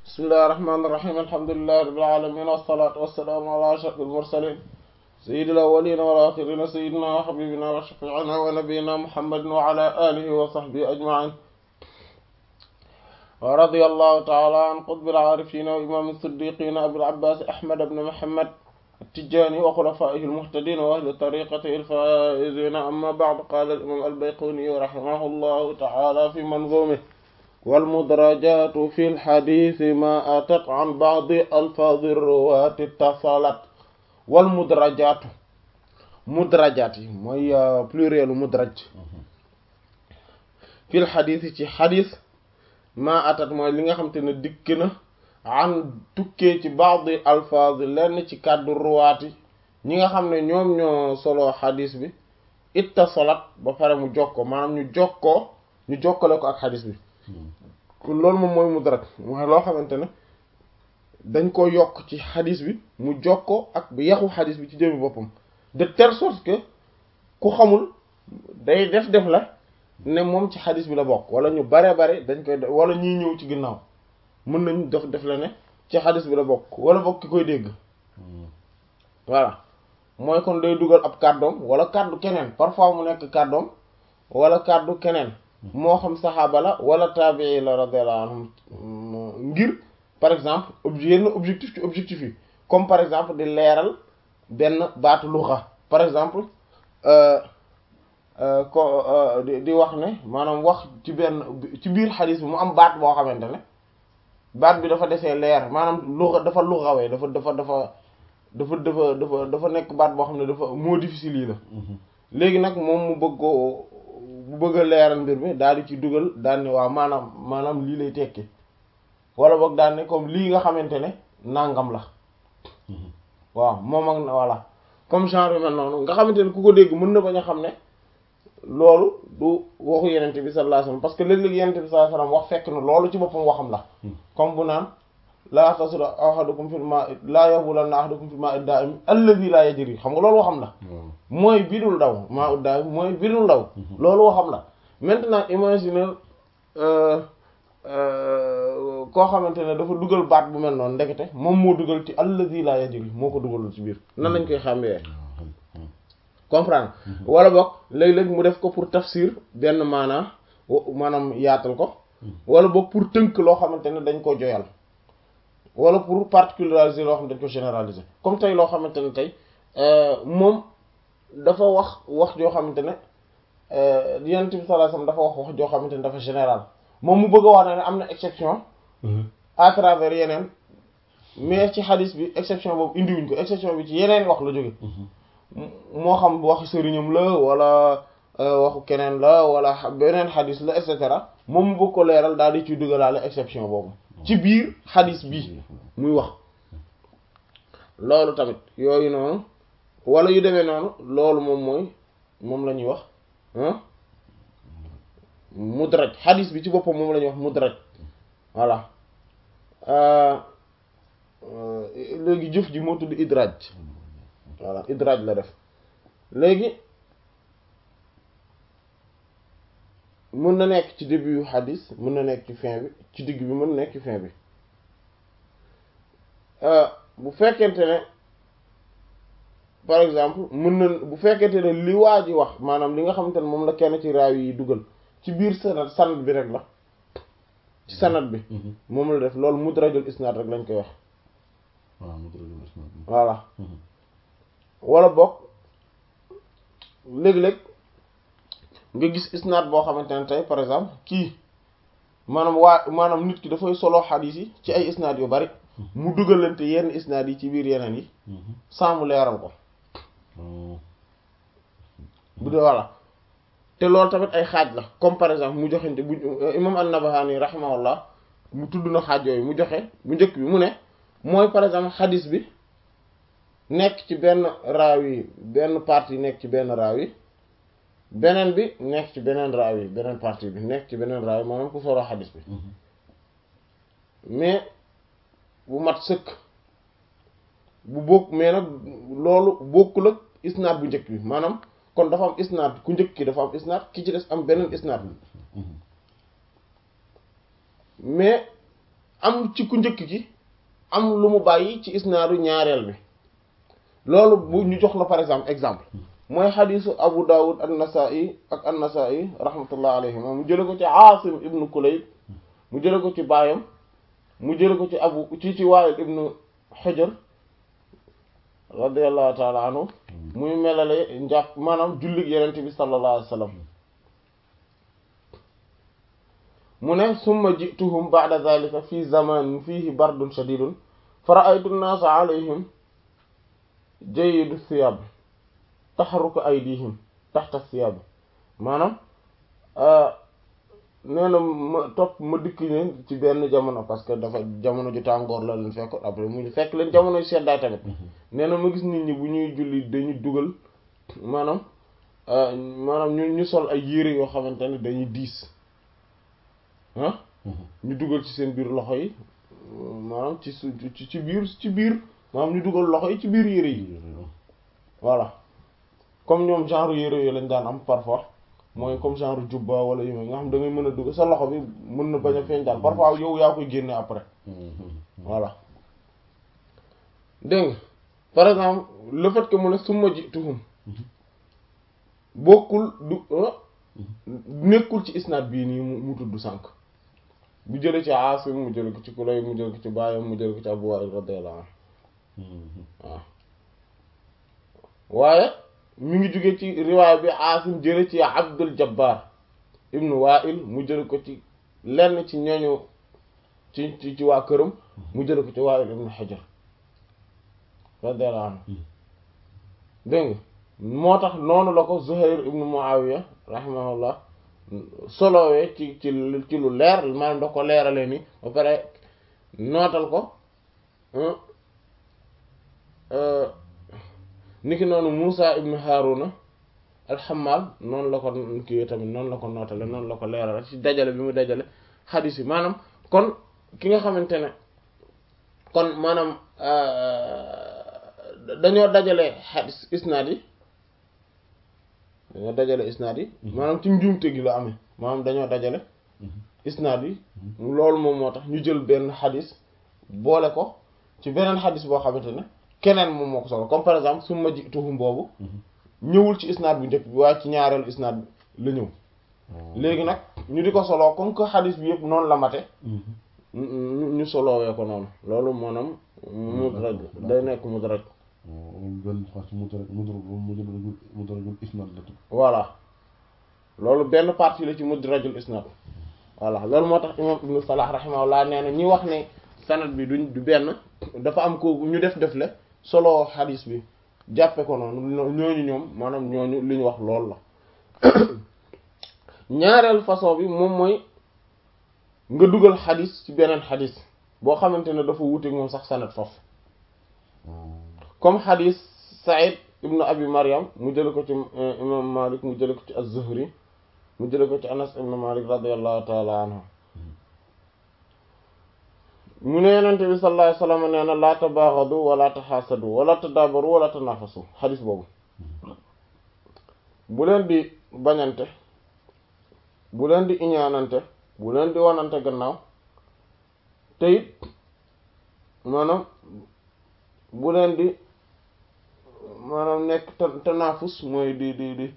bismillahi rahmaani rahiim alhamdulillahi rabbil aalamiin wassalaatu wassalaamu ala ashrafil mursaliin sayyidil awwaliina wal aaxiriina sayyidinaa wa habiibinaa wa shafii'inaa wa nabiyyinaa muhammadin wa ala aalihi wa sahbihi ajma'iin wa radiyallahu ta'ala an qutbil aarifiina wa imaamil siddiqiina abil abbaas ahmad ibn muhammad at-tijaani wa xulafaa'ihil muhtadiina wa ahli tariiqatihil faa'iziina amma ba'du qaala al-imaam al-bayquuni rahimahullahu ta'ala fi manzuumihi والمدرجات في الحديث ما أتت عن بعض ألفاظ الرواة اتصلت والمدرجات مدرجات mooy pluriel mudraj في الحديث ci xadis ma atat mooy li nga xam te ne dikk na an tukkee ci بعض ألفاظ lenn ci kàddu ruwaati ñi nga xam ne ñoom ñoo solo xadis bi ittasalat ba pare mu jokkoo maanaam ñu jokkoo ñu jokkale ko ak xadis bi kon loolu moom mooy mudraj mooy loo xamante ne dañ ko yokk ci xadis bi mu jokkoo ak bu yaxu xadis bi ci jëmi boppam de telle sorte que ku xamul day def def la ne moom ci xadis bi la bokk wala ñu bare bare dañ koy wala ñiy ñëw ci ginnaaw mën nañ def def la ne ci xadis bi la bokk wala bokk ki koy dégg voilà mooy kon day dugal ab kàddoom wala kàddu keneen parfois mu nekk kàddoom wala kàddu keneen moo xam saxaaba la wala taabii la radiyallahu anhum ngir par exemple yenn objectif ci objectif yi comme par exemple di leeral benn baatu luxa par exemple ko di wax ne maanaam wax ci benn ci biir xadis bi mu am baat boo xamante ne baat bi dafa desee leer maanaam luxa dafa luxawee dafa dafa dafa dafa dafa dafa dafa nekk baat boo xam ne dafa moo difficile yi la léegi nag moom mu bëgg ko bu bëgg a leeral mbir mi daal di ci dugal daal ne waaw maanaam maanaam lii lay tekki wala boog daal ne comme lii nga xamante ne nangam la waaw moom ak voilà comme genre yu mel noonu nga xamante ne ku ko dégg mën na bañ a xam ne loolu du waxu yenente bi sallallahu alayhi wasallam parce que léeg-léeg yenente bi sallallahu alayhi wasallam wax fekk na loolu ci boppam waxam la comme bu naan laa tasud ahadukum fil ma'i laa yabulanna ahadukum fil ma'i da'im alladhi la yajri xam nga loolu waxam la mooy bidul daw maa ut daal mooy bidul daw loolu waxam la maintenant imagine koo xamante ne dafa dugal baat bu mel noonu ndekete moom moo dugal ci alladhi la yajri moo ko dugalul ci biir nan lañ koy xàmmee comprendre wala boog léeg-léeg mu def ko pour tafsir benn maanaa maanaam yaatal ko wala boog pour tënk loo xamante ne dañ ko joyal wala pour particulariser loo xam ne dañ ko généraliser comme tey loo xamante ne tey moom dafa wax wax joo xamante ne yonent bi sallallahu alayhi wasallam dafa wax wax joo xamante ne dafa général moom mu bëgg a wax ne am na exception à travers yeneen mais ci xadis bi exception boobu indiwuñ ko exception bi ci yeneen wax la jóge moo xam waxu sëriñam la wala waxu keneen la wala beneen xadis la et cetera moom mu bëgg ko leeral daal di ciy dugalaale exception boobu ci biir xadis bi muy wax loolu tamit yooyu noonu wala yu demee noonu loolu moom mooy moom la ñuy wax mudraj xadis bi ci boppam moom la ñuy wax mudraj voilà léegi jëf ji moo tudd idraj voilà idraj la def léegi mën na nekk ci début yu xadis mën na nekk ci fin bi ci digg bi mën na nekk ci fin bi bu fekkente ne par exemple mën na bu fekkente ne li waa ji wax maanaam li nga xamante ne moom la kenn ci raaw yi dugal ci biir sanad sanad bi rek la ci sanad bi moom la def loolu mudrajul isnaad rek lañ koy wax voilà wala bokk léeg-léeg nga gis isnaad boo xamante ne tey par exemple kii maanaam waa maanaam nit ki dafay solo xadiis yi ci ay isnaad yu bari mu dugalante yenn isnaad yi ci biir yeneen yi sans mu leeral ko bu dee voilà te loolu tamit ay xaaj la comme par exemple mu joxente bu imam an-Nabahani rahimahullah mu tudd na xaaj yooyu mu joxe bu njëkk bi mu ne mooy par exemple xadiis bi nekk ci benn raaw yi benn partie nekk ci benn raaw yi beneen bi nekk ci beneen raaw yi beneen partie bi nekk ci beneen raaw yi maanaam ku solo xadiis bi mais bu mat sëkk bu bokk mais nag loolu bokkul ak isnaad bu njëkk bi maanaam kon dafa am isnaad ku njëkk ki dafa am isnaad ki ci des am beneen isnaad mais am ci ku njëkk ki am lu mu bàyyi ci isnaadu ñaareel bi loolu bu ñu jox la par exemple exemple mooy xadisu Abu Dawud an-Nasa'i ak an-Nasa'i rahmatullah alayhi mu jële ko ci Asim ibnu Kulayb mu jële ko ci baayam mu jële ko ci abu ci ci Wa'il ibnu Hujr radiyallahu ta'ala anhu muy melale njàpp maanaam jullig yenente bi sallallahu alayhi wasallam mu ne summa ji'tuhum ba'da dhalika fi zamanin fihi bardun shadidun fa ra'aytu an-nasa alayhim jayidu thiyab taxaruka aydihim taxta thiyab maanaam nee na ma topp ma dikk leen ci benn jamono parce que dafa jamono ju tàngoor la leen fekk après mu fekk leen jamono seddaay tamit nee na ma gis nit ñi bu ñuy julli dañu dugal maanaam maanaam ñu ñu sol ay yére yoo xamante ne dañuy diis ah ñu dugal ci seen biir loxo yi maanaam ci su ci biir ci biir maanaam ñu dugal loxo yi ci biir yére yi voilà comme ñoom genre yére yooyu lañ daan am parfois mooy comme genre jubba wala yu nga xam da ngay mën a dugal sa loxo bi mën na bañ a feeñ daal parfois yow yaa koy génne après voilà dégg nga par exemple le fait que mu ne summa jituhum bokkul du nekkul ci isnaad bii nii mu tudd sànq bu jële ci Aasim mu jële ko ci Kulayb mu jële ko ci baayam mu jële ko ci Abu Wa'il radiyallahu anhu waaw waaye mi ngi jóge ci riwaay bi Aasim jële ci Abdul Jabbar ibnu Wa'il mu jële ko ci lenn ci ñooñu ci ci ci waa këram mu jële ko ci Wa'il ibnu Hajar radiyallahu anhu dégg nga moo tax noonu la ko Zuhayr ibnu Muawiya rahimahullah solowee ci ci ci lu leer maanaam da ko leerale ni ba pare nootal ko niki noonu Musa ibnu Haruna alxamal noonu la ko kii tamit noonu la ko nootale noonu la ko leerale ci dajale bi mu dajale xadiis yi maanaam kon ki nga xamante ne kon maanaam dañoo dajale xadiis isnaad yi dañoo dajale isnaad yi maanaam ci njuumte gi la amee maanaam dañoo dajale isnaad yi loolu moom moo tax ñu jël benn xadis boole ko ci beneen xadis boo xamante ne keneen moom moo ko solo comme par exemple summa ji'tuhum boobu ñëwul ci isnaad bu njëkk bi waaye ci ñaareelu isnaad la ñëw léegi nag ñu di ko soloo comme que xadis bi yëpp noonu la mate ñu soloowee ko noonu loolu maanaam mudraj day nekk mudraj benn partie mudraj mudrajul mudrajul isnad la tudd voilà loolu benn partie la ci mudrajul isnad voilà loolu moo tax imam ibnu salah rahimahullah nee na ñi wax ne sanad bi duñ du benn dafa am ko ñu def def le solo xadis bi jàppe ko noonu ñooñu ñoom maanaam ñooñu li ñu wax loolu la ñaareel façon bi moom mooy nga dugal xadis ci beneen xadis boo xamante ne dafa wuute moom sax sanad foofu comme xadis Saïd ibnu Abi Maryam mu jële ko ci imam Malik mu jële ko ci az-Zuhri mu jële ko ci Anas ibnu Malik radiyallahu taala anhu mu ne Yonent bi sallallahu alayhi wasallam nee na laa tabaghadu wala taxaasadu wala tadabaru wala tanafasu xadis boobu bu leen di bañante bu leen di iñaanante bu leen di wanante gannaaw te it maanaam bu leen di maanaam nekk tanafus mooy di di di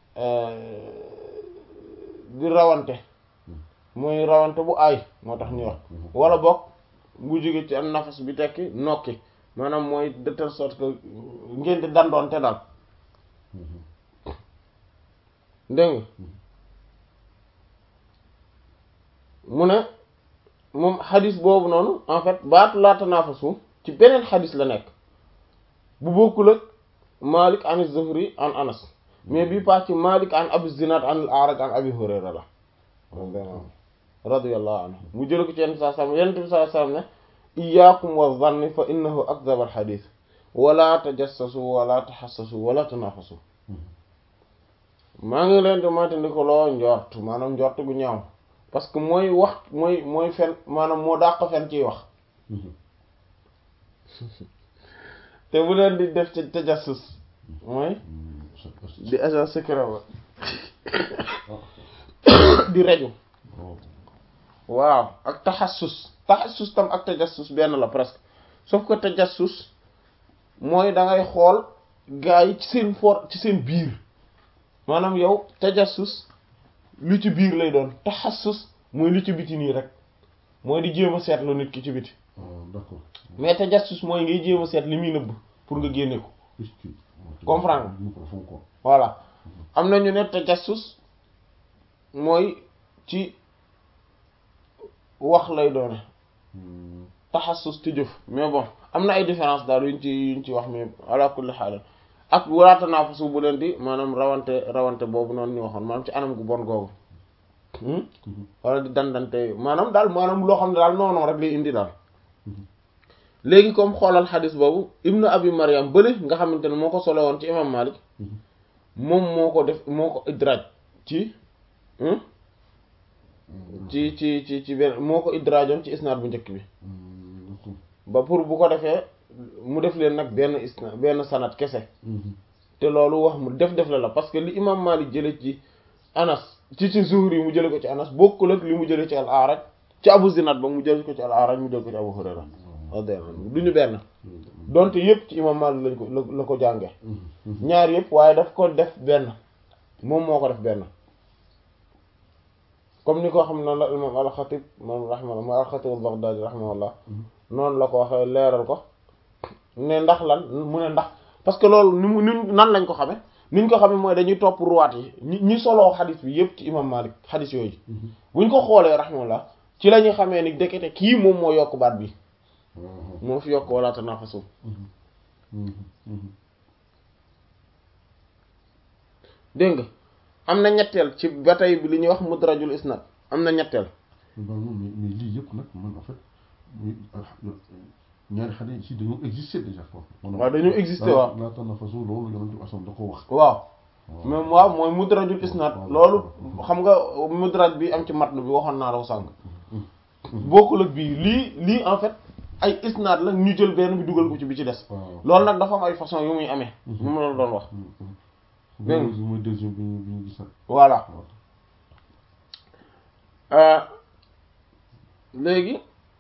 di rawante mooy rawante bu aay moo tax ñuy wax wala bokk bu jóge ci am nafas bi tekki nokki maanaam mooy de telle sorte que ngeen di dandoonte daal dégg nga mu ne moom xadis boobu noonu en fait baatu laa tanaafasu ci beneen xadis la nekk bu bokkul ak Malik an Zuhri an Anas mais bii pas ci Malik an Abi Zinad an al-A'raj an Abi Hurayra la radiyallahu anhu mu jël ko ci yenn saa sam yenn bi saa sam ne iyyakum wa dhanni fa innahu akdhab al-hadith wala tajassasu wala tahassasu wala tanafasu maa ngi leen di moytandiku loo njort maanaam njort gu ñaaw parce que mooy wax mooy mooy fen maanaam moo dàq fen ciy wax te bu leen di def ci tajassus mooy di agent secret ba di reju waaw ak taxassus taxassus tam ak tajassus benn la presque sauf que tajassus mooy da ngay xool gaa yi ci seen for ci seen biir maanaam yow tajassus lu ci biir lay doon taxassus mooy lu ci biti nii rek mooy di jéem a seetlu nit ki ci biti ah d'accord mais tajassus mooy ngay jéem a seet li muy nëbb pour nga génne ko est-ce que Comprendre. ñu profond quoi voilà am na ñu ne tajassus mooy ci wax lay doone Hmm. taxassus ci jëf mais bon am na ay différence daal yuñ ci yuñ ci wax mais ala kulli xaal ak wala tanaafusu bu leen di maanaam rawante rawante boobu noonu ñu waxoon maanaam ci anam gu bon googu hmm? Mhm. wala di dandante maanaam daal maanaam loo xam ne daal noonu rek lay indi daal Mhm. léegi comme xoolal xadis boobu ibnu abi mariam bële nga xamante ne moo ko solo woon ci imam malik Mhm. moom moo ko def moo ko idraaj ci hmm? ci ci ci ci benn moo ko idraajoon ci isnaad bu njëkk bi Hmm, d'accord. ba pour bu ko defee mu def leen nag benn isna benn sanad kese Mhm. te loolu wax mu def def la la parce que li imam Malik jële ci Anas ci ci Zuhri yi mu jële ko ci Anas bokkul ak li mu jële ci al-A'raj ci Abu Zinad ba mu jële ko ci al-A'raj mu jële ko ci Abu Hurayra radiyallahu anhu du ñu benn donte yëpp ci imam Malik lañ ko la la ko jànge Mhm. Mhm. ñaar yëpp waaye daf ko def benn moom moo ko def benn comme ni ko xam noonu la imam al-Khatib moom rahimahullah mooy al-Khatib al-Baghdadi rahimahullah Mhm. noonu la ko waxee leeral ko ne ndax lan mu ne ndax parce que loolu ni mu ni nan lañ ko xame niñ ko xame mooy dañuy topp ruwaat yi ñi ñi soloo xadis bi yépp ci imam Malik xadis yooyu Mhm. buñ ko xoolee rahimahullah ci la ñuy xamee ni dekete kii moom moo yokk baat bi Ah, moo fi yokk wala tanafasu mhm. Mhm. Mhm. dégg nga am na ñetteel ci ba tey bi li ñuy wax mudrajul isnad am na ñetteel mais mais mais lii yëpp nag man en fait muy ñaari xale yi ci dañoo exister déjà quoi. waaw dañoo exister waaw. laa tanafasu loolu yonent bi asam da ko wax. waaw même waaw mooy mudrajul isnad loolu xam nga mudraj bi am ci matn bi waxoon naa la ko sànq bokkul ak bii lii lii en fait ay isnad la ñu jël benn bi dugal ko ci bi ci des waaw loolu nag dafa am ay façon yu muy amee moom la doon wax Dégg nga. loolu mooy deuxième bi ñu bi ñu gisaat. voilà waaw. Euh, léegi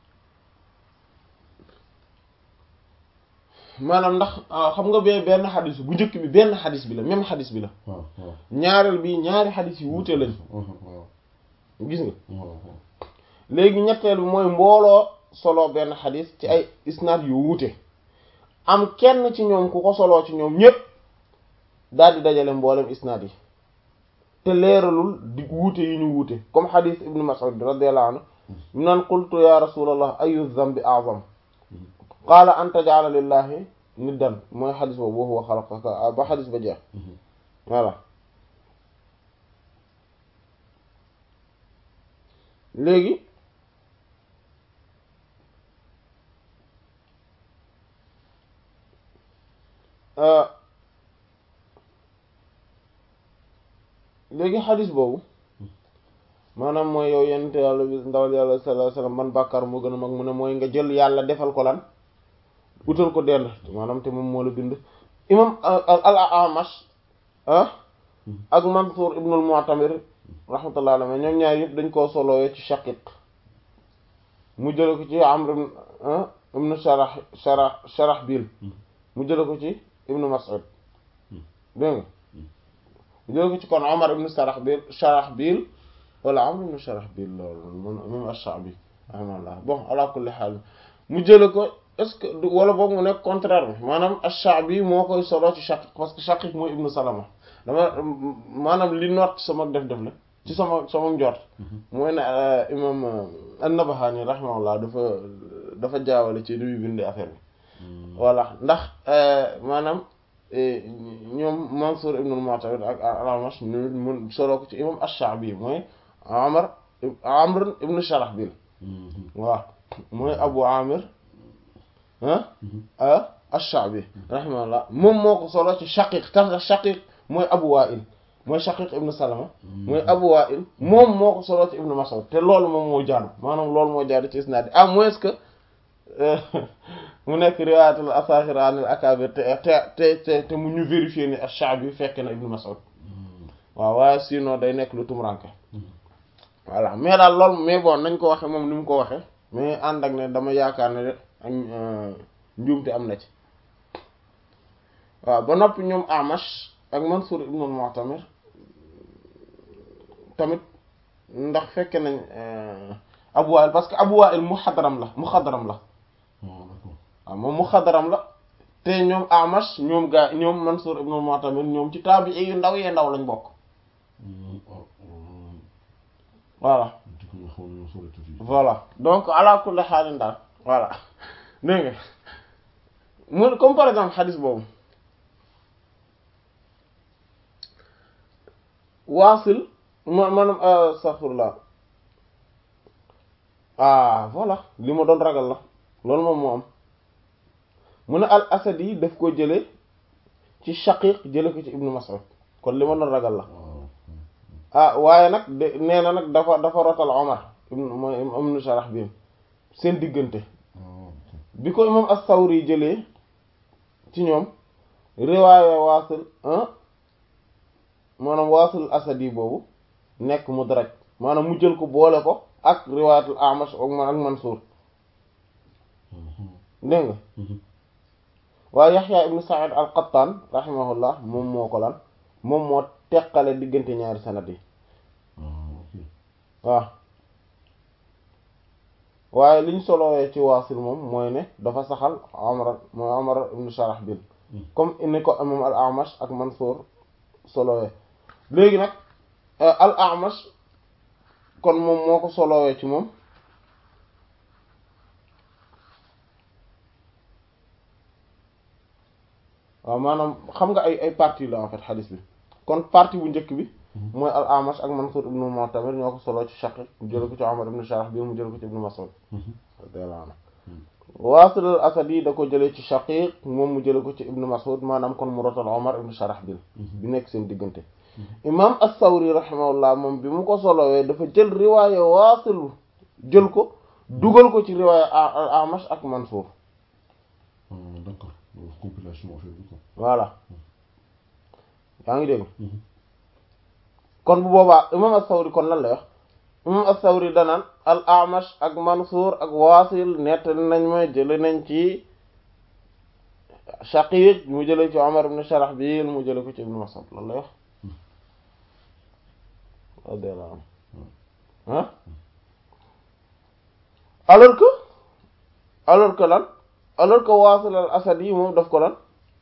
maanaam ndax ah, xam nga bee benn xadis bu njëkk bi benn xadis bi la même xadis bi la waaw waaw. ñaareel bi ñaari xadis yi wuute lañ waaw waaw gis nga waaw waaw. léegi ñetteel bi mooy mbooloo solo benn xadis ci ay isnaad yu wuute am kenn ci ñoom ku ko soloo ci ñoom ñépp daal di dajale mboolem isnaad yi te leeralul di wuute yi ñu wuute comme xadis ibnu Mas'ud radiyallahu anhu mu naan qultu ya rasulallah ayu dhanbi a'zam qaala an taj'ala lillahi niddan mooy xadis boobu wa huwa xalaqaka ba xadis ba jeex Mhm. voilà léegi euh, léegi xadis boobu maanaam mooy yow yonent yàlla bi ndawal yàlla sallallahu alayhi wasallam man bàkkaar moo gën a mag mu ne mooy nga jël yàlla defal ko lan utal ko dend maanaam te moom moo la bind imam al amash ah ak Mansuur ibnul Mu'tamir rahmatullah alayhi ñoom ñaar yëpp dañ koo solowee ci Shaqiq mu jële ko ci Amr ibn ah ibnu Sharah Sharah Sharahbil mu jële ko ci ibnu Mas'ud dégg nga mu jële ko ci kon Omar ibnu Sharahbil Sharahbil wala Amr ibnu Sharahbil loolu moom moom ash-Sha'bi rahmatullah bon ala kulli haal mu jële ko est-ce que du- wala boog mu nekk contraire bi maanaam ash-Sha'bi moo koy solo ci Shaqiq parce que Shaqiq mooy ibnu Salama dama maanaam li noot sama def def la ci sama sama njort mooy ne imam an-Nabahani rahimahullah dafa dafa jaawale ci li muy bindee affaire bi voilà ndax maanaam ñoom Mansour ibn al-Mu'tamir ak al-Amash ñu mun solo ko ci imam ash-Sha'bi mooy Amr Amr ibn Sharahbil Mhm. waaw mooy Abu Amir ah ah ash-Sha'bi rahimahullah moom moo ko solo ci Shaqiq tax Shaqiq mooy Abu Wa'il mooy Shaqiq ibn Salama mooy Abu Wa'il moom moo ko solo ci Ibn Mas'ud te loolu moom moo jaadu maanaam loolu moo jaadu ci isnaad à moins que mu nekk riwaayatul asaxir anil akabir te te te te mu ñu vérifier ni ash-Sha'bi fekk na Ibn Mas'ud waaw waaye sinon day nekk lu tumuranke voilà mais daal loolu mais bon nañ ko waxe moom ni mu ko waxe mais ànd ak ne dama yaakaar ne de ak njuumte am na ci waaw ba noppi ñoom Amash ak Mansur ibn Mu'tamir tamit ndax fekke nañ Abu Wa'il parce que Abu Wa'il muxadaram la muxadaram la waaw moom muxadaram la te ñoom Amash ñoom gaa ñoom Mansur ibn Mu'tamir ñoom ci taabi'i yu ndaw yee ndaw lañ bokk voilà voilà donc ala kulli xaalin daal voilà dégg nga mu comme par exemple xadis boobu waasil ma maanaam astaghfirullah ah voilà li ma doon ragal la loolu moom moo am mu ne al asadi daf ko jële ci shaqiq jële ko ci ibnu mas'ud kon li ma doon ragal la ah waaye nag de nee na nag dafa dafa rotal omar mooy ibnu sharax bi seen diggante bi ko imam as-sawri jëlee ci ñoom riwaaya waasil maanaam waasil asadi boobu nekk mudraj maanaam mu jël ko boole ko ak riwaayatul amash ak man ak mansuur dégg nga waaye yaxya ibnu sa'id al-qattan rahimahullah moom moo ko lan moom moo teqale diggante ñaari sanad yi waaw waaye liñ solowee ci waasil moom mooy ne dafa saxal amra mooy amra ibnu sharahbil comme ni ko imam al amash ak mansuur solowee léegi nag al amash kon moom moo ko solowee ci moom waaw maanaam xam nga ay ay partie la en fait xadis bi kon partie bu njëkk bi mooy al amash ak mansuur ibnu mu'tamir ñoo ko soloo ci shaqiq mu jële ko ci amar ibnu sharah bi mu jële ko ci ibnu mas'ud radiyallahu anhu waasil al asadi da ko jëlee ci shaqiq moom mu jële ko ci ibnu mas'ud maanaam kon mu rotal omar ibnu sharah bi bi nekk seen diggante imam as-sawri rahimahullah moom bi mu ko solowee dafa jël riwaaya waasil jël ko dugal ko ci riwaaya al amash ak mansuur d'accord compilation affaire bi quoi voilà yaa ngi dégg kon bu boobaa imam as-Sawri kon lan lay wax imam as-Sawri danaan al Amash ak Mansuur ak Waasil nettali nañ ma jële nañ ci Shaqiq mu jële ci Umar ibn Sharahbil mu jële ko ci Ibn Mas'ud lan lay wax radiyallahu anhu ah alors que alors que lan alors que Waasil al Asadi moom daf ko lan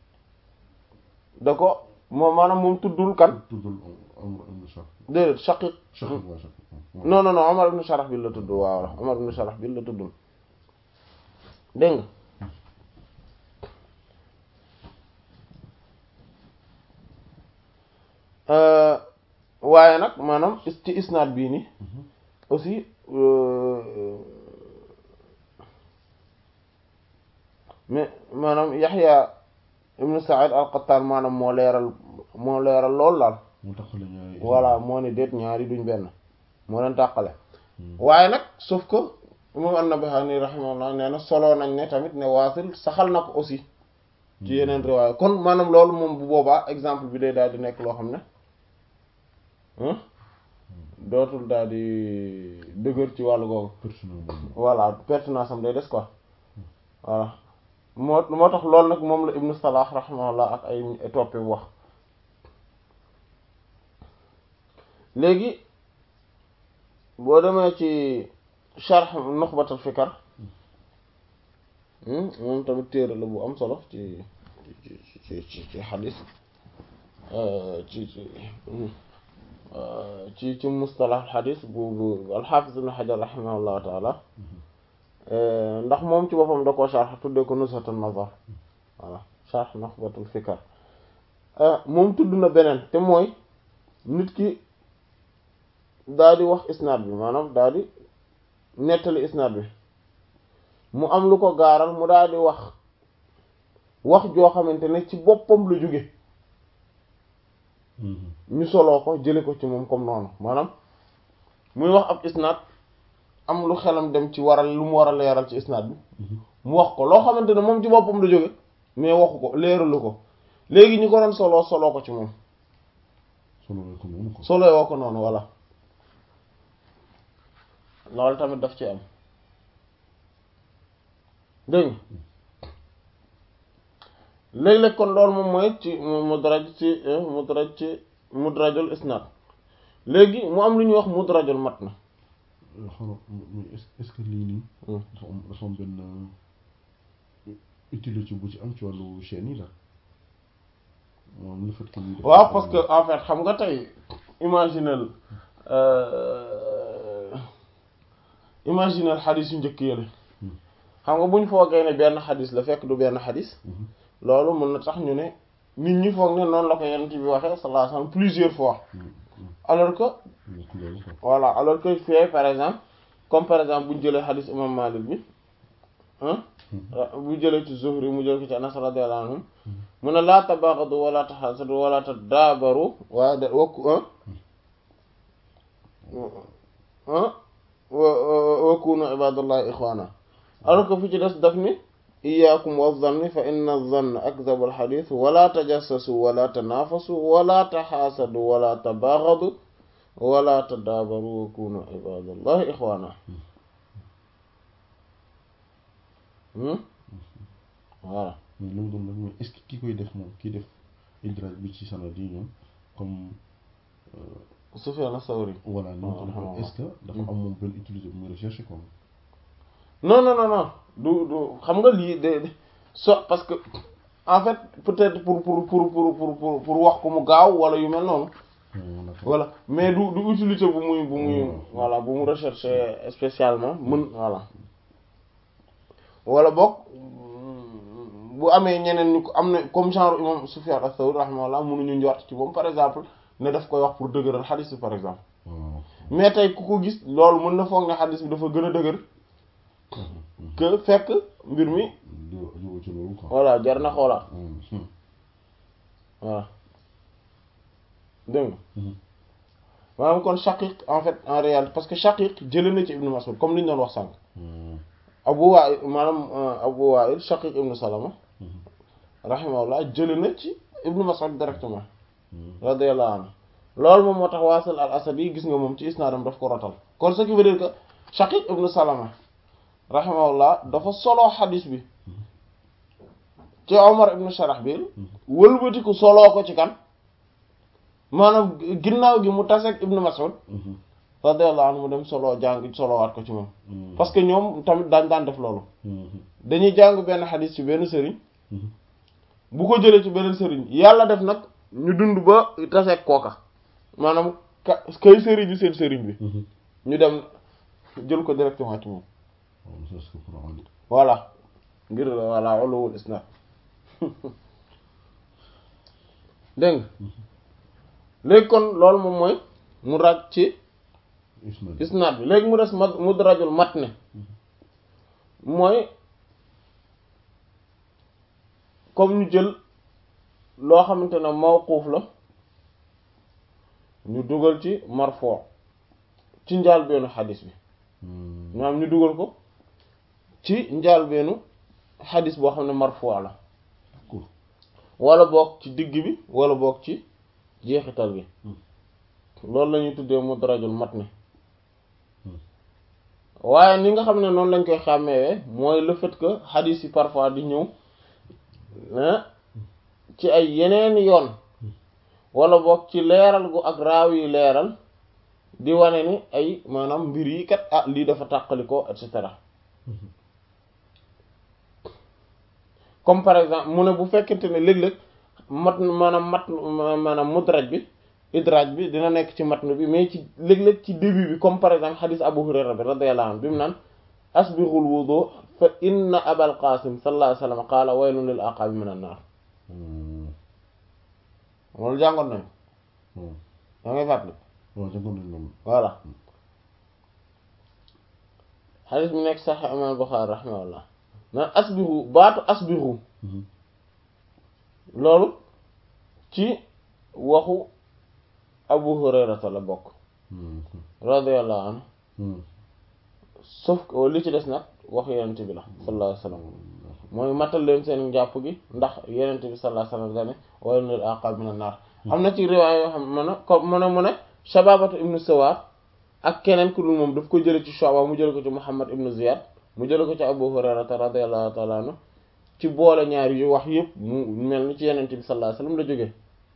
da ko moom maanaam moom tuddul kan tuddul Amr ibn Sharah déedéet Shaqiq Shaqiq waa Shaqiq non non non Umar ibn Sharahbil la tudd waaw Umar ibn Sharahbil la tuddul dégg nga waaye nag maanaam ci isnaad bii ni aussi mais maanaam Yaxya ibn Sa'id al-Qattan maanaam moo leeral moo leeral lool daal mu taxale ñaari voilà moo ne déet ñaari duñ benn moo leen tàqale waaye nag sauf que imam an-Nabahani rahimahullah nee na soloo nañ ne tamit ne waasil saxal na ko aussi ci yeneen riwaaya kon maanaam loolu moom bu boobaa exemple bi day daal di nekk loo xam ne dootul daal di dëgër ci wàllu googu personnel boobu voilà pertinence am day des quoi voilà moo moo tax loolu nag moom la ibnu Salah rahimahullah ak ay toppe wax léegi boo demee ci sharh Nukhbatul Fikr moom tamit téere la bu am solo ci ci ci ci ci xadis ci ci ci ci mustalah xadis bu bu al-Hafiz ibn Hajar rahimahullahu taala ndax moom ci boppam da koo sharh tuddee ko Nuzhatun Nazar voilà sharh Nukhbatul Fikr moom tudd na beneen te mooy nit ki daal di wax isnaad bi maanaam daal di nettali isnaad bi mu am lu ko gaaral mu daal di wax wax joo xamante ne ci boppam la jóge ñu soloo ko jële ko ci moom comme noonu maanaam muy wax ab isnaad am lu xelam dem ci waral lu mu war a leeral ci isnaad bi mu wax ko loo xamante ne moom ci boppam la jóge mais waxu ko leeralu ko léegi ñu ko doon soloo soloo ko ci moom solo ko noonu ko soloo woo ko noonu voilà loolu tamit daf ci am dégg nga léeg-léeg kon loolu moom mooy ci mudraj ci mudraj ci mudrajul isnad léegi mu am lu ñuy wax mudrajul matn xanaa est est-ce que lii nii. dafa am dafa am benn utilité bu ci am ci wàllu chaîne yi la moom le fait que ñuy def waaw parce que en fait xam nga tey imaginel imaginel xadis yu njëkk yële xam nga bu ñu foogee ne benn xadis la fekk du benn xadis loolu mën na tax ñu ne nit ñi foog ne noonu la ko yonent bi waxee sallallahu alayhi wasallam plusieurs fois alors que voilà alors que fii par exemple comme par exemple bu ñu jëlee xadis imam Malik bi bu jëlee ci Zuhri mu jël ko ci Anas radiyallahu anhum mu ne laa tabaghadu wala taxasadu wala tadaabaru waaye de wakku wa kunu ibadallahi ikhwana alors que fi ci des daf ni iyyakum wa dhanni fa inna dhanna akdhabu alhadith wala tajassasu wala tanafasu wala taxaasadu wala tabaghadu wala tadaabaru wa kunu ibadallahi ikhwana voilà mais lu mu doon nag mooy est-ce que ki koy def moom kii def idraaj bi ci sanad yi ñoom comme Sufyan as-Sawri voilà ñoom tamit est-ce que dafa am moom benn utilité bu muy recherche quoi non non non non du du xam nga lii de so parce que en fait peut-être pour pour pour pour pour pour pour wax ko mu gaaw wala yu mel noonu voilà mais du du utilité bu muy bu muy voilà bu mu rechercher spécialement mën voilà wala boog bu amee ñeneen ñu ko am na comme genre imam Sufyan as-Sawri rahimahullah mënuñu njort ci moom par exemple ne daf koy wax pour dëgëral xadis bi par exemple mais tey ku ko gis loolu mën na foog ne xadis bi dafa gën a dëgër que fekk mbir mi voilà jar na xoolaat voilà dégg nga maanaam kon Shaqiq en fait en réalité parce que Shaqiq jëlee na ci Ibn Mas'ud comme li ñu doon wax sànq Abu Wa'il maanaam Abu Wa'il Shaqiq ibn Salama rahimahullah jëlee na ci Ibn Mas'ud directement radiyallahu anhu loolu moom moo tax Wasil al-Asadi gis nga moom ci isnaadam daf ko rotal kon ce qui veut dire que Shaqiq ibn Salama rahimahullah dafa solo xadis bi ci Omar ibn Sharahbil wëlbatiku soloo ko ci kan maanaam ginnaaw gi mu taseeg Ibn Mas'ud radiyallahu anhu mu dem solo jàng solowaat ko ci moom parce que ñoom tamit daañ daan def loolu dañuy jàng benn xadis ci benn sëriñ bu ko jëlee ci beneen sëriñ yàlla def nag ñu dund ba taseeg kooka maanaam ka kay sëriñ bi seen sëriñ bi ñu dem jël ko directement ci moom voilà ngir voilà ulul isnad dégg nga léegi kon loolu moom mooy mu raj ci isnad bi léegi mu des ma mudrajul matn mooy comme ñu jël loo xamante ne mawquuf la ñu dugal ci marfo ci njaal beenu xadis bi maanaam ñu dugal ko ci njaal beenu xadis boo xam ne marfo la wala boog ci digg bi wala boog ci jeexital bi loolu la ñuy tuddee mudrajul matn waaye ni nga xam ne noonu lañ koy xàmmeewee mooy le fait que xadis yi parfois di ñëw ci ay yeneen yoon wala boog ci leeral gu ak raaw yi leeral di wane ni ay maanaam mbir yi kat ah lii dafa tàqali ko et cetera comme par exemple mu ne bu fekkente ne léeg-léeg mat maanaam mat maanaam mudraj bi idraaj bi dina nekk ci matn bi mais ci léeg-léeg ci début bi comme par exemple xadis Abu Hurayra bi radiyallahu anhu bi mu naan asbighul wudu fa inna abal qasim sallallahu alayhi wa sallam qaala waylun lil aqabi min an-nar loolu jàngoon nañu da ngay fàttali voilà xadis bi nekk sax imam Bukhari rahimahullah naan asbihu baatu asbihu loolu ci waxu Abu Hurayrata la bokk radiyallahu anhu sauf que li ci des nag wax yenent bi la sallallahu alayhi wa sallam mooy matal leen seen njàpp gi ndax yenent bi sallallahu alayhi wa sallam dane waylun lil aqab min an-nar am na ci riwaay yoo xam mën a ko mën a mu ne Shababatu ibnu Sawar ak keneen ku dul moom daf ko jële ci Shu'ba mu jële ko ci Muhammad ibnu Ziyad mu jële ko ci Abu Hurayrata radiyallahu ta'ala anhu ci boole ñaar yu wax yëpp mu mel ni ci yenente bi sallallahu alayhi wasallam la jógee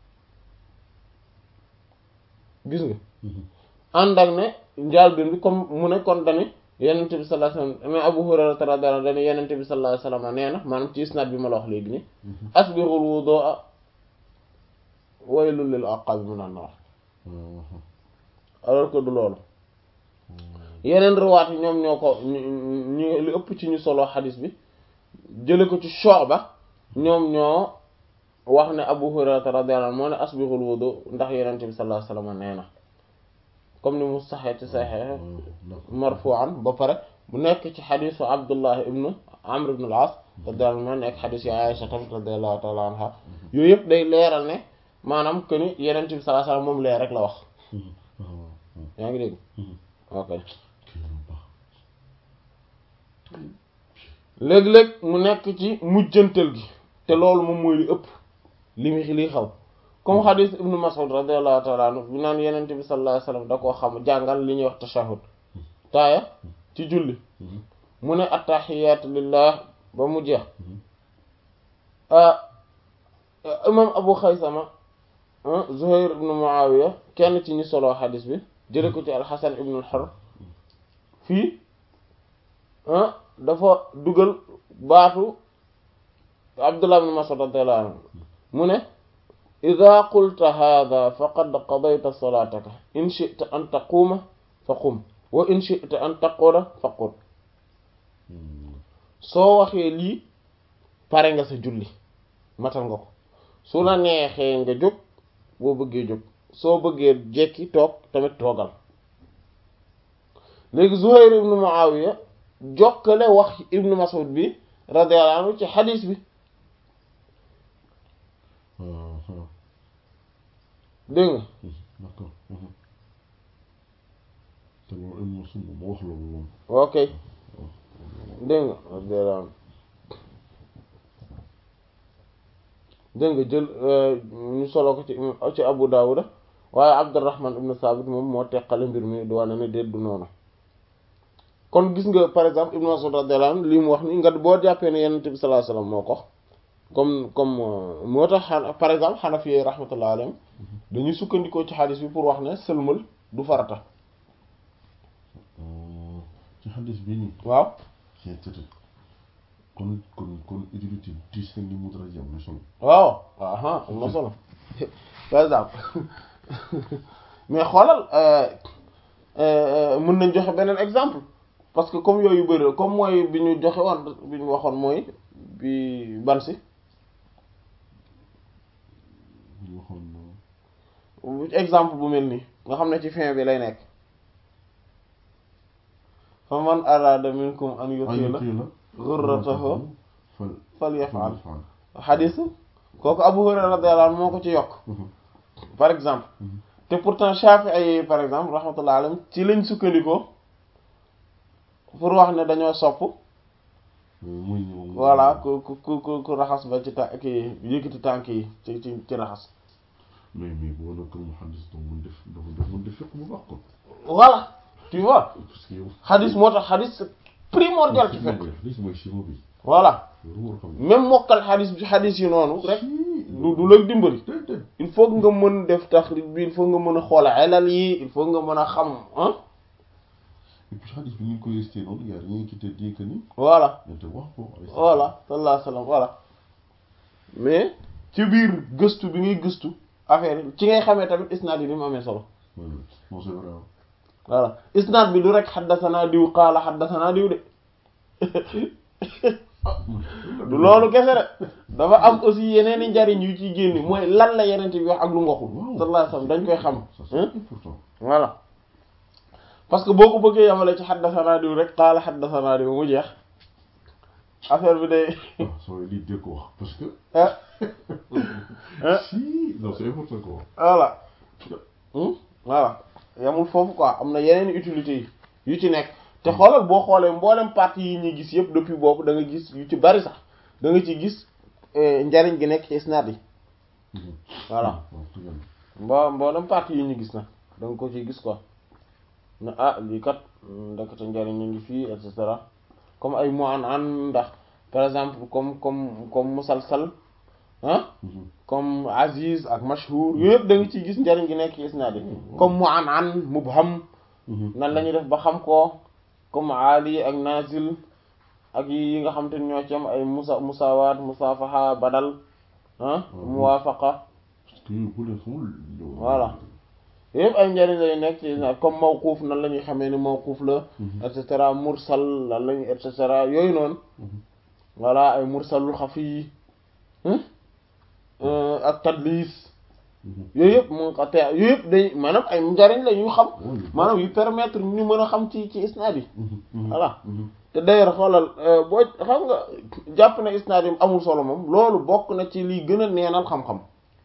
gis nga ànd ak ne njaalbeen bi comme mu ne kon dani yenente bi sallallahu alayhi wasallam mais Abu Hurayrata radiyallahu anhu dani yenente bi sallallahu alayhi wasallam nee na maanaam ci isnad bi ma la wax léegi ni asbighul wudu'a waylul lil aqabi minan nar alors que du loolu yeneen riwaat yi ñoom ñoo ko ñu li ëpp ci ñu solo xadis bi jële ko ci Shu'ba ñoom ñoo wax ne Abu Hurayra radiyallahu anhu moo ne asbighul wudu ndax Yonent bi sallallahu alayhi wasallam nee na comme ni mu saxee ci saxee marfu'an ba pare bu nekk ci xadisu Abdullah ibnu Amr ibn al-As radiyallahu anhu nekk xadis yi Aisha tamit radiyallahu ta'ala anha yooyu yëpp day leeral ne maanaam que ni Yonent bi sallallahu alayhi wasallam moom leer rek la wax yaa ngi dégg ok léeg-léeg mu nekk ci mujjantal gi te loolu moom mooy li ëpp li mu li xaw comme xadis ibnu Mas'ud radiyallahu ta'ala anhu bi naan yenente bi sallallahu alayhi wasallam da koo xam jàngal li ñuy wax tashahhud taaya ci julli mu ne attahiyaatu lillah ba mu jeex imam Abu Xaysama Zuhayr ibnu Muawiya kenn ci ñi solo xadis bi jële ko ci al-Hasan ibnu al-Hurr fii dafa dugal baatu Abdullah ibn Mas'ud radiyallahu anhu mu ne ida qulta hadha faqad qadayta salataka in shi'ta an taquma fa qum wa in shi'ta an taquda fa qud soo waxee lii pare nga sa julli matal nga ko su la neexee nga jóg boo bëggee jóg soo bëggee jekki toog tamit toogal léegi Zuhayr ibn Muawiya jokkale wax ibn Mas'ud bi radiyallahu anhu ci xadiis bi dégg nga d'accord te loolu ibn Mas'ud moom moo wax loolu moom ok dégg nga radiyallahu anhu dégg nga jël ñu solo ko ci ci Abu Dawud waaye Abdurrahman ibn Sabit moom moo teqale mbir mi di wane ne déet du noonu kon gis nga par exemple Ibn Mas'ud radiyallahu anhu li mu wax ni nga boo jàppee ne Yonent bi sallallahu alayhi wasallam moo ko comme comme moo tax par exemple Hanafi rahmatullahi alayhim dañuy sukkandikoo ci xadis bi pour wax ne sëlmal du farata ci xadis bi nii waaw kon kon kon utilité diis na ni mu dara jam na solo waaw aha am na solo par exemple mais xoolal mën nañ joxe beneen exemple parce que comme yooyu bëri comme mooy bi ñu joxe woon bi ñu waxoon mooy bi ban si ñu waxoon exemple bu mel nii nga xam ne ci fin bi lay nekk fa man arada minkum an yutila ghurratahu falyaf'al xadiis kooku Abu Hurayra radiyallahu anhu moo ko ci yokk par exemple te pourtant Shafi'i par exemple rahmatullahi alayhim ci lañ sukkandikoo pour wax ne dañoo sopp voilà ku ku ku ku raxas ba ci tànk yi yëkkati tànk yi ci ci ci raxas mais mais boo nag mu xadis doo mun def doo mun def fekk bu baax ko voilà tu vois parce que yow xadis moo tax xadis primordial ci fekk xadis mooy simo bi voilà loolu war a xam même mokkal xadis bi xadis yi noonu rek du du la dimbali il faut que nga mën def taxrij bi il faut nga mën a xool elal yi il faut nga mën a xam ah et puis xadis bi ni ñu koy resté noonu y a rien qui te dit que ni voilà dañ te wax ko voilà sallallahu alayhi wa sallam voilà mais ci biir gëstu bi ngay gëstu affaire yi ci ngay xamee tamit isnaad yi ni mu amee solo bon c'est vrai voilà isnaad bi du rek xaddasanaa diw qaala xaddasanaa diw de du loolu kese de dafa am aussi yeneen i njariñ yu ciy génn mooy lan la yeneen bi wax ak lu mu waxul sallallahu alayhi wa sallam dañ koy xam important voilà parce que boo ko bëggee yamale ci xaddasanaa diw rek qaala xaddasanaa diw mu jeex affaire bi day ah soo lii dégg ko wax parce que ah si non c'est important ko wax voilà voilà yamul foofu quoi am na yeneen utilité yi yu ci nekk te xoolal boo xoolee mboolem parties yi ñuy gis yëpp depuis boobu da nga gis yu ci bari sax da nga ci gis njariñ gi nekk ci isnaad yi voilà mbo mboolem parties yi ñu gis na da nga ko ciy gis quoi ne ah lii kat ndekete njariñ ñu ngi fii et cetera comme ay mu an an ndax par exemple comme comme comme musalsal ah comme aziz ak mashhur yooyu yëpp da nga ciy gis njariñ gi nekk ci isnaad yi comme mu an an mubham nan la ñuy def ba xam ko comme ali ak nazil ak yi nga xam te ne ñoo ci am ay musa musawaat musafaha badal ah muwafaqa parce que bu leen xamul voilà yëpp ay njariñ lay nekk ci isnaad comme mawquuf nan la ñuy xamee ni mawquuf la et cetera mursal lan la ñuy et cetera yooyu noonu voilà ay mursalul xafi yi ak tadlis yooyu yëpp mu ko te yooyu yëpp day maanaam ay njariñ la ñu xam maanaam yu permettre ñu mën a xam ci ci isnaad yi voilà te d'ailleurs xoolal boo xam nga jàpp na isnaad yi amul solo moom loolu bokk na ci liy gën a neenal xam-xam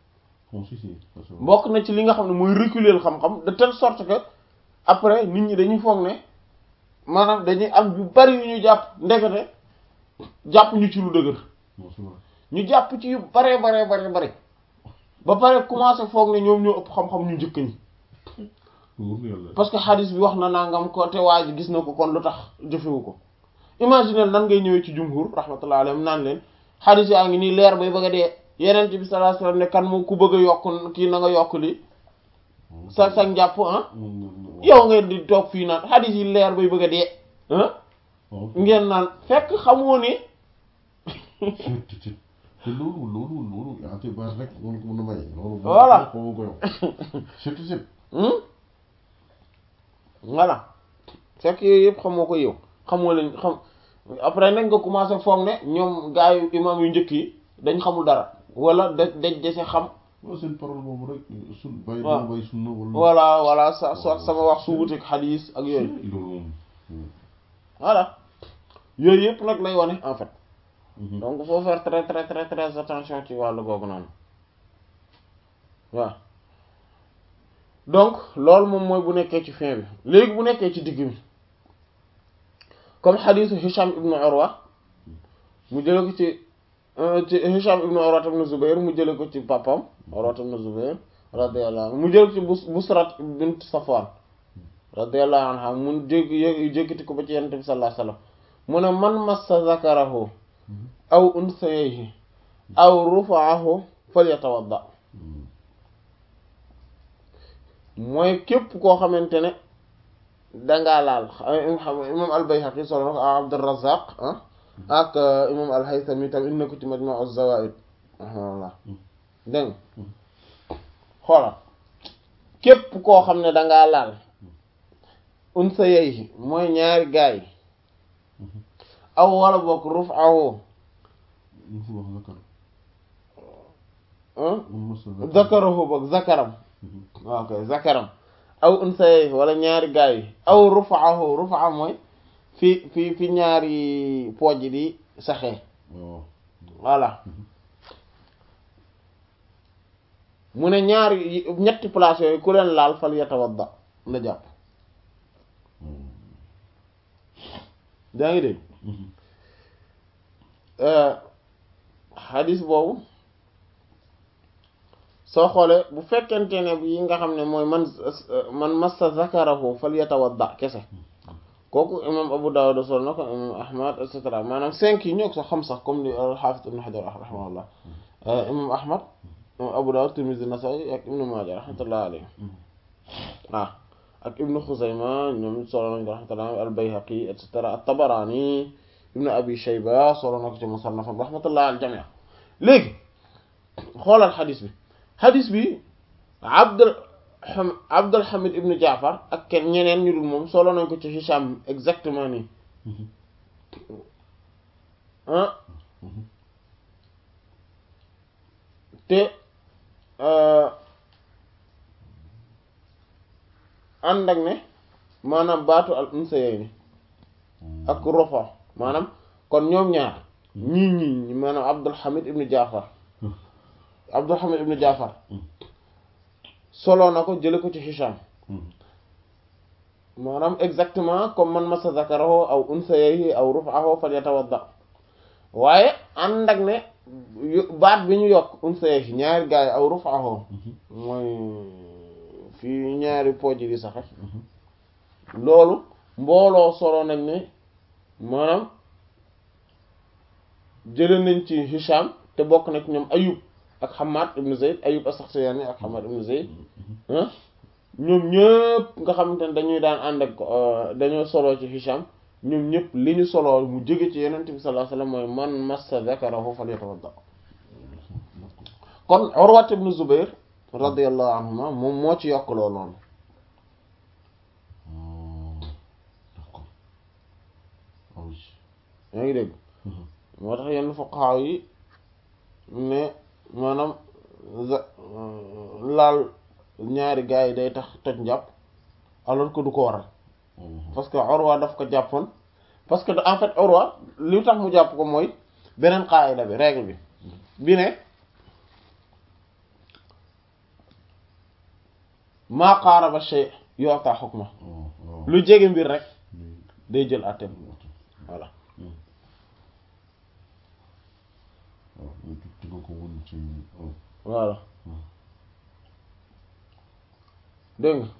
bokk na ci li nga xam ne mooy reculer xam-xam de telle sorte que après nit ñi dañuy foog ne maanaam dañuy am yu bari yu ñu jàpp ndekete jàpp ñu ci lu dëgër ñu jàpp ci yu bare bare bare bare ba pare commencé foog ne ñoom ñoo ëpp xam-xam ñu njëkk ñi parce que xadis bi wax na nangam ko te waa ji gis na ko kon lu tax jëfewu ko imaginer nan ngay ñëwee ci jumhur rahmatullah alayhim naan leen xadis yaa ngi nii leer bay bëgg a dee yeneen bi sallallahu alayhi wasallam ne kan moo ku bëgg a yokk kii na nga yokk li sa sa njàpp ah yow ngeen di toog fii naan xadis yi leer bay bëgg a dee ah ngeen naan fekk xamoo ne te loolu loolu loolu ate base rek loolu ko mën a may loolu Voilà. ko ko yow surtout c'est voilà fekk yooyu yëpp xamoo ko yow xamoo leen xam après nag nga commencé foog ne ñoom gaa yu imam yu njëkk yi dañ xamul dara wala da dañ dese xam waaw seen parole boobu rek sun bàyyi waaw. dama bàyyi sunna wala voilà voilà sa sa sama wax su wuteeg xadiis ak yooyu loolu moom voilà yooyu yëpp nag lay wane en fait donc faut faire très très très très attention ci wàllu googu noonu waaw donc loolu moom mooy bu nekkee ci fin bi léegi bu nekkee ci digg bi comme xadiisu Hisham ibnu Urwa mu jële ko ci euh, ci Hisham ibnu Urwa ibnu Zubair mu jële ko ci papam Urwa ibnu Zubair radiyallahu anhu mu jële ko ci Bus Busrat bint Safwan radiyallahu anha mu jég yé- jékkati ko ba ci Yonent bi sallallahu alayhi wasallam mu ne man massa zakarahu aw unsayayhi aw rufa'ahu falyatawadda mooy képp koo xamante ne dangaa laal imam al-Bayhaqi solo na ko a Abdurrazzaq ah ak imam al-Haythami tam indi na ko ci Majma' az-Zawaid rahimahullah dégg nga xoolal képp koo xam ne dangaa laal unsayayhi mooy ñaari gaay aw wala bokk ruf'ahu ñu fi wax zakar ah mun mos a zakarahu boog zakaram waaw kay zakaram aw unsayayhi wala ñaari gaay yi aw ruf'ahu ruf'a mooy fi fi fi ñaari pooj di saxee waaw voilà mu ne ñaari yi- ñetti place yooyu ku leen laal fal yatawadda na jàpp daa ngi dégg xadis boobu soo xoolee bu fekkente ne bi nga xam ne mooy man man massa zakarahu fal yatawadda kese kooku imam Abu Dawud sol na ko imam Ahmad et cetera maanaam cinq yi ñoo ko sax xam sax comme li al-Hafiz Ibn Hajar rahimahullah imam Ahmad imam Abu Dawud Tirmidhi Nasa'i ak Ibn Majah rahmatullah alayhi waaw ak Ibn Khuzayma ñoom solo nañ ko rahmatullah al-Bayhaqi et cetera at-Tabarani Ibn Abi Shayba solo na ko ci Musannafam rahmatullah al jami' léegi xoolal xadis bi xadis bi Abdul xam Abdul Hamid ibn Jaafar ak kenn ñeneen ñu dul moom solo nañ ko ci Hisham exactement nii ah te ànd ak ne maanaam baatu al unsayayni ak rofa maanaam kon ñoom ñaar ñii ñii maanaam Abdul Hamid ibn Jaafar Abdul Hamid ibn Jaafar solo na ko jële ko ci Hisham maanaam exactement comme man masa zakarahu aw unsayayhi aw ruf'ahu falyatawadda waaye ànd ak ne yu- baat bi ñu yokk unsayayhi ñaari gaay aw ruf'ahu mooy fii ñaari pooj di saxe loolu mbooloo solo nañ ne maanaam jële nañ ci Hisham te bokk na ci ñoom Ayub ak Hamad ibn Zayd Ayub as-Sakhtiyani ak Hamad ibn Zayd ah ñoom ñëpp nga xamante ne dañuy daan ànd ak dañoo soloo ci Hisham ñoom ñëpp li ñu soloo mu jóge ci Yonent bi sallallahu alayhi wasallam mooy man massa zakarahu falyatawadda kon Urwa ibn Zubayr radiyallahu anhuma moom moo ci yokk loolu noonu d'accord ah oui. yaa ngi dégg moo tax yenn fuqaha yi ne maanaam za- laal ñaari gars yi day tax toj njàpp alors que du ko waral parce que Urwa daf ko jàppoon parce que en fait Urwa li tax mu jàpp ko mooy beneen qaayida bi règle bi bi ne maa qaaraba shay yu'ta hukma waaw lu jege mbir rek day jël àtteem voilà waaw te nga ko woon ci waaw. voilà dégg nga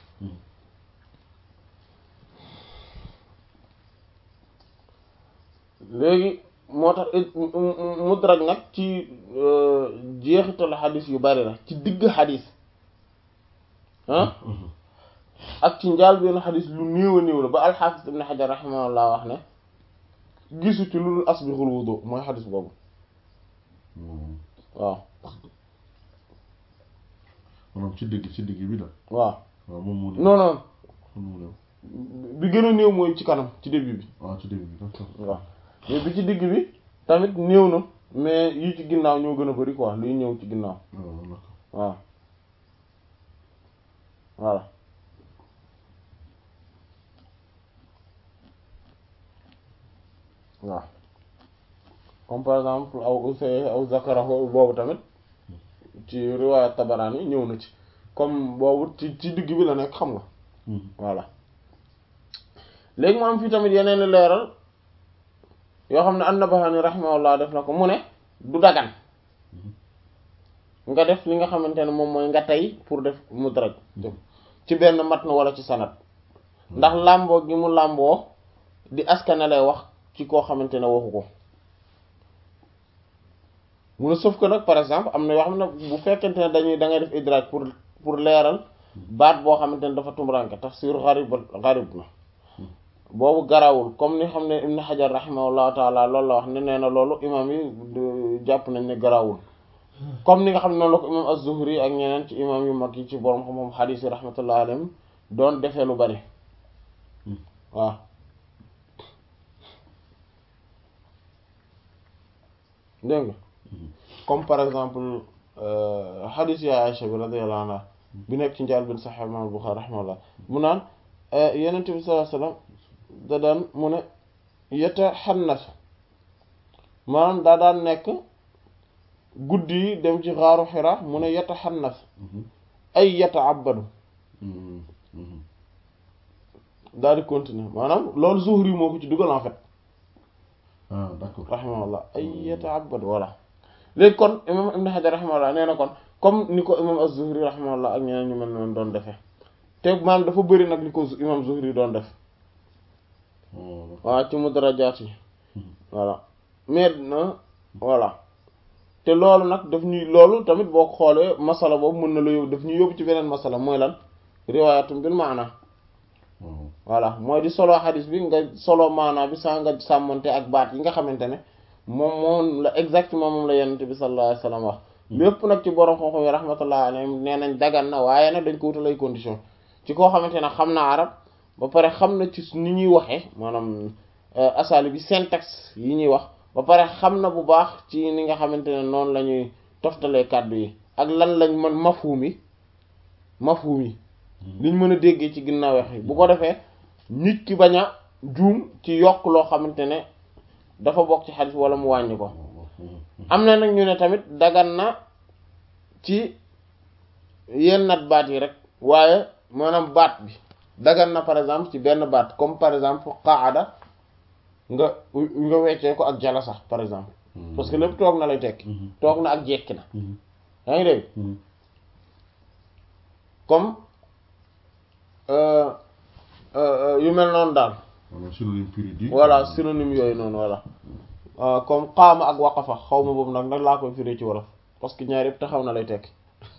léegi moo tax mudraj nag ci jeexitalu xadis yu bari la ci digg xadis ah ak ci njaal benn xadis lu néew a néew la ba alxaafis ibn xajar raximahullah wax ne gisu ci lu dul asbixul wudu mooy xadis boobu waaw maanaam ci digg ci digg bi la waaw waaw moom moo non non moom moo dem bi gën a néew mooy ci kanam ci début bi waaw ci digg bi d'accord waaw mais bi ci digg bi tamit néew na mais yi ci ginnaaw ñoo gën a bari quoi luy ñëw ci ginnaaw waaw d'accord waaw voilà waaw comme par exemple aw usay aw zakarahu boobu tamit ci riwaaya Tabarani yi ñëw na ci comme boobu ci ci digg bi la nekk xam nga voilà léegi mu am fii tamit yeneen i leeral yoo xam ne an-Nabahani rahimahullah def na ko mu ne du dagan nga def li nga xamante ne moom mooy nga tey pour def mudraj ci benn matn wala ci sanad ndax làmboo gi mu làmboo di askane lay wax ci koo xamante ne waxu ko mu ne sauf que nag par exemple am na yoo xam ne bu fekkente ne dañuy da ngay def idraaj pour pour leeral baat boo xamante ne dafa tumranke tafsir gharib gharib na boobu garawul comme ni xam ne Ibn Hajar rahimahullahu taala loolu la wax ne nee na loolu imam yi jàpp nañ ne garawul comme ni nga xam ne noonu la ko imam az-Zuhri ak ñeneen ci imam yu mag yi ci borom xam-xam xadiis yi rahmatullahi alayhim doon defee lu bari waaw dégg nga comme par exemple xadiis ya Aïcha bi radiyallahu anha bi nekk ci njaal bin Sahih imam Bukhari rahimahullah mu naan Yonent bi sallallahu alayhi wasallam da daan mu ne yataxannas maanaam daa daan nekk guddi yi dem ci xaaru Hira mu ne yataxannas ay yataabadu daal di continuer maanaam loolu Zuhri moo ko ci dugal en fait ah d'accord rahimahullah ay yataabadu voilà léegi kon imam Ibn Hajar rahimahullah nee na kon comme ni ko imam az-Zuhri rahimahullah ak ñeneen ñu mel noonu doon defee te maanaam dafa bëri nag li ko imam Zuhri doon def waaw ci mudrajaat yi voilà mais na voilà te loolu nag daf ñuy loolu tamit boo ko xoolee masala boobu mën na la yóbbu daf ñuy yóbbu ci beneen masala mooy lan riwaayatum bil maana voilà mooy di solo xadis bi nga solo maana bi saa nga sàmmante ak baat yi nga xamante ne moom moom la exactement moom la yenente bi sallallahu alayhi wasallam wax lépp nag ci borom xam-xam yi rahmatullah alayhim nee nañ dagan na waaye nag dañ ko wutal ay condition ci koo xamante ne xam na arab ba pare xam na ci ni ñuy waxee maanaam asali bi syntaxe yi ñuy wax ba pare xam na bu baax ci ni nga xamante ne noonu la ñuy toftalee kàddu yi ak lan lañ mën mafhum yi mafhum yi liñ mën a déggee ci ginnaaw wax yi bu ko defee nit ki bañ a juum ci yokk loo xamante ne dafa bokk ci xadis wala mu wàññi ko am na nag ñu ne tamit dagan na ci yenn nat baat yi rek waaye maanaam baat bi dagan na par exemple ci benn baat comme par exemple qaada nga nga weccee ko ak jala sax par exemple parce que lépp toog na lay tekki toog na ak jekki na yaa ngi dégg comme yu mel noonu daal synonyme pur et dur voilà synonyme yooyu noonu voilà comme qaama ak waqafa xaw ma boobu nag nag laa koy firé ci wolof parce que ñaar yëpp taxaw na lay tekki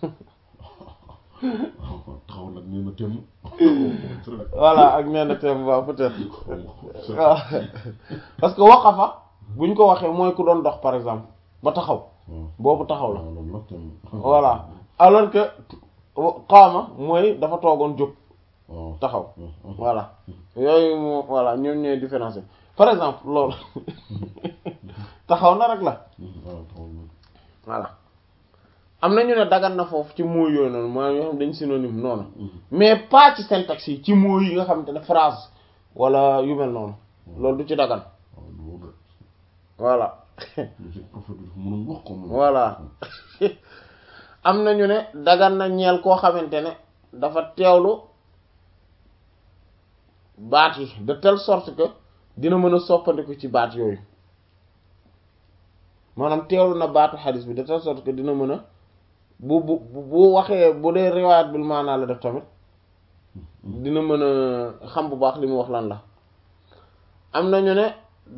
taxaw nag nee na temm voilà ak nee na temm waaw peut-être waaw parce que waqafa buñ ko waxee mooy ku doon dox par exemple ba taxaw boobu taxaw la loolu nag temm voilà alors que qaama mooy dafa toogoon jóg waaw taxaw voilà yooyu moo voilà ñoom ñooy différencier par exemple loolu taxaw na rek la waaw taxaw na voilà am na ñu ne dagan na foofu ci mots yooyu noonu maanaam yoo xam dañ synonyme noonu mais pas ci syntaxe yi ci mots yi nga xamante ne phrase wala yu mel noonu loolu du ci dagan waaw loolu voilà de prophète bi dafa mënoon wax ko moom voilà am na ñu ne dagan na ñeel koo xamante ne dafa teewlu baat yi de telle sorte que dina mën a soppandiku ci baat yooyu maanaam teewlu na baatu xadis bi de telle sorte que dina mën a bu bu bu waxee bu dee riwaayat bil maanaa la def tamit dina mën a xam bu baax li mu wax lan la am na ñu ne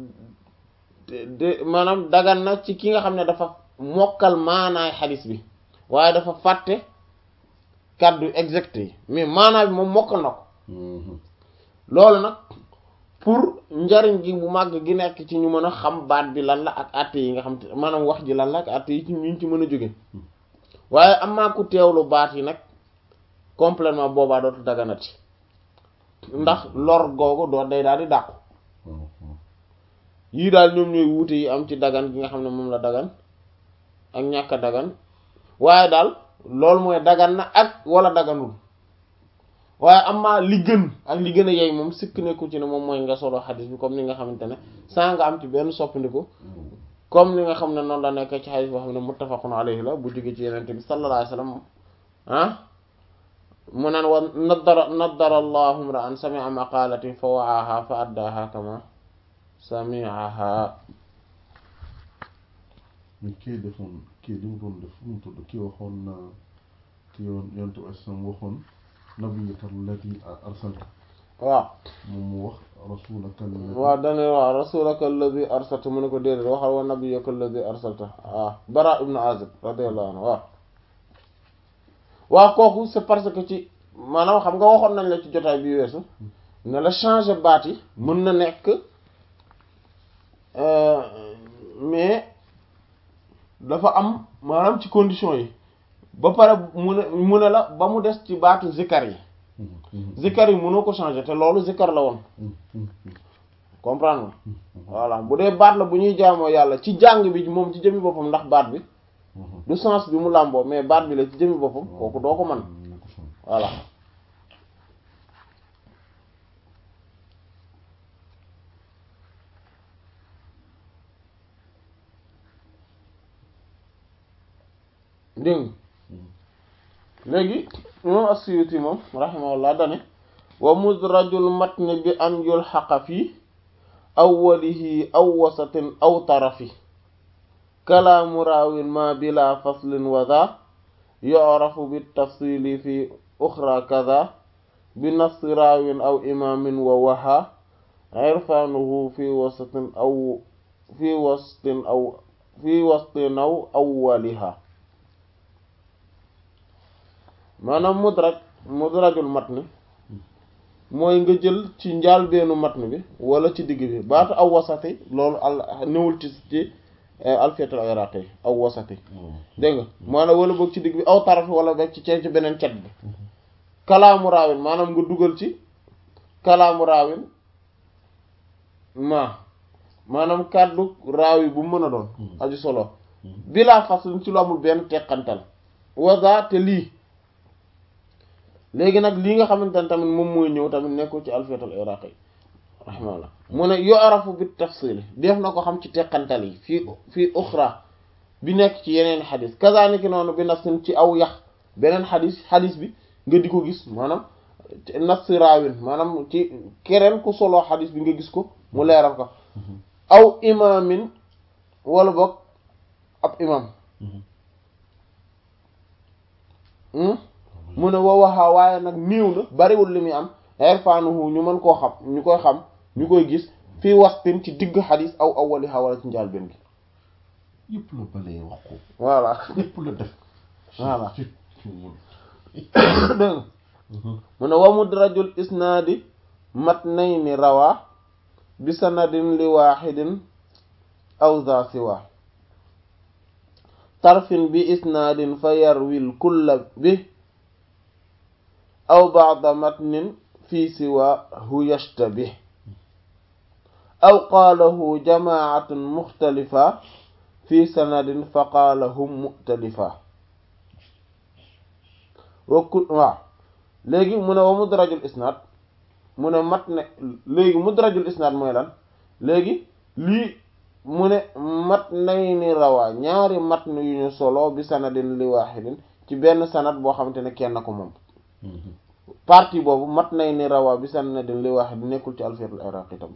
de maanaam dagan na ci ki nga xam ne dafa mokkal maanaay xadis bi waaye dafa fàtte kàddu exact yi mais maanaa bi moom mokkal na ko loolu nag pour njariñ gi bu màgg gi nekk ci ñu mën a xam baat bi lan la ak àtte yi nga xam te maanaam wax ji lan la ak àtte yi ci ñu ci mën a jóge waaye am maa ku teewlu baat yi nag complètement boobaa dootu daganati ndax lor googu doo day daal di dàqu yii daal ñoom ñooy wuute yi am ci dagan gi nga xam ne moom la dagan ak ñàkk a dagan waaye daal loolu mooy dagan na ak wala daganul waaye amaa li gën ak li gën a yey moom sikk nekku ci ne moom mooy nga solo xadis bi comme ni nga xamante ne saa nga am ci benn soppandiku comme ni nga xam ne noonu la nekk ci xadis boo xam ne muttafaqun alayhi la bu jóge ci yenente bi sallallahu alayhi wasallam ah mu naan wa nadara nadara allahu imra'an sami'a maqalati fa wa'aha fa addaaha kama sami'aha mais kii defoon kii li mu doon def mu tudd kii waxoon na kii yoon yontu asam waxoon nabiyaka allati arsalta waaw moom mu wax rasulaka allati waaw dane waaw rasulaka alladi arsalta mu ne ko déedéet waxal wa nabiyaka alladi arsalta waaw bara ibnu azib radiyallahu anhu waaw waaw kooku c'est parce que ci maanaam xam nga waxoon nañ la ci jotaay bi weesu ne la changer baat yi mën na nekk mais dafa am maanaam ci condition yi ba pare mu ne mu ne la ba mu des ci baatu zikar yi zikar yi mënoo ko changer te loolu zikar la woon comprendre nga voilà bu dee baat la bu ñuy jaamoo yàlla ci jàng bi moom ci jëmi boppam ndax baat bi du sens bi mu làmboo mais baat bi la ci jëmi boppam kooku doo ko mën voilà dégg léegi moom as-Suyuti moom rahimahullah dane wa mudrajul matni bi an yulxaqa fi awwalihi aw wasatin aw tarafi kalaamu raawin ma bila faslin wa dha yu'rafu bitafsili fi uxra kadha bi nafsi raawin aw imaamin wa waha irfaanuhu fi wasatin aw fi wastin aw fi wastin aw awwaliha maanaam mudraj mudrajul matn mooy nga jël ci njaalbeenu matn bi wala ci digg bi baatu aw wasati loolu al newul ci ci alfiyatul iraqi aw wasati dégg nga maanaam wala boog ci digg bi aw taraf wala boog ci ci beneen cet bi kalaamu raawin maanaam nga dugal ci kalaamu raawin ma maanaam kàddu raawi bu mën a doon aju solo bilaa faslin ci lu amul benn teqantal waza te lii léegi nag lii nga xamante ne tamit moom mooy ñëw tamit nekkul ci alfiyatul iraqi rahimahullah mu ne yu'rafu bit tafsil def na ko xam ci teqantal yi fii fii uxra bi nekk ci yeneen xadis kazaniki noonu bi nafsin ci aw yax beneen xadis xadis bi nga di ko gis maanaam nafsi raawin maanaam ci keneen ku solo xadis bi nga gis ko mu leeral ko aw imaamin wala boog ab imam mu ne wa waxaa waaye nag néew na bariwul li muy am irfanuhu ñu mën koo xam ñu koy xam ñu koy gis fii wastin ci digg xadis aw awwaliha wala ci njaal benn gi yëpp la balee wax ko voilà yëpp la def Voilà. ci ci mu dégg nga mu ne wa mudrajul isnaadi matnayni rawa bi sanadin li waaxidin aw za siwa tarfin bi isnaadin fa yarwil kulla bi aw ba'da matnin fi siwahu yashtabih aw qaalahu jamaatun muxtalifa fi sanadin fa qaalahum mu'talifa wa ku waaw léegi mu ne wa mudrajul isnaad mu ne mat ne léegi mudrajul isnaad mooy lan léegi lii mu ne mat nay ni rawaa ñaari mat yu ñu solo bi sanadin li waaxidin ci benn sanad boo xamante ne kenn ko moom partie boobu mat nay ni rawaa bi sanadin li waaxidin nekkul ci alfiyatul iraqi tam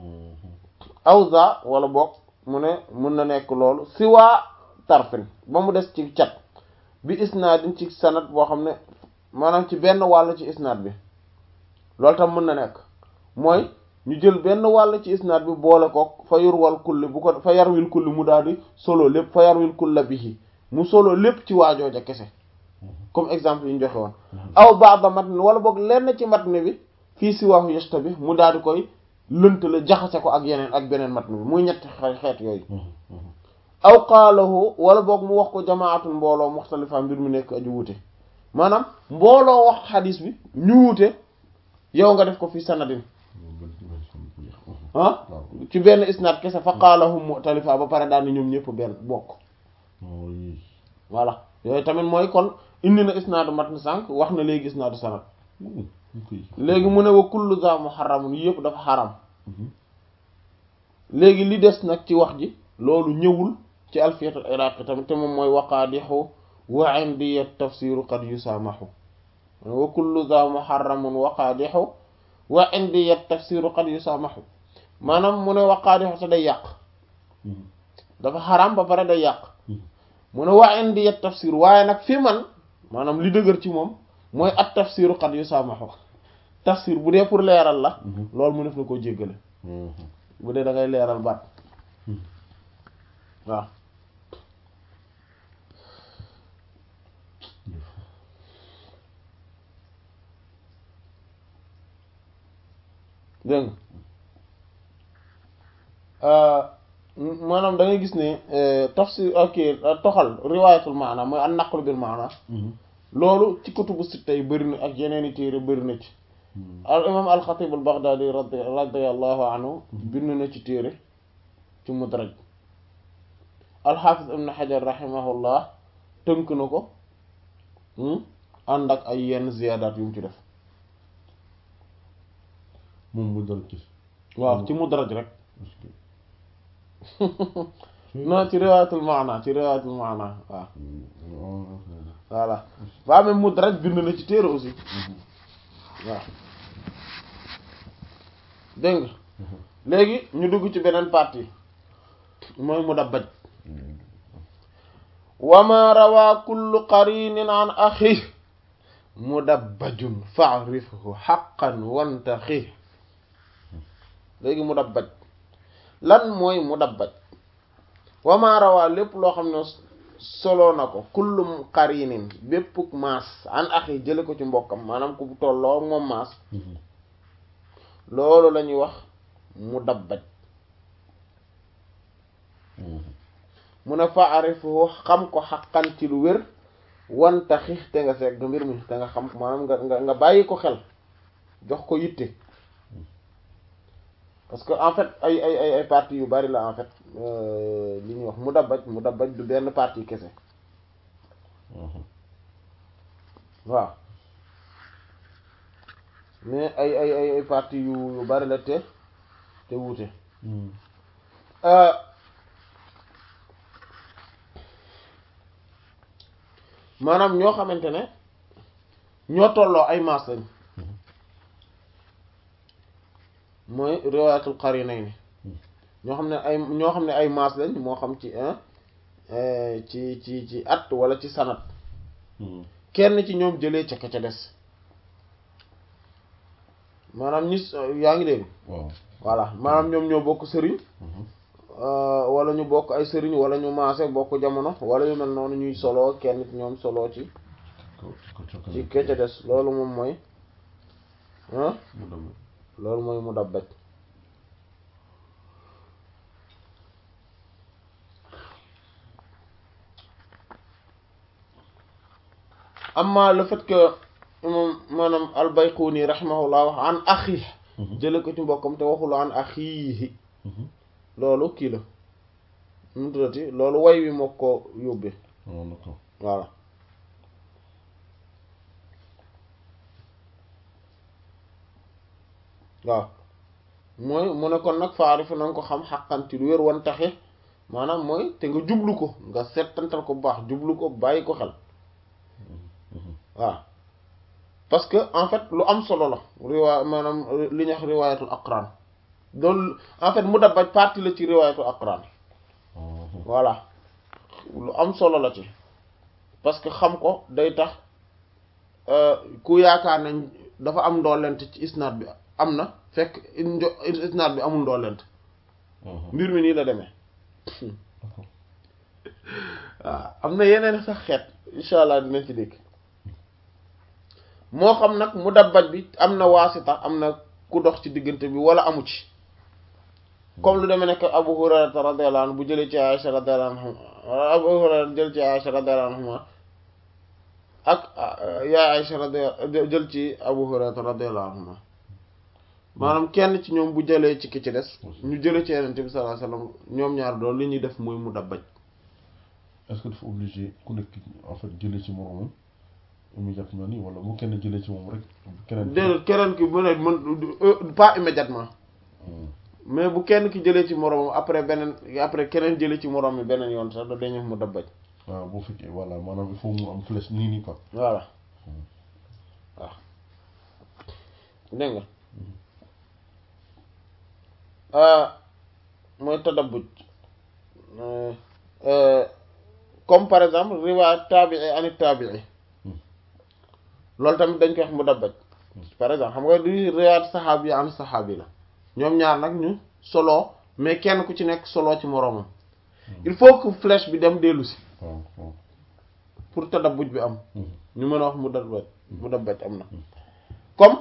awza wala boog mu ne mun na nekk loolu si waa tarfin ba mu des ci cat bi isnaadin ci sanad boo xam ne maanaam ci benn wàll ci isnaad bi loolu tam mën na nekk mooy ñu jël benn wàll ci isnaad bi boole ko fa yurwal kulli bu ko fa yarwil kulli mu daal di solo lépp fa yarwil kulla bihi mu solo lépp ci waajooja kese comme exemple yi ñu joxe woon aw ba'da matn wala boog lenn ci matn bi fii si waaxu yesta bi mu daal di koy lëntale jaxase ko ak yeneen ak beneen matn bi muy ñetti xeet yooyu aw qaalahu wala boog mu wax ko jamaatul mbooloo muxtalifa mbir mu nekk aju wuute maanaam mbooloo wax xadis bi ñu wuute yow nga def ko fi sanadin ah ci benn isnaad kese fa qaalahum muxtalifa ba pare daal ni ñoom ñëpp benn bokk voilà yooyu tamit mooy kon indi na isnaadu matn sànq wax na léegi isnaadu sanad léegi mu ne wa kullu za muharramun yëpp dafa xaram léegi li des nag ci wax ji loolu ñëwul ci alfiyatul iraqi tamit te moom mooy waqaadixu wa indi tafsiru qad yusaamaxu wa kullu za muharramun waqaadixu wa indi tafsiru qad yusaamaxu maanaam mu ne waqaadixu te day yàq dafa xaram ba pare day yàq mu ne wa indi tafsir waaye nag fi man maanaam li dëgër ci moom mooy at tafsiru qad yusaamaxu tafsir bu dee pour leeral la loolu mu def na koo jéggale bu dee da ngay leeral baat waaw dégg nga maanaam da ngay gis ne tafsir ok toxal riwaayatul maana mooy an naqlu bil maana loolu ci kutubu sitta yi bëri na ak yeneen i téere bëri na ci al imam al xatib al baghdadi radi radiallahu anhu bind na ci téere ci mudraj al xaafis ibn xajar rahimahullah tënk na ko ànd ak ay yenn ziyaadaat yu mu ci def moom mu dal ci waaw ci mudraj rek non ci riwaayatul maana ci riwaayatul maana waaw voilà waa même mudraj bind na ci téere aussi waaw dégg nga léegi ñu dugg ci beneen partie mooy mudabbaj wa ma rawaa kullu qarinin an axi mudabbajun fa'rifhu haqqan wantaxi léegi mudabbaj lan mooy mudabbaj wa ma rawaa lépp loo xam ne solo na ko kullu qarinin bépp maas an axi jële ko ci mbokkam maanaam ku tolloo moom maas loolu la ñuy wax mudabbaj mu ne fa arifu xam ko xaqan ci lu wér wanta xix te nga segg mbir mi te nga xam maanaam nga nga nga bàyyi ko xel jox ko yitte parce que en fait ay ay ay ay parties yu bari la en fait li ñuy wax mudabbaj mudabbaj du benn partie kese waaw mais ay ay ay ay parties yu yu bari la te te wuute maanaam ñoo xamante ne ñoo tolloo ay maas lañ mooy riwaayatul qarinayni ñoo xam ne ay ñoo xam ne ay maas lañ moo xam ci ci ci ci at wala ci sanat kenn ci ñoom jëlee ca ka ca des maanaam ñi yaa ngi dégg waaw voilà maanaam ñoom ñoo bokk sëriñ Mhm. euh, wala ñu bokk ay sëriñ wala ñu maase bokk jamono wala yu mel noonu ñuy solo kenn ci ñoom solo ci ko ko cokka ci kecca des loolu moom mooy ah mu dem loolu mooy mu dabbaj amma le fait que imam maanaam al-Bayquni rahimahullah wax an axi jële ko ci mbokkam te waxul an axiihi Mhm. loolu kii la nu mu tuddati loolu way wi moo ko yóbbee waaw d'accord voilà waaw mooy mu ne kon nag faarifu na nga ko xam xaqanti lu wér wan taxe maanaam mooy te nga jublu ko nga settantal ko bu baax jublu ko bàyyi ko xel Mhm. waaw parce que en fait lu am solo la riwaay maanaam li ñuy wax riwaayatul aqran loolu en fait mu dabbaj partie la ci riwaayatul aqran Mhm. voilà lu am solo la ci parce que xam ko day tax euh, ku yaakaar nañ dafa am ndoolent ci isnaad bi am na fekk njo- isnaad bi amul ndoolent Mhm. mbir mi nii la demee d'accord waaw am na yeneen sax xeet incha allah dinañ ci dégg moo xam nag mu dabbaj bi am na waasita am na ku dox ci diggante bi wala amu ci comme lu demee nekk Abu Hurayrata radiyallahu anhu bu jëlee ci Aisha radiyallahu anha Abu Hurayra jël ci Aisha radiyallahu anha ak yaa Aisha radiyallahu jël ci Abu Hurayrata radiyallahu anha maanaam kenn ci ñoom bu jëlee ci ki ci des ñu jëlee ci Yonent bi sallallahu alayhi wasallam ñoom ñaar doon li ñuy def mooy mu dabbaj est-ce que dafa obligé ku nekk en fait jëlee ci moromam immédiatement nii wala bu kenn jëlee ci moom rek keneen déedéet keneen ki mu ne mën pas immédiatement Mhm. mais bu kenn ki jëlee ci moroomam après beneen après keneen jëlee ci moroom mi beneen yoon sax da dañu mu dabbaj waaw boo fekkee voilà maanaam il faut mu am flèche nii nii quoi voilà waaw dégg nga mooy tadabbuj comme par exemple riwaayat taabii anit taabii loolu tamit dañ koy wax mu dabbaj par exemple xam nga di riwaayat saxaabi an saxaabi la ñoom ñaar nag ñu solo mais kenn ku ci nekk solo ci moroomam il faut que flèche bi dem dellu si waaw waaw pour tadabbuj bi am Mhm. ñu mën a wax mu dabbaj mu dabbaj am na comme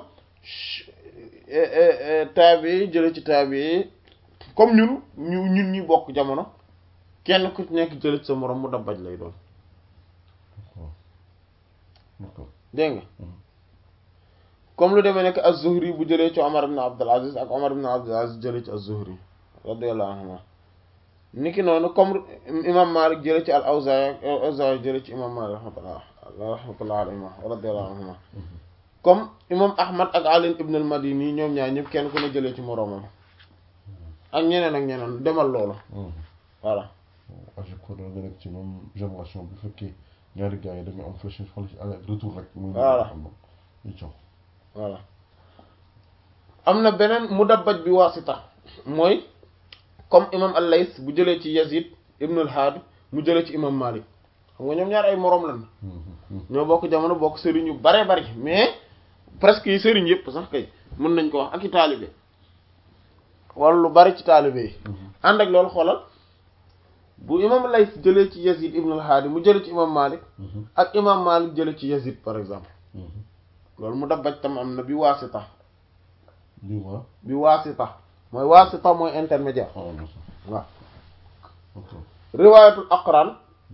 taabi jële ci taabi comme ñun ñu ñun ñi bokk jamono kenn ku ci nekk jële ci sa moroom mu dabbaj lay doon d'accord d'accord dégg nga Mhm. comme lu demee nekk az-Zuhri bu jëlee ci Omar ibn Abdul Aziz ak Omar ibn Abdul Aziz jëlee ci az-Zuhri radiyallahu anhuma niki noonu comme imam Malik jëlee ci al-Awzaa'i ak al-Awzaa'i jëlee ci imam Malik rahmatullah rahmatullah alayhima radiyallahu anhuma comme imam Ahmad ak Ali ibn al-Madini ñoom ñaar ñëpp kenn ku ne jëlee ci moroomam ak ñeneen ak ñeneen demal loolu Mhm. voilà à chaque fois da nga nekk ci même génération bu fekkee ñaari gars yi dañu am flèche xool ci aller retour rek. muy Voilà. am na ñu jox. voilà am na beneen mudabbaj bi waasita mooy comme imam al-Lays bu jëlee ci Yazid ibn al-Had mu jëlee ci imam Malik xam nga ñoom ñaar ay moroom lan ñoo bokk jamono bokk sëriñ yu bare bari mais presque yi sëriñ yëpp sax kay mën nañ ko wax ak i taalibe wala lu bari ci taalibe yi ànd ak loolu xoolal bu imam al-Lays jëlee ci Yazid ibn al-Had mu jëlee ci imam Malik ak imam Malik jëlee ci Yazid par exemple loolu mudabbaj tam am na bi waasita lii waa bi waasita mooy waasita mooy intermédiaire xaw na sax waaw ok riwaayatul aqran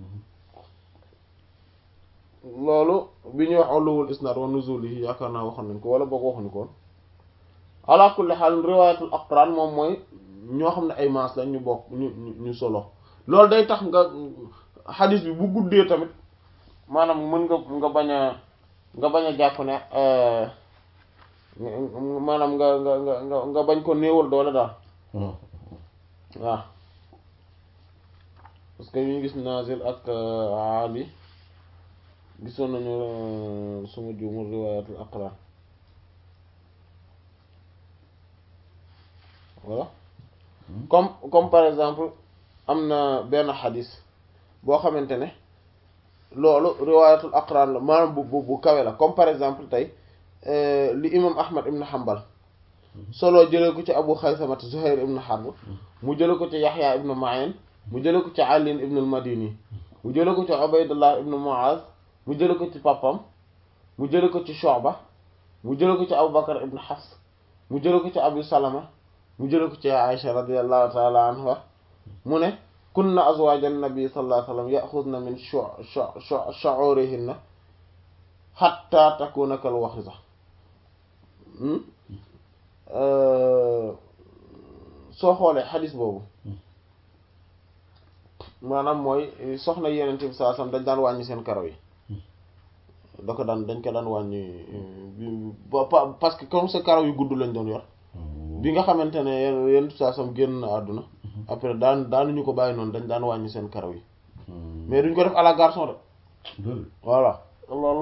loolu bi ñuy wax uluwul isnad wa nuzulihi yaakaar naa waxoon nañ ko wala boog waxuñu ko woon ala kulli xaal riwaayatul aqran moom mooy ñoo xam ne ay maas lañ ñu bokk ñu ñu ñu solo loolu day tax nga xadis bi bu guddee tamit maanaam mën nga nga bañ a nga bañ a jàpp ne euh, maanaam nga nga nga nga nga bañ ko néewal doole daal waaw waaw parce que ñu gis Nazil ak Ali gisoon nañu suma juumul riwaayatul aqran voilà comme comme par exemple am na benn xadis boo xamante ne loolu riwaayatul aqran la maanaam bu bu bu kawe la comme par exemple tey li imam Ahmad ibn Hanbal solo jëlee ko ci Abu Xaysamat Zuhair ibn Harb mu jëlee ko ci Yaxya ibn Ma'in mu jëlee ko ci Ali ibn al-Madini mu jëlee ko ci Ubaydullah ibn Mu'az mu jëlee ko ci papam mu jëlee ko ci Shu'ba mu jëlee ko ci Abu Bakr ibn Hafs mu jëlee ko ci Abu Salama mu jëlee ko ci Aisha radiyallahu ta'ala anha mu ne kunna azwaaj an-nabi sallallahu alayhi wa sallam ya'khudna min shu'urihinna hatta takuna kal waxiza soo xoolee xadis boobu maanaam mooy soxna yeneen bi saa sam dañ daan wàññi seen karaw yi da ko daan dañ ko daan wàññi parce que comme sa karaw yu gudd lañ doon yor bi nga xamante ne yeneen saa sam génn na àdduna après daan daanuñu ko bàyyi noonu dañ daan wàññi seen karaw yi mais duñ ko def à la garçon de voilà loolu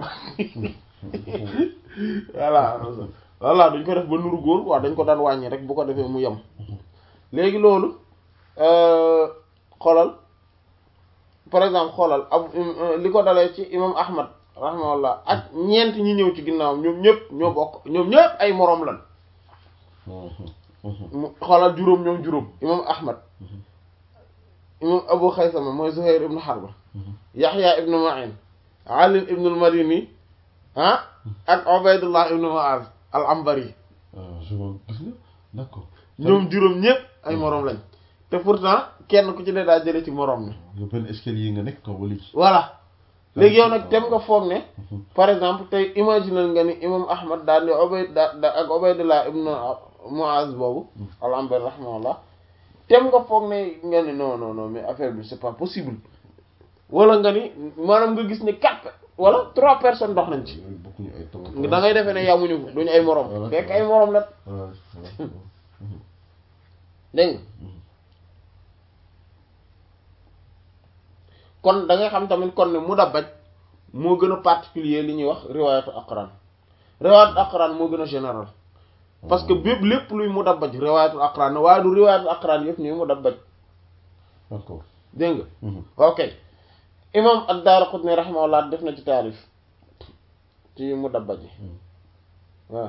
voilà voilà duñ ko def ba nuru góor waaw dañ ko daan wàññi rek bu ko defee mu yem léegi loolu xoolal par exemple xoolal ab li ko dalee ci imam ahmad rahimahullah ak ñeent ñi ñëw ci ginnaawam ñoom ñëpp ñoo bokk ñoom ñëpp ay moroom lan xoolal juróom ñoom juróom imam ahmad imam abu xaysama mooy zuhair ibnu harba yaxya ibnu ma'in ali ibnu al-madini ah ak ubaydullah ibnu mu'az al ambari d'accord ñoom juróom ñëpp ay moroom lañ te pourtant kenn ku ci ne daa jële ci moroom ne yow benn escalier nga nekk kaw wala ci voilà léegi yow nag tem nga foog ne par exemple tey imaginal nga ni imam ahmad daal di ubayd da ak ubaydullah ibnu muaz boobu al ambari rahimahullah tem nga foog ne nga ni non non non mais affaire bi c'est pas possible wala nga ni maanaam nga gis ne quatre wala trois personnes dox nañ ci bokkuñu ay taw da ngay defee ne yamuñu duñu ay moroom fekk ay moroom la dégg kon da ngay xam tamit kon ne mudabbaj moo gën a particulier li ñuy wax riwaayatu aqran riwaayatu aqran moo gën a général parce que bépp lépp luy mudabbaj riwaayatu aqran waaye du riwaayatu aqran yëpp ñuy mudabbaj d'accord dégg nga ok imam ad-Daraqutni rahimahullah def na ci taarif ci mudabbaj yi waaw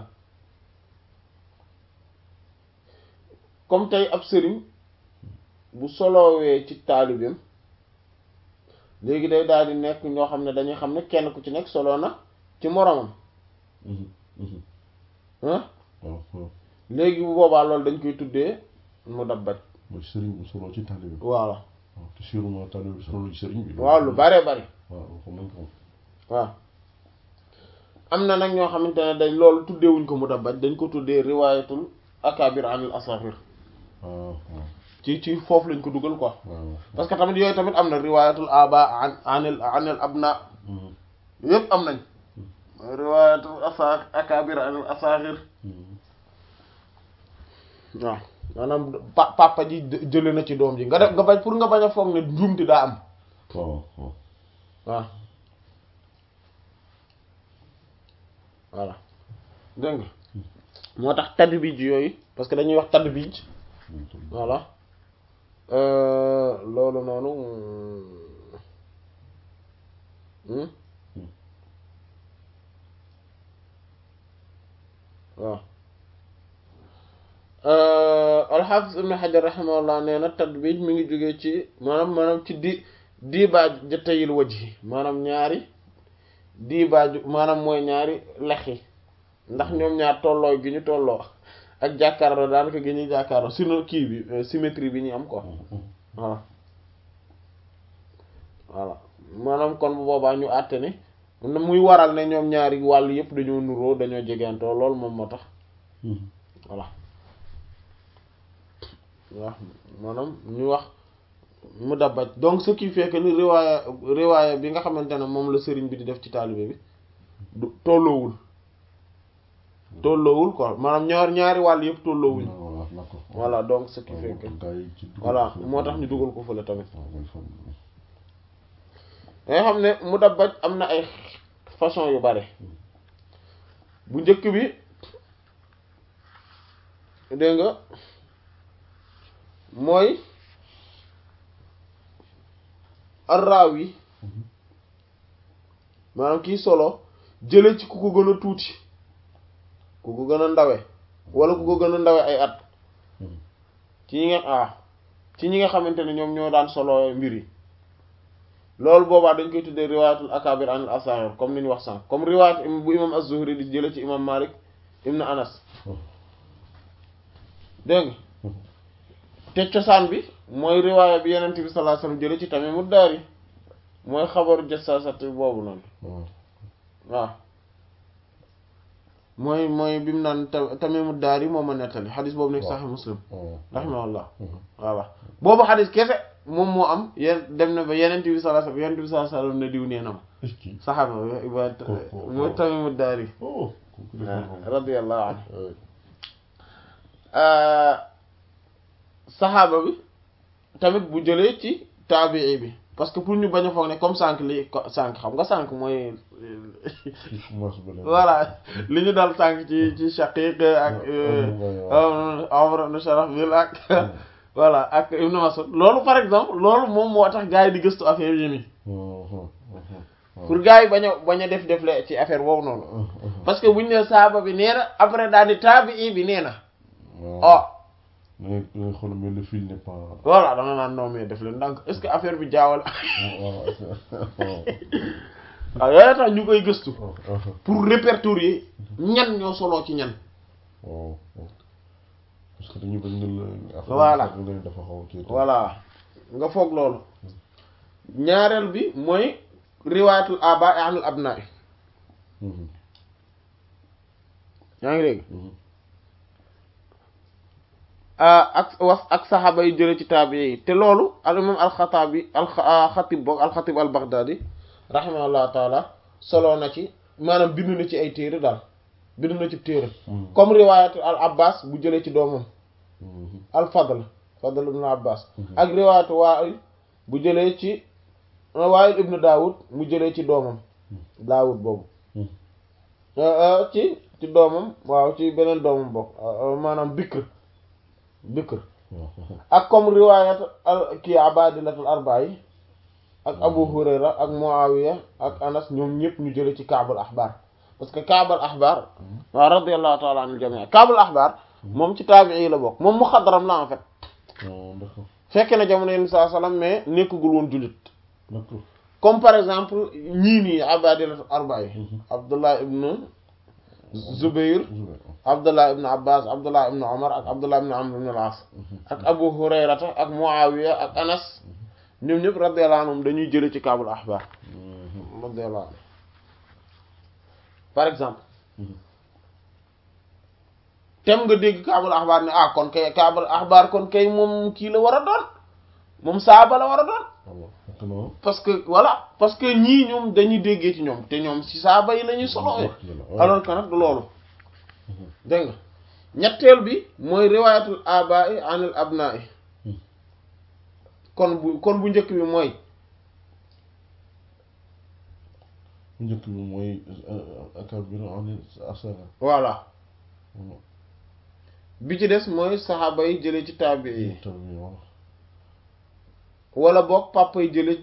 comme tey ab sëriñ bu solowee ci taalibeem léegi day daal di nekk ñoo xam ne dañuy xam ne kenn ku ci nekk solo na ci moroomam ah léegi bu boobaa loolu dañ koy tuddee mudabbaj mooy sëriñ bu solo ci taalibe bi voilà waaw te sûrement taalibe bi solo ci sëriñ bi waaw lu bare bari waaw xam nañ ko waaw am na nag ñoo xamante ne dañ loolu tuddeewuñ ko mudabbaj dañ ko tuddee riwaayatul akabir anil asafir waaw waaw ci ci foofu lañ ko dugal quoi waaw parce que tamit yooyu tamit am na riwaayatul aba an anil anil abna yëpp am nañ riwaayatul asa akabir anil asafir waaw maanaam pa papa ji jële na ci doom ji nga def nga bañ pour nga bañ a foog ne njuumti daa am waaw waaw waaw voilà dégg nga moo tax tadbij yooyu parce que dañuy wax tadbij voilà loolu noonu waaw alxaafis ibn xajar raximahullah nee na tadbij mi ngi jógee ci maanaam maanaam ci di diibaaj jëttayil wajhi maanaam ñaari diibaaju maanaam mooy ñaari lex yi ndax ñoom ñaar tolloo gi ñu tolloo ak jàkkaarloo daanaka gi ñuy jàkkaarloo sino kii bi symétrie bi ñu am quoi voilà voilà maanaam kon bu boobaa ñu àtte ne muy waral ne ñoom ñaari wàll yëpp dañoo nuroo dañoo jegantoo lool moom moo tax voilà waaw maanaam ñu wax mu dabbaj donc ce qui fait que ni riwaaya riwaaya bi nga xamante ne moom la sëriñ bi di def ci taalibe bi du tolloowul tolloowul quoi maanaam ñaar ñaari wàll yëpp tolloowuñ voilà donc ce qui fait que voilà moo tax ñu dugal ko fële tamit nga xam ne mu dabbaj am na ay façon yu bare bu njëkk bi dégg nga mooy arraawi maanaam kii solo jële ci ku ko gën a tuuti ku ko gën a ndawe wala ku ko gën a ndawe ay at ci ñi nga ah ci ñi nga xamante ne ñoom ñoo daan solo mbir yi loolu boobaa dañ koy tuddee riwaayatul akabir anil asaghir comme ni ñu wax sànq comme riwaayat bu imam az-Zuhri di jële ci imam Malik ibn Anas dégg nga te cosaan bi mooy riwaaya bi yenent bi sallallahu alayhi wasallam jële ci Tamimud Dari mooy xabaru jassasati boobu noonu waaw mooy mooy bi mu naan Tamimud Dari moo ma nettali xadis boobu nekk Sahih Muslim rahimahullah voilà boobu xadis kese moom moo am yéen dem na ba yenent bi sallallahu alayhi wasallam yenent bi sallallahu alayhi wasallam ne diw nee na ma saxaaba mooy Tamimud Dari radiyallahu anhu saxaaba bi tamit bu jëlee ci taabii bi parce que pour ñu bañ a foog ne comme sànq li sànq xam nga sànq mooy voilà li ñu dal sànq ci ci Shaqiq ak Amr ibn Sharahbil ak voilà ak Ibn Mas'ud loolu par exemple loolu moom moo tax gars yi di gëstu affaire yi nii pour gars yi bañ a bañ a def def le ci affaire boobu noonu parce que buñu ne saxaaba bi nee na après daal di taabii bi nee na oh mais xool mais le fil n'est pas. voilà da nga naan non mais def leen ndànk est-ce que affaire bi jaawal. waaw yooyu tax ñu koy gëstu. pour répertorier ñan ñoo soloo ci ñan. waaw parce que dañu bañ la. voilà dafa xaw a voilà nga foog loolu. ñaareel bi mooy riwaayatul abaa anil abnaa yaa ngi dégg. ak wax ak saxaaba yi jële ci taabi yi te loolu al imam alxataabi alxatib boog alxatib al baghdadi rahimahullah taala soloo na ci maanaam bindu na ci ay téere daal bindu na ci téere comme riwaayat al abbas bu jëlee ci doomam al fadl fadl ibn abbas ak riwaayat waa'il bu jëlee ci waa'il ibn daawud mu jëlee ci doomam daawud boobu ci ci doomam waaw ci beneen doomam bokk maanaam bikr bikr ak comme riwaayat al kii abadilatul arbaa yi ak abu hurayra ak muawiya ak anas ñoom ñëpp ñu jële ci kaabul axbaar parce que kaabul axbaar waaw radiyallahu taala anil jamii kaabul axbaar moom ci taabii la bokk moom muxadram la en fait fekke na jamono yenn saa salaam mais nekkagul woon jullit comme par exemple ñii nii abadilatul arbaa yi abdullah ibnu zubayr abdullah ibn abbas abdullah ibn omar ak abdullah ibn amr ibn al-as ak abu hurayrata ak muawiya ak anas ñoom ñëpp radiyallahu anhum dañuy jële ci kaabul axbaar radiyallahu anhu par exemple tem nga dégg kaabul axbaar ne ah kon kay kaabul axbaar kon kay moom kii la war a doon moom saaba la war a doon parce que voilà parce que ñii ñoom dañuy déggee ci ñoom te ñoom ci saaba yi la ñuy solowee alors que nag du loolu dégg nga ñetteel bi mooy riwaayatul abaa'i anil abnaa'i kon bu kon bu njëkk bi mooy bu njëkk bi mooy akabir anil asaghir voilà bi ci des mooy saxaaba yi jële ci taabi yi wala boog papa yi jële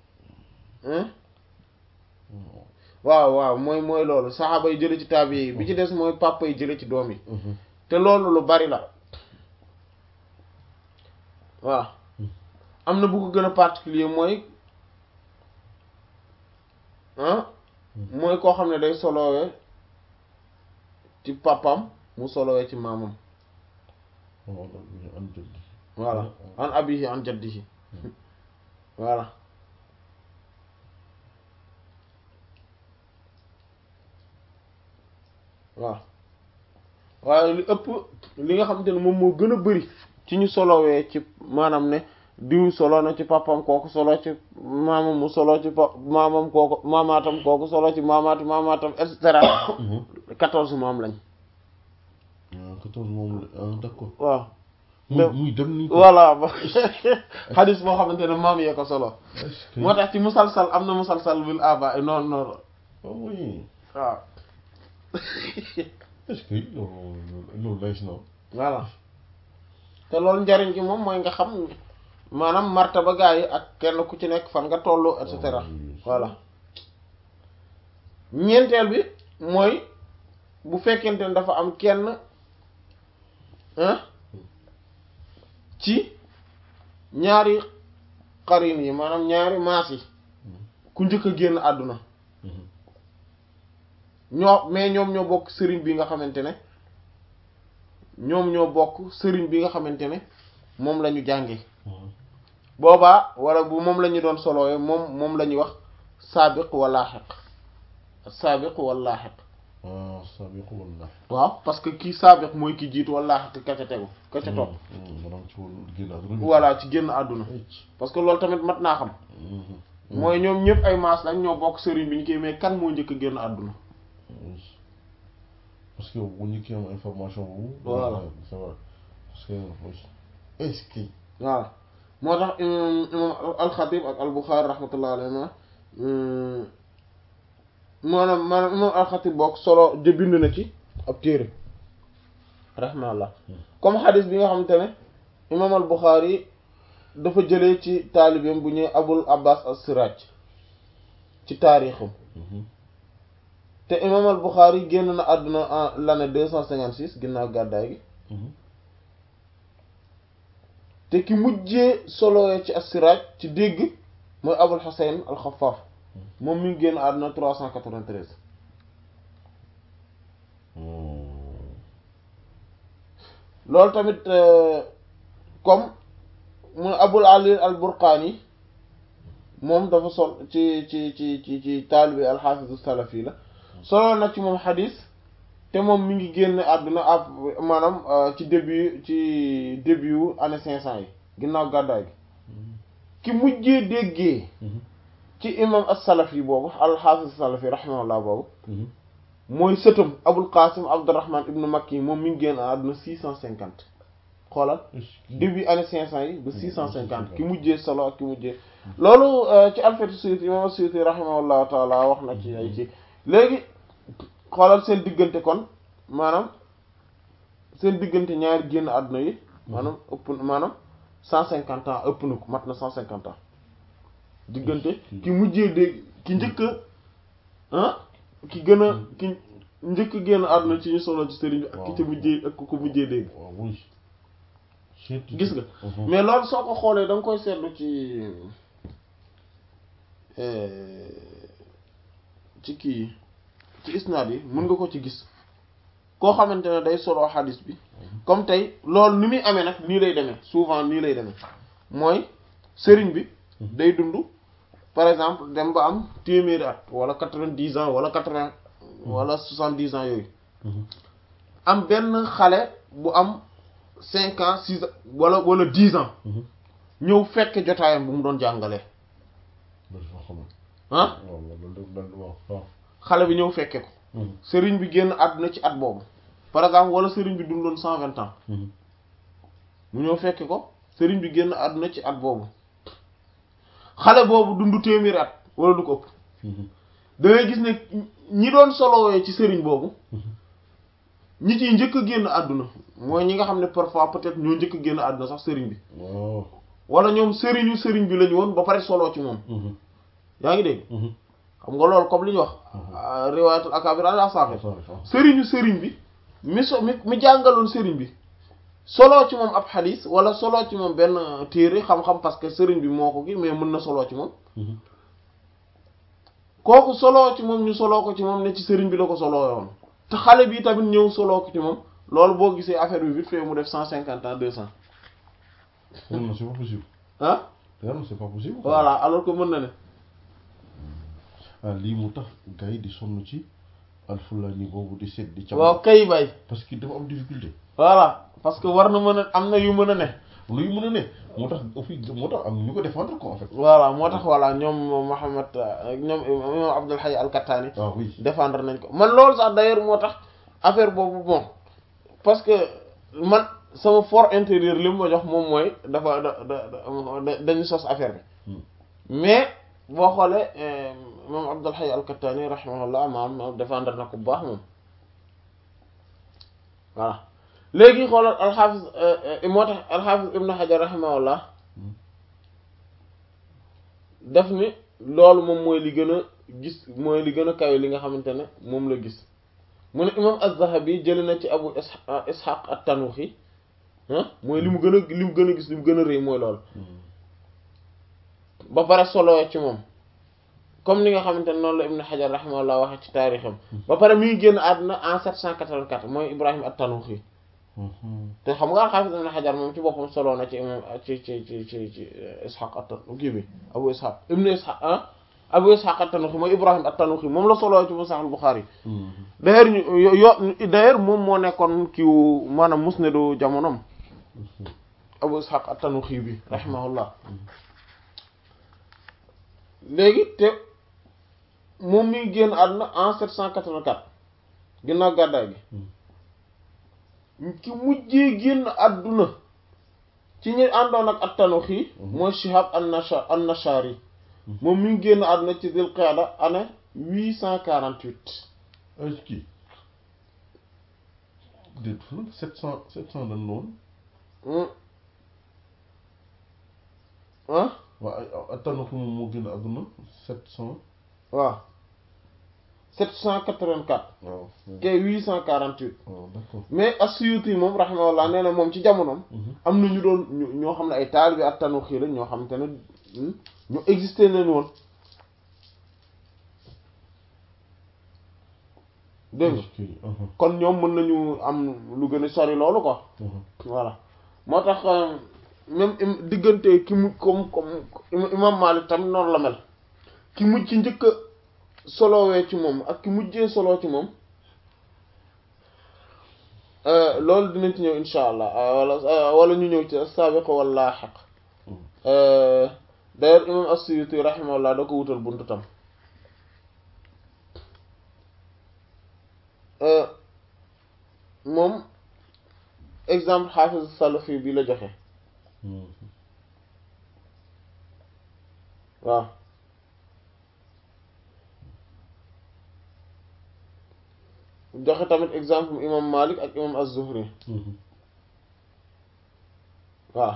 waaw waaw mooy mooy loolu saxaaba yi jële ci taabi yi bi ci des mooy papa yi jële ci doom yi te loolu lu bari la waaw am na bu ko gën a particulier mooy ah mooy koo xam ne day solowee ci papam mu solowee ci maamam voilà an abihi an jaddihi voilà waaw waaye li ëpp li nga xamante ne moom moo gën a bari ci ñu solowee ci maanaam ne diw solo na ci papam kooku solo ci maamam mu solo ci pa maamam kooku maamaatam kooku solo ci maamaati maamaatam et cetera quatorze maam lañ quatorze moom d'accord waaw muy dem ni voilà ba xadis boo xamante ne maam yee ko solo moo tax ci musalsal am na musalsal bil aba noonu noonu oui waaw est-ce que loolu loolu lay si noonu voilà te loolu njariñ gi moom mooy nga xam maanaam martaba gaa yi ak kenn ku ci nekk fan nga tollu et cetera voilà ñeenteel bi mooy bu fekkente ne dafa am kenn ah ci ñaari xarin yi maanaam ñaari maas yi ku njëkk a génn àdduna ñoo mais ñoom ñoo bokk sëriñ bi nga xamante ne ñoom ñoo bokk sëriñ bi nga xamante ne moom la ñu jànge boobaa wala bu moom la ñu doon solowee moom moom la ñuy wax saabiq wa laaxiq saabiq wa laaxiq ah sabiq wala. waaw parce que kii saabiq mooy ki jiitu wa laaxiq ka ca tegu ka ca topp maanaam ci wàllu génn àdduna bi. voilà ci génn àdduna parce que loolu tamit mat naa xam mooy ñoom ñëpp ay maas lañ ñoo bokk sëriñ bi ñu koy mais kan moo njëkk a génn àdduna parce que bu ñu kii am information boobu. Voilà. c'est vrai parce que est-ce que. voilà moo tax imam imam alxatib ak albuxaari rahmatullah alayhima maanaam maanaam imam alxatib bokk solo de bind na ci ab téere rahmatullah comme xadis bi nga xamante ne imam albuxaari dafa jëlee ci taalibeem bu ñuy abul abbas as-siraj ci taarixam te imam albuxaari génn na àdduna en l'année deux cent cinquante six ginnaaw gàddaay gi te ki mujjee solowee ci as-Siraaj ci dégg mooy Abul Husayn al-Xaffaaf moom mi ngi génn àdduna 393 loolu tamit comme mu Abul Ali al-Burqaani moom dafa sol ci ci ci ci ci taalibe al-Haafiz as-Salafi la solo na ci moom xadis te moom mi ngi génn àdduna ab maanaam ci début ci début wu année cinq cent yi ginnaaw gàddaay gi ki mujjee déggee ci imam as-Salafi boobu al-Hafiz as-Salafi rahimahullah boobu mooy sëtam Abul Qasim Abdurrahman ibnu Makki moom mi ngi génn àdduna six cent cinquante xoolal début année cinq cent yi ba six cent cinquante ki mujjee solo ak ki mujjee loolu ci Alfiyatu Suyuti imam as-Suyuti rahimahullahu taala wax na ci ay ci léegi xoolal seen diggante kon maanaam seen diggante ñaari génn àdduna yi maanaam ëpp maanaam cent cinquante ans ëpp na ko mat na cent cinquante ans diggante ki mujjee dégg ki njëkk ah ki gën a ki njëkk génn àdduna ci ñu solo ci sëriñ bi ak ki ci mujjee ak ko mujjee dégg gis nga mais loolu soo ko xoolee da nga koy seetlu ci ci kii ci isnaad yi mën nga ko ci gis koo xamante ne day solo xadis bi comme tey loolu ni muy amee nag nii lay demee souvent nii lay demee mooy sëriñ bi day dund par exemple dem ba am téeméeri at wala quatre-vingt-dix ans wala quatre-vingts wala soixante-dix ans yooyu am benn xale bu am cinq ans six ans wala wala dix ans ñëw fekk jotaayam bu mu doon jàngalee ah xale bi ñëw fekke ko sëriñ bi génn àdduna ci at boobu par exemple wala sëriñ bi dundoon cent vingt ans mu ñëw fekke ko sëriñ bi génn àdduna ci at boobu xale boobu dund téeméeri at wala du ko ëpp da ngay gis ne ñi doon solowee ci sëriñ boobu ñi ciy njëkk a génn àdduna mooy ñi nga xam ne parfois peut-être ñoo njëkk a génn àdduna sax sëriñ bi wala ñoom sëriñu sëriñ bi lañu woon ba pare soloo ci moom yaa ngi dégg xam nga loolu comme li ñu wax riwaayatul akabir ala saaxir sëriñu sëriñ bi mi so mi mi jàngaloon sëriñ bi soloo ci moom ab xadis wala soloo ci moom benn téere xam-xam parce que sëriñ bi moo ko gi mais mën na soloo ci moom kooku soloo ci moom ñu soloo ko ci moom ne ci sëriñ bi la ko soloo woon te xale bi tamit ñëw soloo ko ci moom loolu boo gisee affaire bi vite fait mu def cent cinquante ans deux cent non c'est pas possible ah non c'est pas possible voilà alors que mën na ne ah lii mu tax gars yi di sonn ci alfulaani boobu di seet di. waaw kay bay. parce que dafa am difficulté. voilà parce que war na mën a am na yu mën a ne. luy mën a ne moo tax aussi moo tax am ñu ko défendre quoi en fait. voilà moo tax voilà ñoom Mohamed ñoom imam Abdul Hayy al-Kattani. ah oui défendre nañ ko man loolu sax d'ailleurs moo tax affaire boobu bon parce que man sama fort intérieur li mu ma jox moom mooy dafa da da dañu sos affaire bi. mais boo xoolee moom Abdul Hayy al-Kattani rahimahullah maam défendre na ko bu baax moom voilà léegi xoolal alxaafis moo tax alxaafis ibnu Hajar rahimahullah def ni loolu moom mooy li gën a gis mooy li gën a kawe li nga xamante ne moom la gis mu ne imam az-Zahabi jëli na ci abu ishaq at-Tanuxi ah mooy li mu gën a li mu gën a gis li mu gën a rëy mooy loolu ba pare solo ci moom comme ni nga xamante ne noonu la Ibn Hajar rahimahullah waxe ci taarixam ba pare mi ngi génn àdduna en 784 mooy Ibrahim at-Tanuxi te xam nga al-Hafiz Ibn Hajar moom ci boppam solo na ci imam ci ci ci ci ci Ishaq at-Tanuxi bi Abu Ishaq Ibn Ishaq ah Abu Ishaq at-Tanuxi mooy Ibrahim at-Tanuxi moom la solo ci Sahih al-Bukhari d'ailleurs ñu yo d'ailleurs moom moo nekkoon kiiwu maanaam musnadu jamonom Abu Ishaq at-Tanuxi bi rahimahullah léegi te moom mi ngi génn àdduna en 784 ginnaaw gàddaay gi ki mujjee génn àdduna ci ñi àndoon ak at-Tanuxi mooy Shihab an-Nasha an-Nashari moom mi ngi génn àdduna ci Dul Qa'da année 848 est-ce que déet fan sept cent sept cent lan loolu ah waaw at-Tanuxi moom moo génn àdduna sept cent waaw 784 waaw kay 848 waaw d'accord mais as-Suyuti moom rahimahullah nee na moom ci jamonoom am na ñu doon ñu- ñoo xam ne ay taalibe at-Tanuxi la ñoo xamante ne ñu existé nañ woon dégg nga kon ñoom mën nañu am lu gën a sori loolu quoi voilà moo tax euh, même im- diggante ki mu comme comme im- imam Malik tamit noonu la mel ki mujj ci njëkk a solowee ci moom ak ki mujjee solo ci moom euh, loolu dinañ ci ñëw insha allah euh, wala euh, wala ñu ñëw ci as-sabiq wal lahiq euh, d'ailleurs imam as-Suyuti rahimahullah da ko wutal buntu tam euh, moom exemple xaafiz salafi bi la joxe waaw joxe tamit exemple imam Malik ak imam az-Zuhri waaw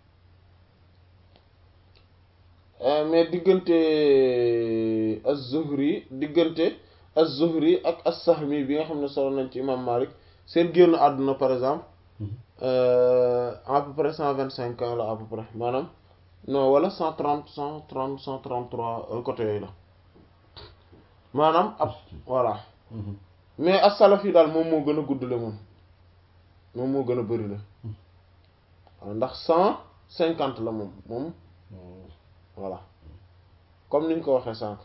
Euh, mais diggante az-Zuhri diggante az-Zuhri ak as-Sahmi bi nga xam ne solo nañ ci imam Malik seen génn àdduna par exemple euh, à peu près cent vingt cinq ans la à peu près maanaam non wala cent trente cent trente cent trente trois côté yooyu la maanaam ab voilà mais as-Salafi daal moom moo gën a guddale moom moom moo gën a bëri la waaw ndax cent cinquante la moom moom voilà comme niñ ko waxee sànq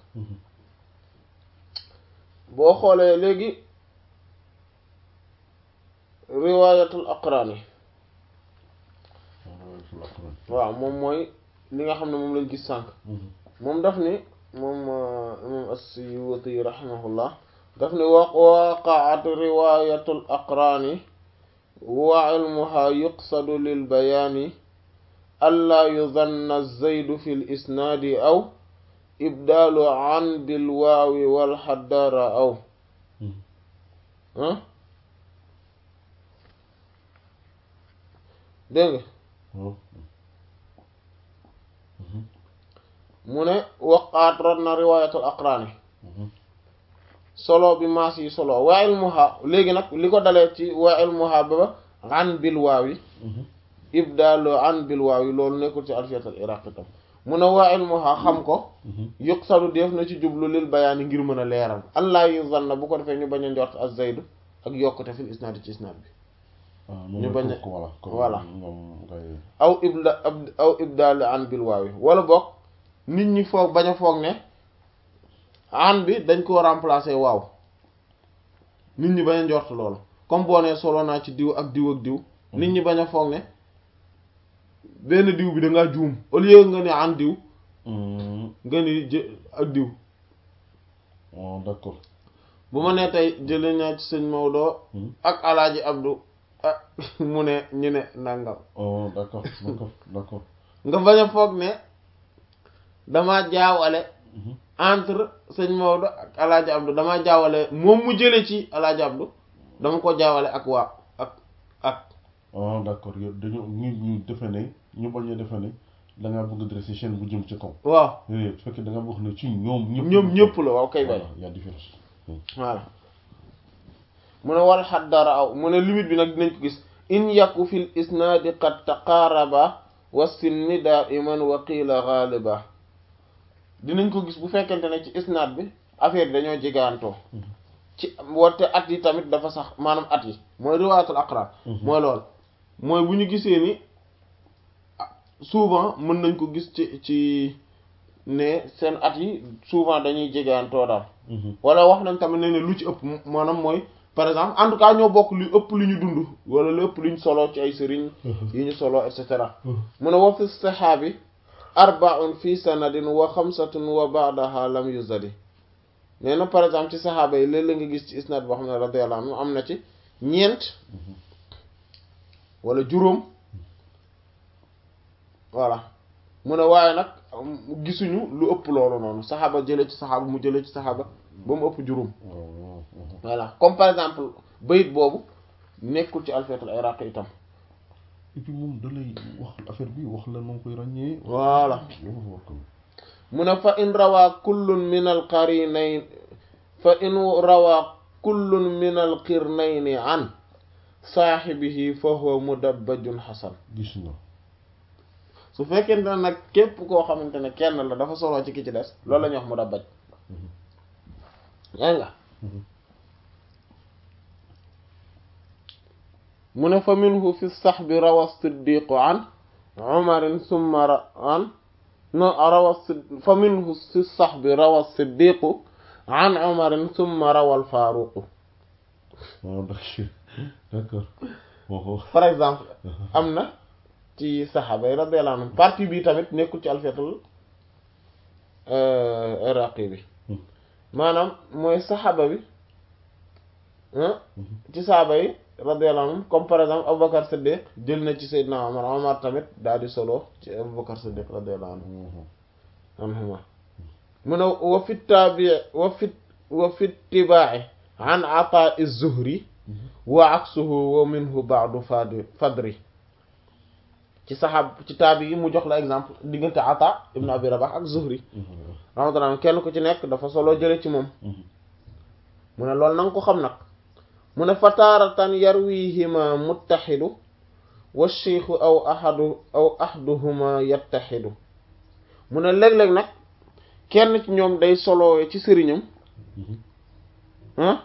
boo xoolee léegi riwaayatul aqraan yi waaw moom mooy li nga xam ne moom lañ gis sànq moom daf ni moom imam as-Suyuti rahimahullah daf ni wa waqaat riwaayatul aqraani wa ilmuha yuqsadu lil bayaani allaa yuzanna zaydu fi l isnaadi aw ibdaalu an bil waawi wal xaddara aw ah dégg nga mu ne waqaat rot na riwaayatul aqraani solo bi maas yi solo waa ilmuha léegi nag li ko dalee ci waa ilmuha ba an bil waawi ibdaalu an bil waawi loolu nekkul ci alfiyatul iraqi tam mu ne waa ilmuha xam ko yuqsadu def na ci jublu lil bayaani ngir mën a leeral allah yu zanna bu ko defee ñu bañ a njort az zaydu ak yokkute fil isnaad ci isnaad bi ñu bañ a voilà aw ibda aw ibdaalu an bil waawi wala boog nit ñi foog bañ a foog ne an bi dañ koo remplacer waaw nit ñi bañ a njort loolu comme boo nee solo naa ci diw ak diw ak diw nit ñi bañ a foog ne benn diw bi da ngaa juum au lieu nga ne an diw nga ni jë ak diw oh d'accord bu ma nee tey jëlee naa ci sëñ Maodo ak alaaji Abdou ah mu ne ñu ne nangam oh d'accord d'accord d'accord nga bañ a foog ne damaa jaawale entre sëñ Maodo ak alaaji Abdou damaa jaawale moom mu jële ci alaaji Abdou dama ko jaawale ak waa ak ak oh d'accord yow dañu ñu ñu defe ne ñu bañ a defe ne da ngaa bëgg dresser chaîne bu jëm ci kaw waaw su fekkee da nga wax ne ci ñoom ñëpp ñoom ñëpp la waaw kay bay voilà y a différence voilà mu ne wal xat dara aw mu ne limite bi nag dinañ ko gis in yaku fil isnaadi qad taqaaraba wa sinni daiman wa qiila gaaliba dinañ ko gis bu fekkente ne ci isnaad bi affaire bi dañoo jegaantoo ci warte at yi tamit dafa sax maanaam at yi mooy riwaayatul aqraan mooy lool mooy bu ñu gisee ni souvent mën nañ ko gis ci ci ne seen at yi souvent dañuy jegaantoo daal wala wax nañ tamit ne ne lu ci ëpp maanaam mooy par exemple en tout cas ñoo bokk lu ëpp lu ñu dund wala lu ëpp lu ñu solo ci ay sëriñ yi ñu solo et cetera mu ne wa fi saxaabi arbaun fi sanadin wa xamsatun wa ba'daha lam yuzadi nee na par exemple ci saxaaba yi léeg-léeg nga gis ci isnad boo xam ne radiyallahu anhu am na ci ñeent wala juróom voilà mu ne waaye nag gisuñu lu ëpp loolu noonu saxaaba jële ci saxaaba mu jële ci saxaaba ba mu ëpp juróom voilà comme par exemple bayit boobu nekkul ci alfiyatul iraqi itam et puis moom da lay wax affaire bi wax la noo koy ràññee voilà loolu war ko mu ne fa in rawaa kullun min al qarinayn fa in rawaa kullun min al qirnayni an saaxibihi fa huwa mudabbajun xasan gis nga su fekkente ne nag képp koo xamante ne kenn la dafa solo ci ki ci des loolu la ñuy wax mudabbaj yaa nga mu ne fa minhu fi saxbi rawa siddiqu an umarin summa ra an no rawa fa minhu fi saxbi rawa siddiqu an umarin summa rawa alfaaruqu waaw d'accord d'accord waxoo par exemple am na ci saxaaba yi radiyallahu anhum partie bi tamit nekkul ci alfiyatul iraqi bi maanaam mooy saxaaba bi ci saxaaba yi radiyallahu anhum comme par exemple Aboubacar Siddiq jël na ci Seydina Omar Omar tamit daal di solo ci Aboubacar Siddiq radiyallahu anhu anhuma mu ne wa fi taabi wa fi wa fi tibaa'i an Ataa az-Zuhri wa aksuhu wa minhu ba'du fad fadri ci saxaab ci taabi yi mu jox la exemple diggante Ata ibn Abi Rabah ak Zuhri rahmatullah kenn ku ci nekk dafa solo jële ci moom mu ne loolu na nga ko xam nag mu ne fataaratan yarwihima muttaxidu wa cheikhu aw ahadu aw ahduhuma yattaxidu mu ne léeg-léeg nag kenn ci ñoom day solowee ci sëriñam ah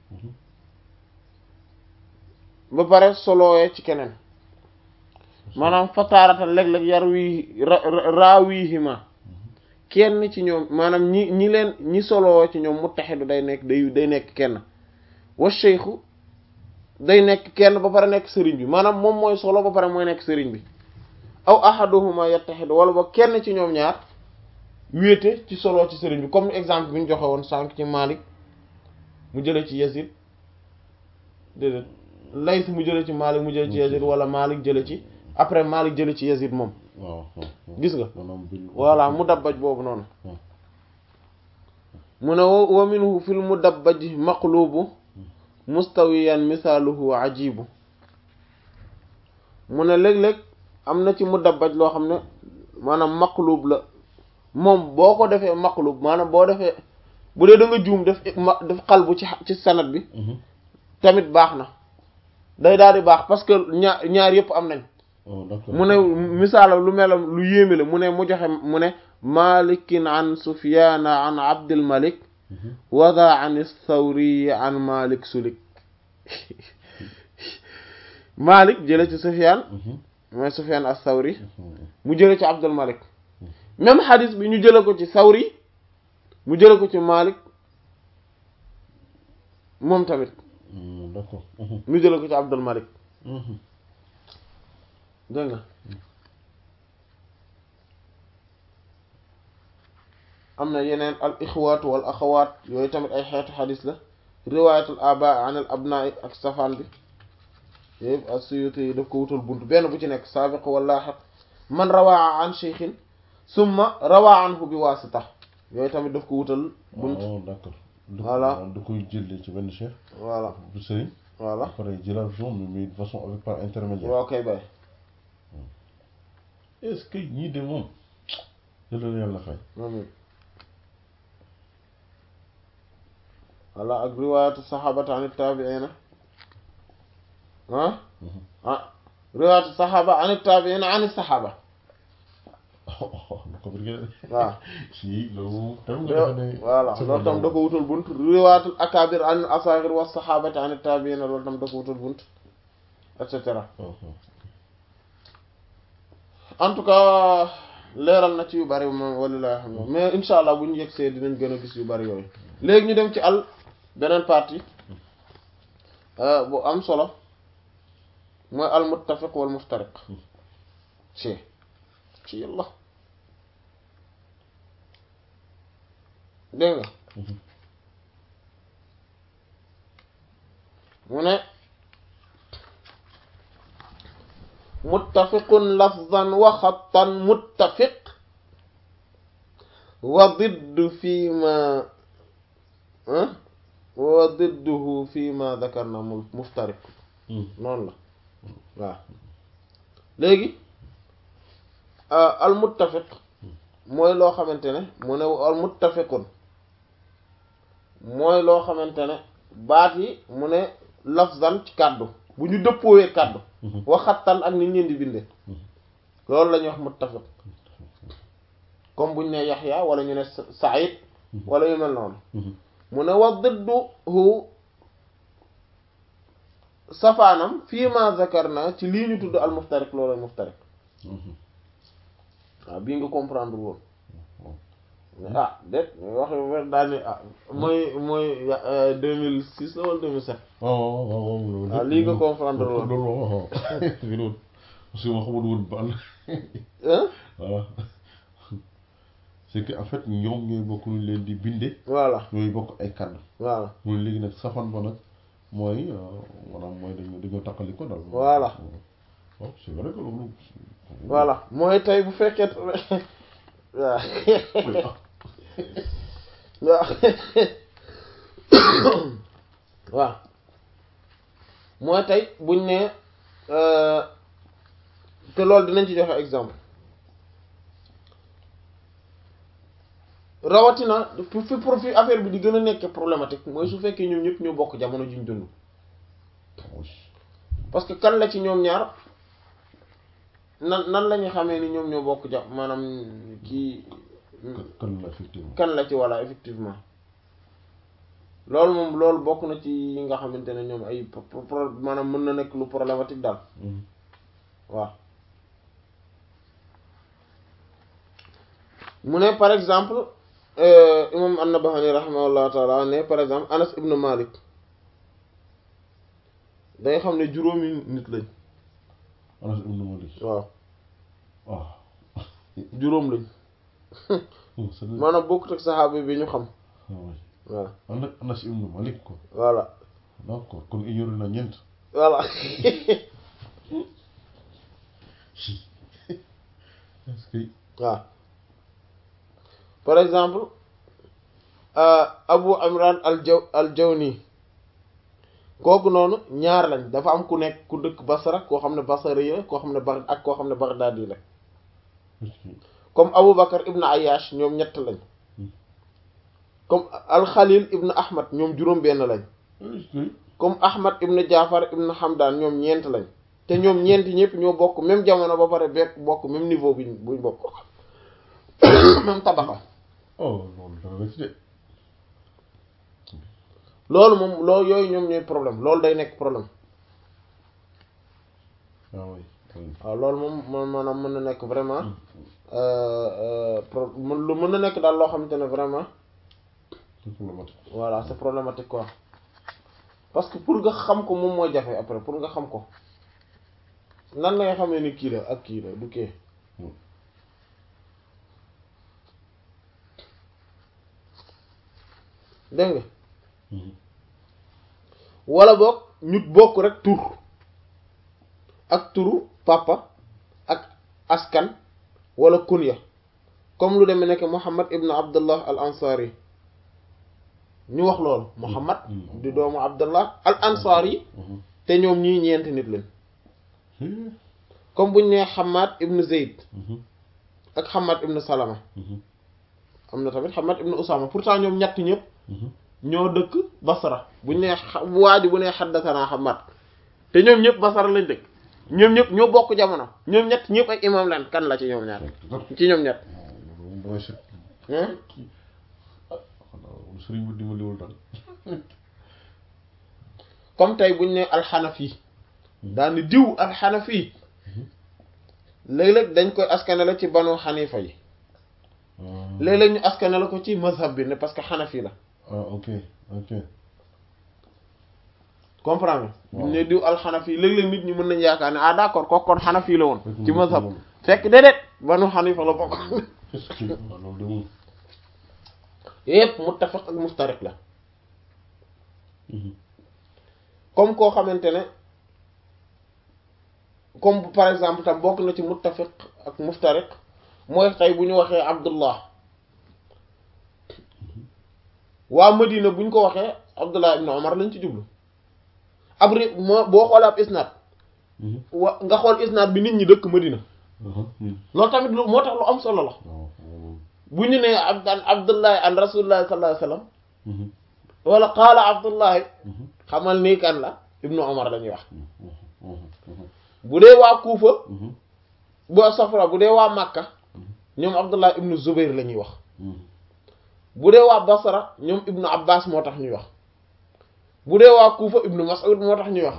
ba pare solowee ci keneen maanaam fataaratan léeg-léeg yar wii raawihima kenn ci ñoom maanaam ñi ñi leen ñi soloo ci ñoom muttaxidu day nekk day day nekk kenn wa cheikhu day nekk kenn ba pare nekk sëriñ bi maanaam moom mooy solo ba pare mooy nekk sëriñ bi aw ahaduhuma yattaxidu wala ba kenn ci ñoom ñaar wéete ci solo ci sëriñ bi comme exemple bi ñu joxe woon sànq ci Malik mu jële ci Yazid déedéet Layth mu jële ci Malik mu jële ci Yazid wala Malik jële ci après Malik jële ci Yazid moom waaw gis nga maanaam bil voilà mu dabbaj boobu noonu mu ne wa minhu fil mu dabbaj maqlubu mustawiyan misaaluhu ajibu mu ne léeg-léeg am na ci mu dabbaj loo xam ne maanaam maqlub la moom boo ko defee maqlub maanaam boo defee bu dee da nga juum def def xalbu ci ci sanad bi tamit baax na day daal di baax parce que ñaar ñaar yëpp am nañ mu ne misaalam lu melam lu yéeme la mu ne mu joxe mu ne malikin an sufyana an abdul malik wada an thawri an malik sulik malik jële ci sufyan mooy sufyan as thawri mu jële ci abdul malik même xadis bi ñu jële ko ci thawri mu jële ko ci malik moom tamit d'accord mu jële ko ci abdul malik dégg nga am na yeneen al ixwaatu wal axawaat yooyu tamit ay xeetu xadis la riwaayatul aba an al abnaa ak safaan bi yëpp as-Suyuti yi daf ko wutal bunt benn bu ci nekk saabiq wal laaxiq man rawaa an cheikhin summa rawaa anhu bi waasita yooyu tamit daf ko wutal bunt d'accord Voilà. da koy jëlee ci benn cheikh voilà bu sëriñ voilà après jëlaat zone mais mais de façon avec par intermédiaire waaw kay bay est-ce que ñii de moom yàlla na yàlla fay amiin voilà ak riwaayatu saxaabata an taabiina ah ah riwaayatu saxaaba an taabiin an saxaaba waaw si loolu tam nga defe ne voilà loolu tam da ko wutal bunt riwaatul akaabir an asaagir wa saxaabati an taabiin loolu tam da ko wutal bunt et cetera en tout cas leeral na ci yu bari moom walilahi xam mais insha allah bu ñu yegsee dinañ gën a gis yu bari yooyu léegi ñu dem ci al beneen partie bu am solo mooy al muttafiq wal muftariq ci ci yàlla dégg nga mu ne muttafiqun lafzan wa xattan muttafiq wa diddu fi ma wa didduhu fi ma dakarna muftariq noonu la waaw léegi al muttafiq mooy loo xamante ne mu ne al muttafiqun mooy loo xamante ne baat yi mu ne lafzan ci kàddu bu ñu dëppoowee kàddu waxattan ak nit ñeen di binde loolu la ñuy wax muttafiq comme buñ ne yaxya wala ñu ne saïd wala yu mel noonu mu ne wa didduhu safaanam fii ma zakarna ci lii ñu tudd al muftariq loolu muftariq waaw bii nga comprendre woon ah déet wax daal ni ah mooy mooy deux mille six la wala deux mille sept waaw lii nga comprendre woon loolu parce que ma xamul woon ban voilà c'est que en fait ñoom ñooy bokk ñu leen di binde voilà ñooy bokk ay kàddu voilà mooy léegi nag safan ba nag mooy maanaam mooy dañu dañoo takkali ko daal voilà waaw c'est vrai que loolu voilà mooy tey bu fekkee waaw waaw waaw mooy tey buñ ne te loolu dinañ ci joxe exemple rawatina fi fi fi affaire bi di gën a nekk problématique mooy su fekkee ñoom ñëpp ñoo bokk jamono juñ dund parce que kan la ci ñoom ñaar nan nan la ñu xamee ni ñoom ñoo bokk ja maanaam kii kan la effectivement kan la ci walla effectivement loolu moom loolu bokk na ci yi nga xamante ne ñoom ay pro maanaam mën na nekk lu problématique daal waaw mu ne par exemple imam an-Nabahani rahimahullah taala ne par exemple Anas ibn Malik danga xam ne juróomi nit lañ Anas ibn Malik waaw waaw juróom lañ maanaam bokkut ak saxaaba bi ñu xam voilà Anas Anas ibn Malik ko voilà d'accord kon ignoré na ñeent voilà est-ce que waaw par exemple Abu Imran al jaw al Jawni kooku noonu ñaar lañ dafa am ku nekk ku dëkk Basra koo xam ne Basri la koo xam ne Bagh ak koo xam ne Baghdadi la comme Abu Bakar ibn Ayyash ñoom ñett lañ comme al Khalil ibn Ahmad ñoom juróom benn lañ comme Ahmad ibn Jaafar ibn Hamdan ñoom ñeent lañ te ñoom ñeent ñëpp ñoo bokk même jamono ba pare bekk bokk même niveau bi buñ bokk même tabaxa oh loolu dara la ci de loolu moom loolu yooyu ñoom ñooy problème loolu day nekk problème waaw oui waaw loolu moom man maanaam mën na nekk vraiment pro lu mën na nekk daal loo xamante ne vraiment c'est problématique voilà c'est problématique quoi parce que pour nga xam ko moom mooy jafe après pour nga xam ko nan la nga xamee ni kii la ak kii la du kii dégg nga wala boog ñu bokk rek tur ak turu papa ak askan wala kunya comme lu demee nekk Muhammad ibn Abdullah al ansari ñu wax loolu Muhammad di doomu Abdullah al ansari te ñoom ñii ñeenti nit lañ comme buñ nee Hamad ibn Zayd ak Hamad ibn Salama am na tamit Hamad ibn Usama pourtant ñoom ñett ñëpp ñoo dëkk Basra buñ nee waa ji bu nee xaddasanaa Hamad te ñoom ñëpp Basra lañ dëkk ñoom ñëpp ñoo bokk jamono ñoom ñett ñëpp ay imam lan kan la ci ñoom ñaar ci ñoom ñett moom damay set hein xanaa sëriñ bi dimbaliwul daal comme tey buñ ne alxanafi daal ni diw alxanafi léeg-léeg dañ koy askanale ci banu xanifa yi léeg-léeg ñu askanale ko ci mazhab bi ne parce que xanafi la ah ok ok comprendre Waaw. buñ ne diw alxanafi léeg-léeg nit ñi mën nañ yaakaar ne ah d'accord kooku kon xanafi la woon Fekk ci mu mazhab moom. fekk déedéet banu xanifa la bokk est-ce que waaw loolu de moom yépp muttafiq ak muftariq la comme koo xamante ne comme bu- par exemple tam bokk na ci muttafiq ak muftariq mooy tey bu ñu waxee abdullah waa Madina bu ñu ko waxee abdullah ibn Omar lañ ci jublu ab ri moo boo xoolee ab isnaad wa nga xool isnaad bi nit ñi dëkk Madina loolu tamit lu moo tax lu am solo la waaw moom bu ñu nee abdan abdullahi an rasulillahi sallallahu alayhi wasallam wala qaala abdullahi xamal nii kan la ibnu Omar la ñuy wax bu dee waa Kuufa bu safra bu dee waa Makka ñoom Abdullah ibnu Zubair la ñuy wax bu dee waa Basra ñoom ibnu Abbas moo tax ñuy wax bu dee waa Kuufa ibnu Mas'ud moo tax ñuy wax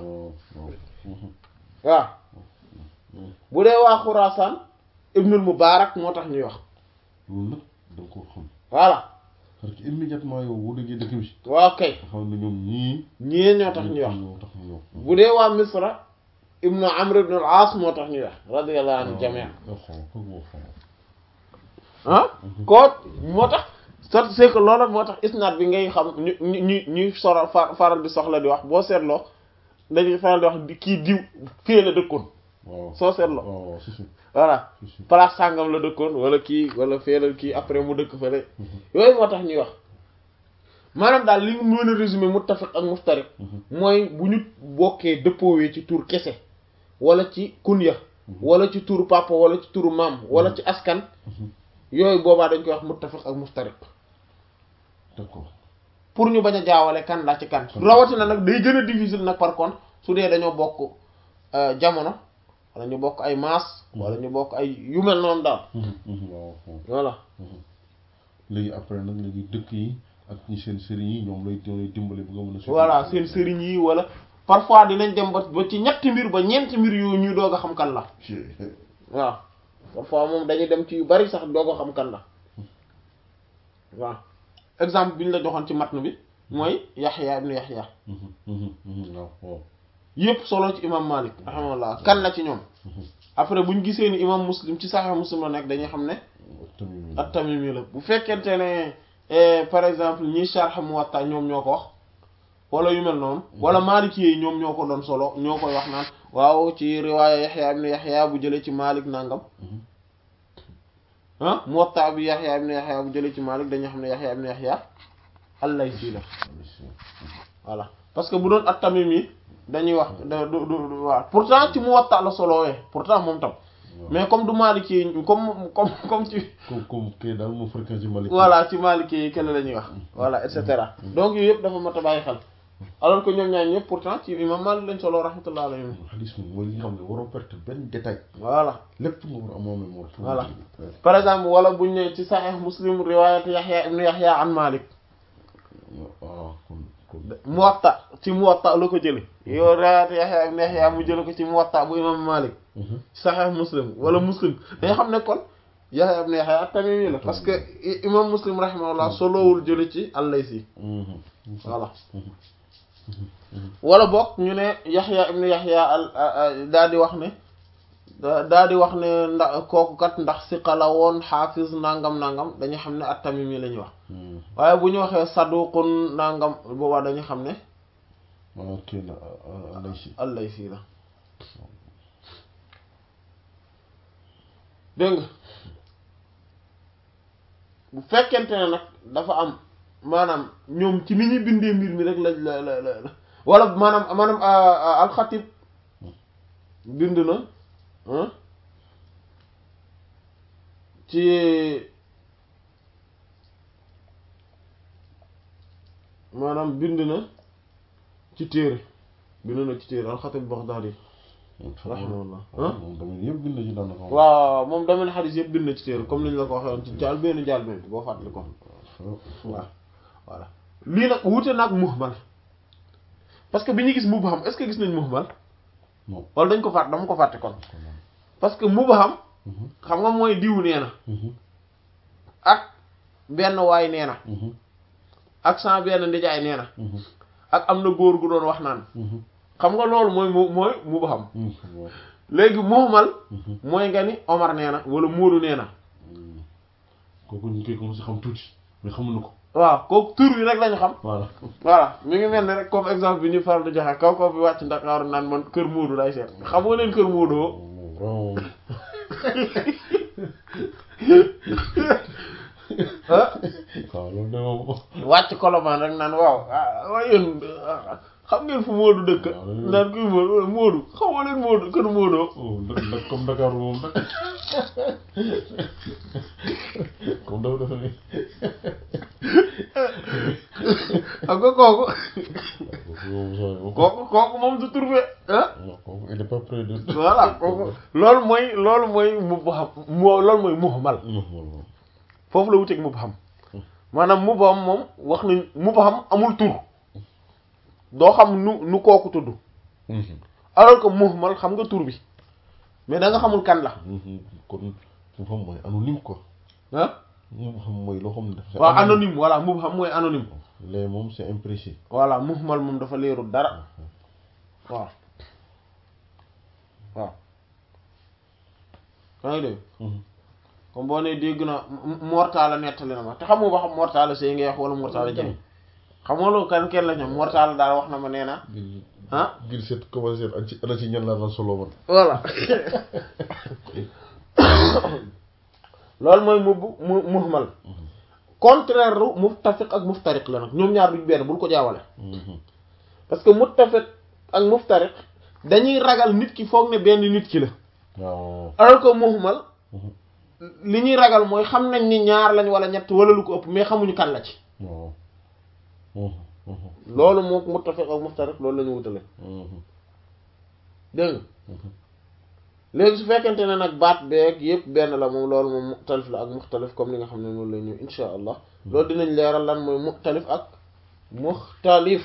waaw bu dee waa Xuraasaan ibnul Mubaarak moo tax ñuy wax loolu nag da nga ko xam voilà parce que immédiatement yow boo déggee dëkk bi waaw kay nga xam ne ñoom ñii ñii ñoo tax ñuy wax ñoo tax ñu wax bu dee waa Misra ibnu Amr ibnu al-Aas moo tax ñuy wax radiyallahu anhu jamii waaw xam ko moo xam ah koo moo tax sot c'est que loolu moo tax isnaad bi ngay xam ñu ñu ñu ñuy soro fa- faral di soxla di wax boo seetloo dañuy faral di wax di kii diw fii la dëkkoon waaw soo seetloo waaw waaw si si voilà si si place sàngam la dëkkoon wala kii wala fee la kii après mu dëkk fële yooyu moo tax ñuy wax maanaam daal li mu mën a résumé muttafiq ak muftariq mooy bu ñu bokkee dëppoowee ci tur kese wala ci kunya wala ci turu papa wala ci turu maam wala ci askan yooyu boobaa dañ koy wax muttafiq ak muftariq d'accord pour ñu bañ a jaawale kan la ci kan rawatina nag day gën a difficile nag par contre su dee dañoo bokk euh, jamono wala ñu bokk ay maas wala ñu bokk ay yu mel noonu daal waaw waaw voilà léegi après nag léegi dëkk yi ak ñi seen sëriñ yi ñoom lay ñoom lay dimbali bu nga mën a voilà seen sëriñ yi wala parfois dinañ dem ba ba ci ñetti mbir ba ñeenti mbir yu ñuy doog a xam kan la waaw parfois moom dañuy dem ci yu bari sax doog a xam kan la waaw exemple bi ñu la joxoon ci matn bi mooy Yaxya ibnu Yaxya waaw waaw yépp solo ci imam Malik rahimahullah kan la ci ñoom après bu ñu gisee ni imam Muslim ci Sahih Muslim la nekk dañuy xam ne tamit at-Tamimi la bu fekkente ne eh, par exemple ñiy sharh Muwatta ñoom ñoo ko wax wala yu mel noonu wala Maliki yi ñoom ñoo ko doon solo ñoo koy wax naan waaw ci riwaaya Yaxya ibn Yaxya bu jëlee ci Malik nangam ah Muwatta bi Yaxya ibn Yaxya bu jëlee ci Malik dañuy xam ne Yaxya ibn Yaxya al-Laysi la voilà parce que bu doon at-Tamimi dañuy wax da du du du- waaw pourtant ci Muwatta la solowee pourtant moom tam mais comme du Maliki yi comme comme comme ci comme comme kay daal moo fréquenté Malik voilà ci Maliki yi kenn la ñuy wax voilà et cetera donc yooyu yëpp dafa mat a bàyyi xel alors que ñoom ñaar ñëpp pourtant ci imam Malik lañ solo rahmatullah alayhi xadis moom mooy li nga xam ne waroo perte benn détail voilà lépp nga war a amoo mémoire Voilà. par exemple wala buñ ne ci Sahih Muslim riwayat Yahya ibn Yahya an Malik waaw kon kon Muwatta ci Muwatta la ko jële yow riwayat Yahya ibn Yahya mu jële ko ci Muwatta bu imam Malik ci Sahih Muslim wala Muslim dañ xam ne kon Yahya ibn Yahya at-Tamimi la parce que i- imam Muslim rahimahullah solowul jële ci al-Laysi voilà wala bokk ñu ne Yaxya ibn Yaxya al daa di wax ne daa di wax ne ndax kooku kat ndax siqa la woon xaafiz nangam nangam dañuy xam ne at-Tamimi la ñuy wax waaye bu ñu waxee saduqun nangam boobaa dañuy xam ne waaw kii la Alaysi al-Laysi la dégg nga bu fekkente ne nag dafa am maanaam ñoom ci ni ñuy bindee mbir mi rek la la la la wala maanaam maanaam alxatib bind na ah ci maanaam bind na ci téere bind na ci téere alxatib Baghdadi rahimahullah moom tamit yëpp bind ci daanaka. waaw moom domaine xadis yëpp bind na ci téere comme ni ñu la ko waxee woon ci jaal benn jaal benn boo fàttali ko waaw voilà lii nag wuute nag muhmal parce que bi ñu gis mubham est-ce que gis nañ muhmal non. wala dañ ko fàtt dama ko fàtte kon parce que mubham xam nga mooy diw nee na ak benn waay nee na ak sans benn ndijaay nee na ak am na góor gu doon wax naan xam nga loolu mooy mu mooy mubham léegi muhmal mooy nga ni Omar nee na wala Moodu nee na kooku ñu koy commencé xam tuuti mais xamuñu ko. waaw kooku tur bi rek lañu xam voilà. voilà mi ngi mel ni rek comme exemple bi ñu faral di joxe kaw kaw bi wàcc Ndakaaru naan man kër Moodu lay seet xam nga leen kër Moodu vraiment. ah waaw loolu de moom. wàcc Colobane rek naan waaw ah waaye yéen ah, xam ngeen fu Moodu dëkk waaw loolu naan kuy Moodu Moodu xam nga leen Moodu kër Moodu oh nda nda comme Dakar moom nag comme dafa defe ni xam nga kooku kooku moom sooy moom kooku kooku moom du trouvé ah non kooku il est pas près de voilà kooku loolu mooy loolu mooy mubham moo loolu mooy muhmal non non foofu la wuteeg mubham maanaam mubham moom wax nañ mubham amul tur doo xam nu nu kooku tudd alors que muhmal xam nga tur bi mais da nga xamul kan la kon mu xam mooy anonyme quoi ah mu xam mooy loo xam ne dafa waaw anonyme voilà mubham mooy anonyme léegi moom c'est imprécis voilà muhmal moom dafa leerul dara waaw waaw yaa ngi dégg comme boo nee dégg na mortala nettali na ma te xamoo ba xam mortala sëy ngay wax wala mortala jëm xam nga loolu kan kenn la ñoom mortala daal wax na ma nee na ah gil seet commencé seet ak ci ana ci ñan laa daan solo man voilà loolu mooy mu mu muhmal contraire lu muttafiq ak muftariq la nag ñoom ñaar duñ benn bul ko jaawale parce que muttafiq ak muftariq dañuy ragal nit ki foog ne benn nit ki la waaw alors que muhmal li ñuy ragal mooy xam nañ ni ñaar lañ wala ñett wala lu ko ëpp mais xamuñu kan la ci waaw loolu moo muttafiq ak muftariq loolu la ñu wutale dégg nga léegi su fekkente ne nag baat beeg yëpp benn la moom loolu moom muxtalif la ak muxtalif comme li nga xam ne noonu la ñëw insha allah loolu dinañ leeral lan mooy muxtalif ak muxtalif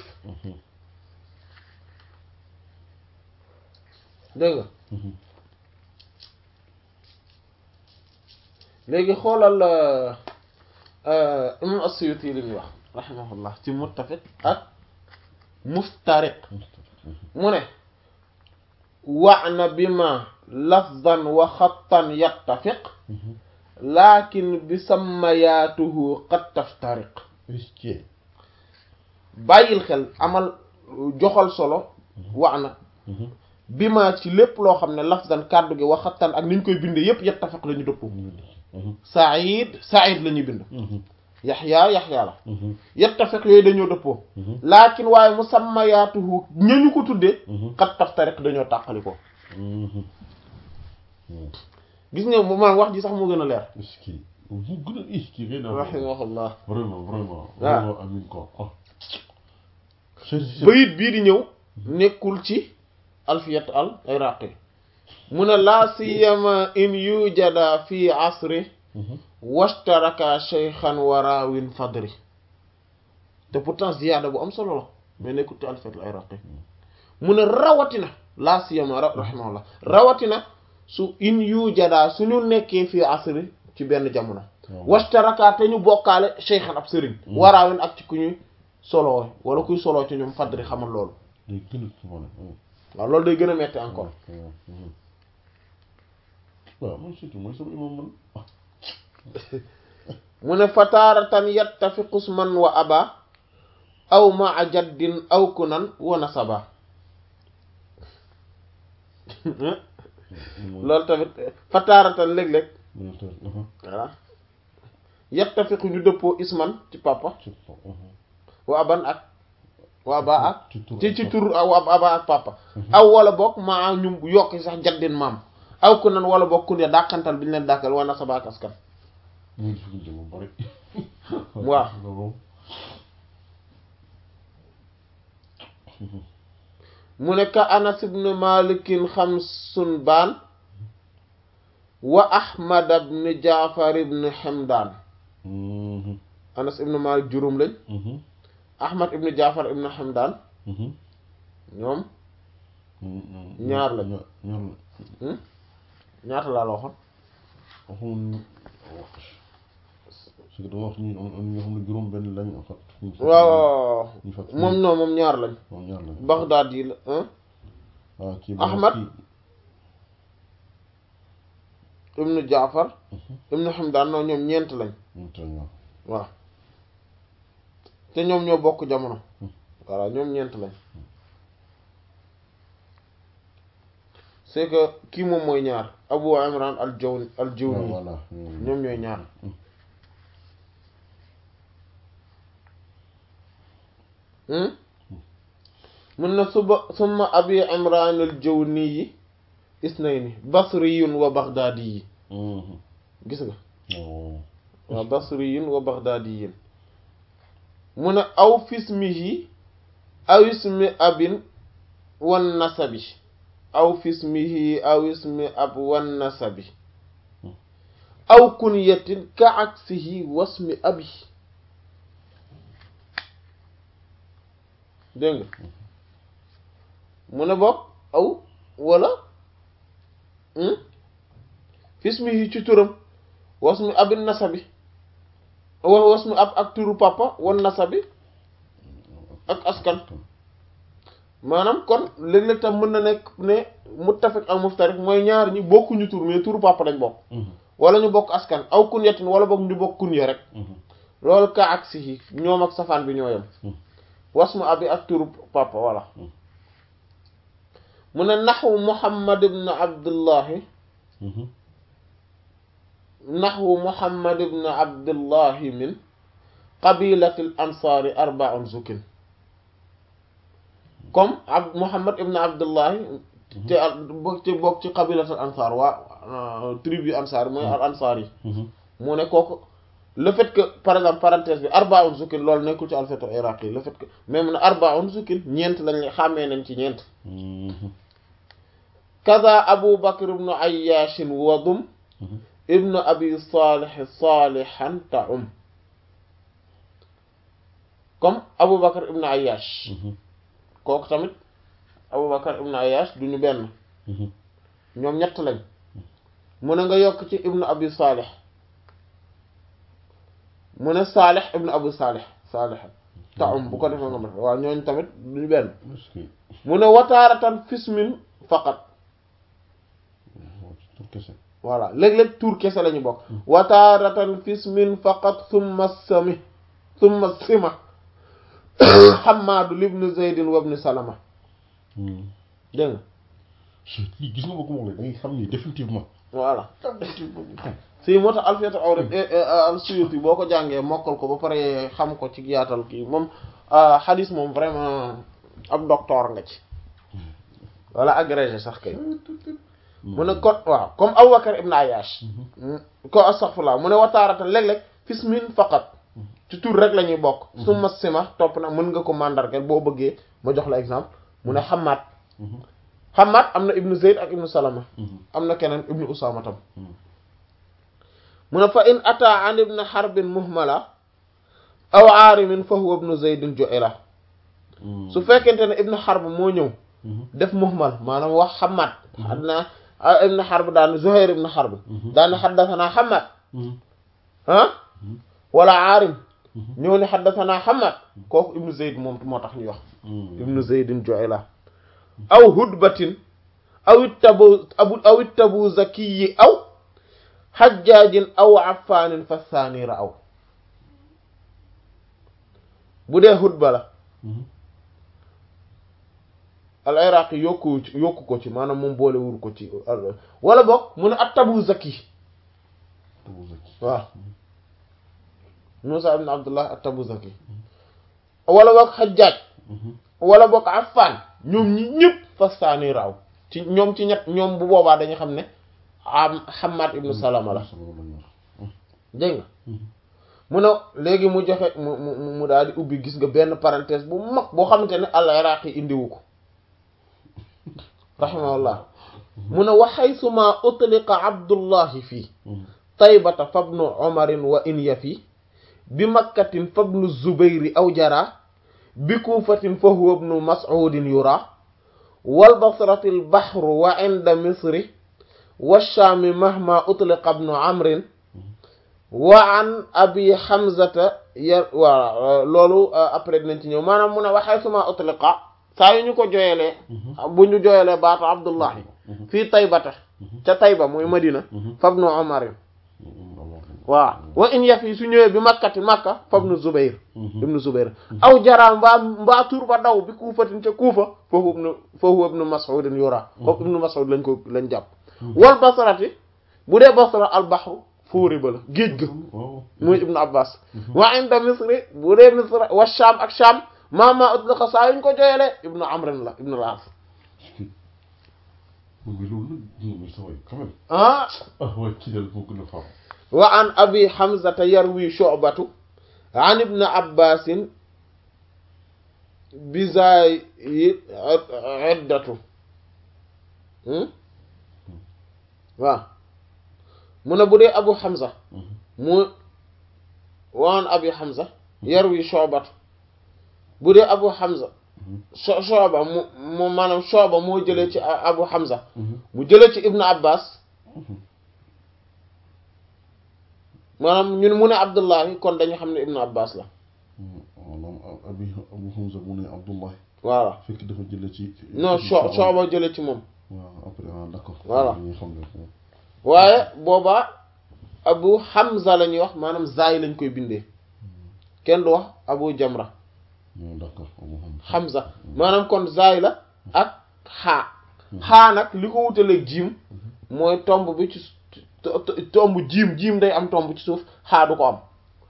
dégg nga léegi xoolal imam as-Suyuti li muy wax rahimahullah ci muttafiq ak muftariq mu ne wa'na bima lafzan wa xattan yattafiq lakin bi sammayaatuhu qad taftariq est-ce bàyyil xel amal joxal solo wa'na bima ci lépp loo xam ne lafzan kàddu gi wa xattan ak ni ñu koy bindee yépp yattafiq la ñu dëppoo Saïd Saïd la ñuy bind Yaxya Yaxya la yattafiq yooyu dañoo dëppoo laakin waaye musammayaatuhu ñañu ko tuddee xat taftariq dañoo tàqali ko gis nga mu man wax ji sax moo gën a leer est-ce que mu gën a est-ce que ngay rahimahullah vraiment vraiment waaw vraiment amin ko ah bayit bii di ñëw nekkul ci alfiyat al iraqi mu ne laa siyama in yujada fi asri washtaraka shaykhan wa raawin fadri te pourtant ziyaada bu am solo la mais nekkul ci alfiyat al iraqi mu ne rawatina laa siyama rahimahullah rawatina su in yujada suñu nekkee fi asri ci benn jamono washtaraka te ñu bokkaale shaykhan ab sëriñ wa raawin ak ci ku ñuy solo wala kuy solo ci ñoom fadri xamal loolu day gën a sumane waaw loolu day gën a metti encore waaw man surtout mooy sama imam man ah mu ne fataaratan yattafiqu isman wa aba aw maa jaddin aw kunan wa nasaba loolu tamit fataaratan léeg-léeg voilà yattafiqu ñu dëppoo isman ci papa wa aban ak wa aba ak ci ci tur wa aba ak papa aw wala bokk maa ñu yokk sax jaddin maam aw kunan wala bokk kun ya dàqantal bi ñu leen dàqal wa nasaba ak askan muy difficulté bu bari waaw mu ne ka anas ibn malikin xamsun baan wa ahmad ibn jaafar ibn hamdan anas ibn malik juróom lañ ahmad ibn jaafar ibn hamdan ñoom ñaar lañ ñaar la ñaata laa la waxoon waxuñu parce que dama wax ñu am am ñoo xam ne juróom benn lañ en fait waaw ñu fàtt moom non moom ñaar lañ moom ñaar lañ Baghdad yi la ah waaw kii Ahmad. kii ibnu jaafar ibnu hamdan non ñoom ñeent lañ moom tamit waaw waaw te ñoom ñoo bokk jamono voilà ñoom ñeent lañ c'est que kii moom mooy ñaar Abu Imran al Jawni al waaw Jawni voilà ñoom ñooy ñaar hmm mun na suba summa Abi Imran al Jawni yi isnayni basriyun wa baghdadiyi gis nga waaw waaw basriyun wa baghdadiyin mu ne aw fismihi aw ismi abin wan nasabi aw fismihi aw ismi ab wan nasabi aw kunyatin ka aksihi wasmi abi dégg nga mu ne bopp aw wala hmm? fismihi ci turam wasmi abin nasabi wa wasmi ab ak turu papa wan nasabi ak askan maanaam kon léeg-léeg tam mën na nekk ne muttafiq ak muftarik mooy ñaar ñi bokkuñu tur mais turu papa lañ bokk wala ñu bokk askan aw kunyatin wala bokk ñu bokk kunya rek loolu ka ak si ñoom ak safaan bi ñoo yem wasmu abi ak turu papa wala mu ne naxwu muhammad ibn abdullahi naxwu muhammad ibn abdullahi min qabilati al ansaari arbaun zukin comme ab muhammad ibn abdullahi te bokk ci bokk ci qabilatul ansaar waa tribu ansaar mooy al ansaar yi mu ne kooku le fait que par exemple parenthèse bi arbaun zukin loolu nekkul ci alphabet iraqi le fait que même ne arbaun zukin ñeent lañ xàmmee nañ ci ñeent kaza abu bakr ibnu ayyashin wadum ibnu abi salih salihan taum comme abu bakr ibnu ayyash kooku tamit abu bakr ibnu ayyash duñu benn ñoom ñett lañ mu ne nga yokk ci ibnu abi salih mu ne salih ibnu abu salih salih taum bu ko defee nga mën waaw ñooñu tamit duñu benn mu ne wataaratan fismin faqat tur kese voilà léeg-léeg tur kese la ñu bokk wataaratan fismin faqat summa sami summa sima xamaadu libnu zeydin wabni salama dégg nga lii gis nga ba ko moom la da ngay xam ni définitivement voilà si moo tax alfiyatu awrad al suyuti boo ko jàngee mokkal ko ba pare xam ko ci yaatal kii moom xadis moom vraiment ab docteur nga ci wala agrégé sax kay mu ne kon waaw comme Abubakar ibn Ayyash ko astaghfirullah mu ne wataarata léeg-léeg fismin faqat ci tur rek la ñuy bokk summa sima topp na mën nga ko mandargal boo bëggee ma jox la exemple mu ne Hammad Hammad am na ibnu Zayd ak ibnu Salama am na keneen ibnu Usama tam mu ne fa in ata an ibn Harbin muhmala aw aarimin fa huwa ibnu Zaydin ju'ila su fekkente ne ibnu Harb moo ñëw def muhmal maanaam wax Hammad adna ibn Harb daan Zuhair ibn Harb daan xaddasanaa Hammad ah wala Aarim ñëw ne xaddasanaa Hammad kooku ibnu Zayd moom moo tax ñuy wax ibnu Zaydin Ju'ayla aw hudbatin aw ittabu aw ittabu zakiyi aw xajjaajin aw affaanin fa saanira aw bu dee hudba la al iraqi yokku yokku ko ci maanaam moom boole wur ko ci wala boog mu ne at tabu zaki waaw Musa ibn Abdullah at tabu zaki wala boog xajjaaj wala boog affan ñoom ñi ñëpp fastaani raaw ci ñoom ci ñett ñoom bu boobaa dañu xam ne am Hammad ibnu Salama la dégg nga mu ne léegi mu joxe mu mu mu daal di ubbi gis nga benn parenthèse bu mag boo xamante ne al iraqi indiwu ko rahimahullah mu ne wa xaysuma utliqa abdullahi fii taybata fabnu omarin wa in yafi bi makkatin fabnu zubayri aw jara bi kuufatin fa huwa ibnu mas'udin yura wal basrati al bahru wa inda misri wa shaami mahma utliqa ibnu amrin wa an abi hamzata ya waaw loolu après dinañ ci ñëw maanaam mu ne waxee suma utliqa saa yu ñu ko joyelee bu ñu joyelee baatu abdullahi fii taybata ca tayba muy madina fabnu omarin waaw wa in yaf yi su ñëwee bi makkati makka fabnu zubayr ibnu zubayr aw jara mbaa mbaa tur ba daw bi kuufatin ca kuufa foofu ibnu foofu ibnu mas'udin yura foofu ibnu mas'ud lañ ko lañ jàpp wal basrati bu dee basra al bahru fóori ba la géej ga muy ibnu abbas wa inda misri bu dee misra wa sham ak sham mama utliqa saa yuñ ko joyelee ibnu amrin la ibnu al-as ah wa an abi hamzata yarwi shu'batu an ibn abbasin bizay iddatu waaw mu ne bu dee abu hamza mu wa an abi hamza yarwi shu'batu bu dee abu hamza so shu'ba mu mu maanaam shu'ba moo jëlee ci abu hamza mu jëlee ci ibn abbas maanaam ñun mu ne Abdullahi kon dañu xam ne Ibn Abbas la. maanaam abi Abu Hamza mu ne Abdullahi. voilà fekk dafa jëlee ci. non soo sooba jëlee ci moom. waaw après ah d'accord. voilà dañuy xam ne. waaye boobaa Abu Hamza la ñuy wax maanaam zaay lañ koy bindee kenn du wax Abu Jamra. d'accord Abu Hamza. Hamza maanaam kon zaay la ak xaa. xaa nag li ko wutaleeg jiim mooy tomb bi ci. tomb jiim jiim day am tomb ci suuf xaa du ko am.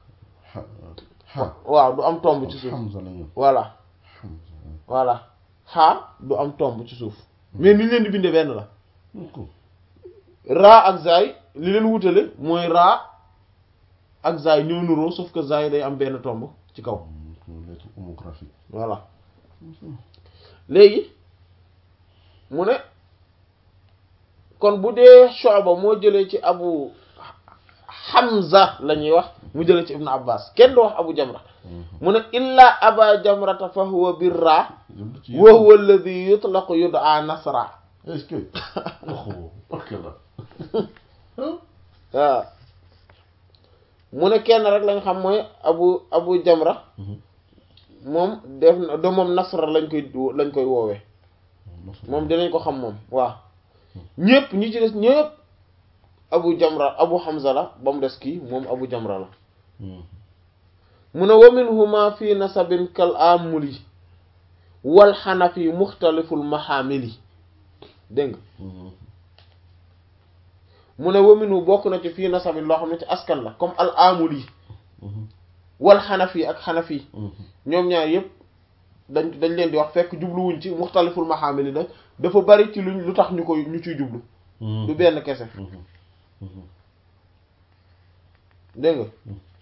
waaw du am tomb ci suuf. voilà. voilà xaa du am tomb ci suuf. mais ni leen di bindee benn la. raa ak zaay li leen wutale mooy raa ak zaay ñoo nuroo sauf que zaay day am benn tomb ci kaw. lettre homographique. voilà léegi mu ne. kon bu dee Shu'ba moo jëlee ci Abu Hamza la ñuy wax mu jëlee ci Ibn Abbas kenn du wax Abu Jamra mu ne illa Aba Jamrata fa huwa birra wa huwa alladhi yutlaqu yud'a Nasra est-ce que waaw mu ne kenn rek lañ xam mooy Abu Abu Jamra moom def na de moom Nasra lañ koy lañ koy woowee moom dinañ ko xam moom waaw ñëpp ñi ci des ñëpp abu jamra abu hamza la ba mu des kii moom abu jamra la mu ne wa minhuma fi nasabin kal amuli wal xanafi muxtaliful maxaamili dégg nga mu ne wa minhu bokk na ci fii nasabin loo xam ne ci askan la comme al amuli wal xanafi ak xanafi ñoom ñaar yëpp dañ dañ leen di wax fekk jubluwuñ ci muxtaliful maxaamili da dafa bari ci luñ lu tax ñu koy ñu ciy jublu du benn kese dégg nga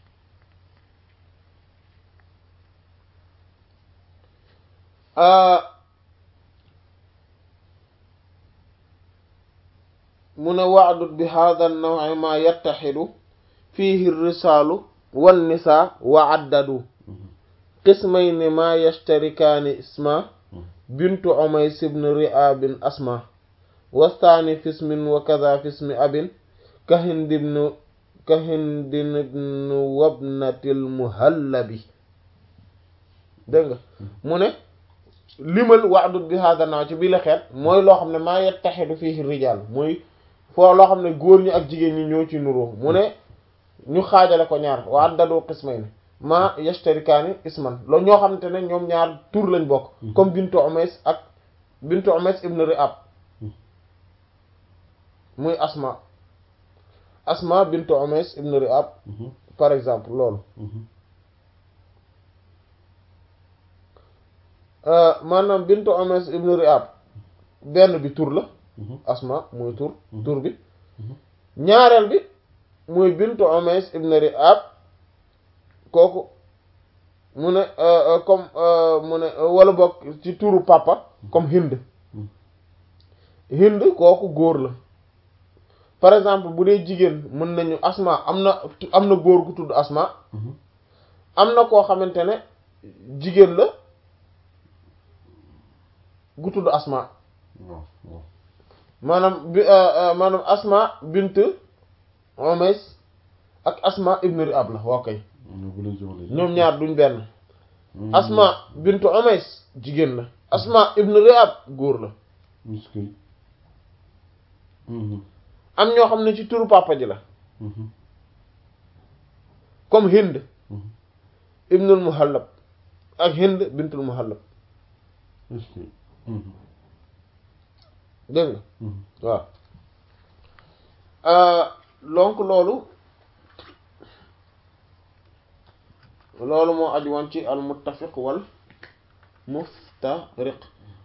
mu ne waadut bi hada an-naw' ma yattaxidu fihi risaalu wan nisaa wa addadu qismayni ma yashtarikaani isma bintu umays ibn ri'abin asma wastaani fismin wa kaza fismi abin ka hind ibn ka hind ibn wabnatil muhallabi dégg nga mu ne limal wa'dud bi hada naw ci bii la xeet mooy loo xam ne maa yattaxidu fihi rijaal mooy foo loo xam ne góor ñi ak jigéen ñi ñoo ci nuroo mu ne ñu xaajale ko ñaar wa addadu qismayni ma yashtarikaani isman loolu ñoo xamante ne ñoom ñaar tur lañ bokk comme bintu umays ak bintu umays ibn ri'ab muy asma asma bintu umays ibn ri'ab par exemple loolu maanaam bintu umays ibn ri'ab benn bi tur la asma muy tur tur bi ñaareel bi muy bintu umays ibn ri'ab kooku mu ne comme mu ne wala bokk ci turu papa comme hind hind kooku góor la par exemple bu dee jigéen mën nañu asma am na am na góor gu tudd asma am na koo xamante ne jigéen la gu tudd asma waaw waaw maanaam bi maanaam asma bint umays ak asma ibn ri'ab la waa kay ñoo bu leen jamono ji ñoom ñaar duñ benn asma bint umays jigéen la asma ibn ri'ab góor la miskay am ñoo xam ne ci turu papa ji la comme hind ibnul muhallab ak hind bintul muhallab miskay dégg nga waaw donc loolu loolu moo aju woon ci al muttafiq wal muftariq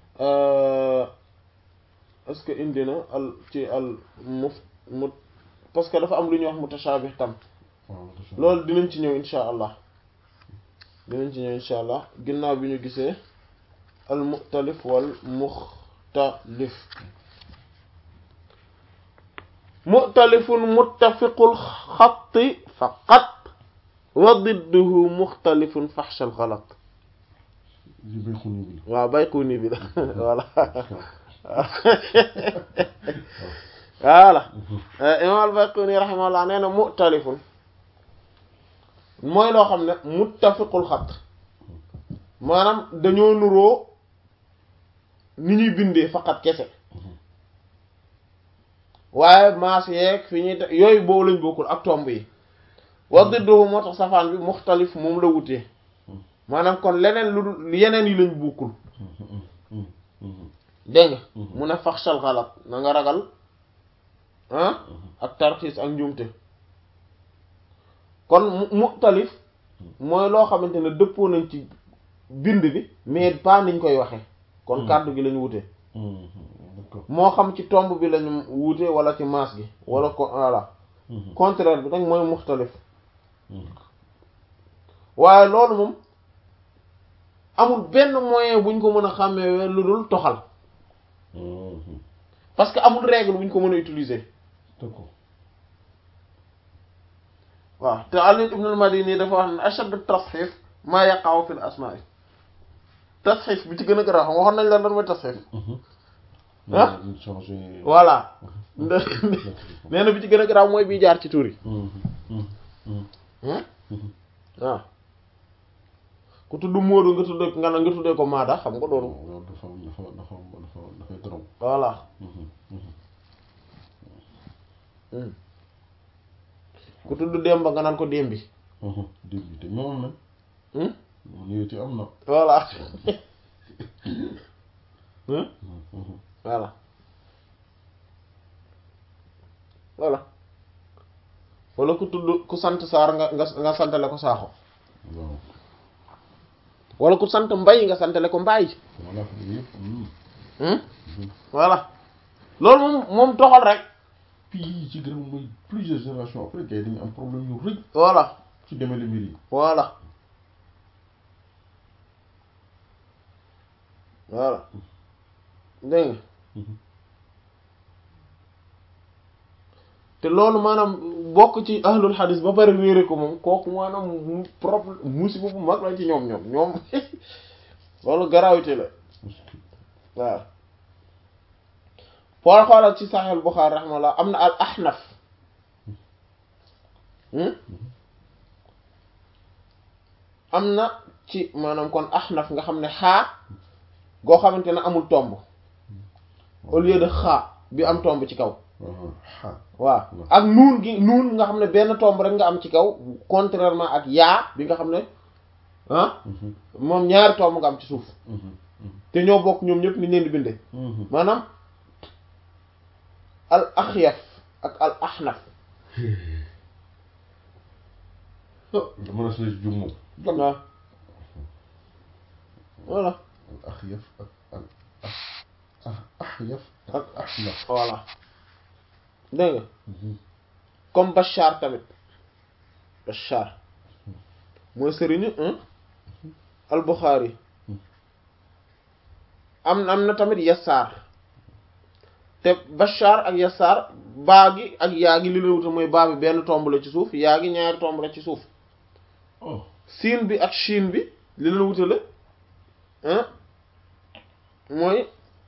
est-ce que indi na al ci al muf mu parce que dafa am lu ñuy wax mutashabih tam loolu dinañ ci ñëw insha allah dinañ ci ñëw insha allah ginnaaw bi ñu gisee al muxtalif wal muxtalif muxtalifun muttafiqul xatti faqat wa didduhu muxtalifun faxshal xalat ji bayxuni bi waaw bayquni bi la voilà voilà imam al bayquni rahimahullah nee na muxtalifun mooy loo xam ne muttafiqul xat maanaam dañoo nuroo ni ñuy bindee faqat kese waaye maas yeeg fi ñuy te yooyu boobu lañ bokkul ak tomb yi wax dëddoo moo tax safaan bi muxtalif moom la wutee maanaam kon leneen lu dul yeneen yi lañ bokkul dégg nga mu ne faxsal xalat na nga ragal ah ak tarxiis ak njuumte kon mu muxtalif mooy loo xamante ne dëppoo nañ ci bind bi mais pas niñ koy waxe kon kàddu gi lañ wute d'accord moo xam ci tomb bi lañu wute wala ci maas gi wala ko voilà contraire bi nag mooy muxtalif waaye loolu moom amul benn moyen buñ ko mën a xàmmee lu dul toxal parce que amul règle buñ ko mën a utiliser d'accord waaw te Ali ibn al-Madini dafa wax ne ashaddu tasxiif maa yaqa'u fil asmaa tasxiif bi ci gën a garaaw xam waxoon nañ la lan mooy tasxiif ah ñu changé voilà nee na bi ci gën a garaaw mooy bii jaar ci tur yi waaw ku tudd Moodu nga tuddee nga nga tuddee ko Maada xam nga loolu loolu dafa dafa dafa dafa dafay trop voilà ku tudd Demba nga naan ko Dembi dégg bi te ñoom am na moom yooyu am na voilà voilà voilà wala ku tudd ku sant Saar nga nga nga santale ko Saaxo waaw wala ku sant Mbay nga santale ko Mbaay voilà yëpp voilà loolu moom moom toxal rek puis ci gën a mooy plusieurs générations après gars yi dañu am problème yu rëy voilà ci demale mbir yi voilà voilà dégg nga te loolu maanaam bokk ci ahlul hadis ba pare réere ko moom kooku maanaam mu problème musiba bu mag la ci ñoom ñoom ñoom loolu gravité la waaw xool xoolal ci Sahih Bukhari rahmallah am na al ahnaf am na ci maanaam kon ahnaf nga xam ne xaa goo xamante ne amul tomb au lieu de xaa bi am tomb ci kaw xa waaw ak nuun gi nuun nga xam ne benn tomb rek nga am ci kaw contrairement ak yaa bi nga xam ne ah moom ñaari tomb nga am ci suuf te ñoo bokk ñoom ñëpp ni leen di bindee maanaam al axyaf ak al ahnaf dama la si jum moom waaw voilà al axyaf ak al ah axyaf ak axnaf voilà dégg nga comme Bachar tamit Bachar mooy sëriñu al Bukhari am am na tamit Yassar te Bashar ak Yassar baa gi ak yaa gi li la wuta mooy baa bi benn tomb la ci suuf yaa gi ñaari tomb la ci suuf oh siin bi ak shin bi li la wutale ah mooy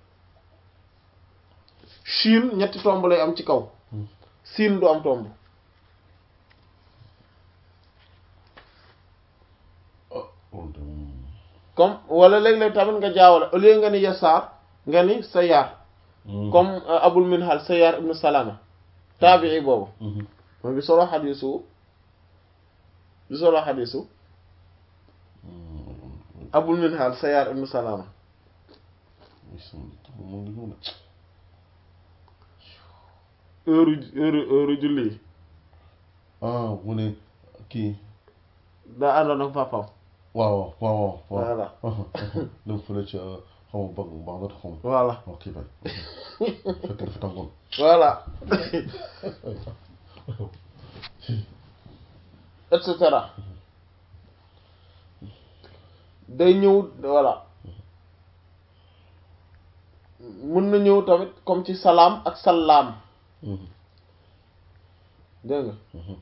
shin ñetti tomb lay am ci kaw Hmm. siin du am tomb oh kon de moom comme wala léeg-léeg tamit nga jaawale au lieu nga ni yasaar nga ni sayaar Mhm. comme euh, abul minhal sayaar ibnu salama taabii boobu Mhm. mooy bi solo xadiisu bi solo xadiisu Mhm. abul minhal sayaar ibnu salama Oui, sama tur moom ngi ñëw de. heure heure heure julli yi ah mu ne kii daa àndoon ak papaam waaw waaw waaw waaw voilà dem fële ca xaw ma bag baax na xaw ma voilà ok bay fekk dafa tàngoon voilà et cetera day ñëw voilà mën na ñëw tamit comme ci salaam ak salaam Mhm. dégg nga Mhm.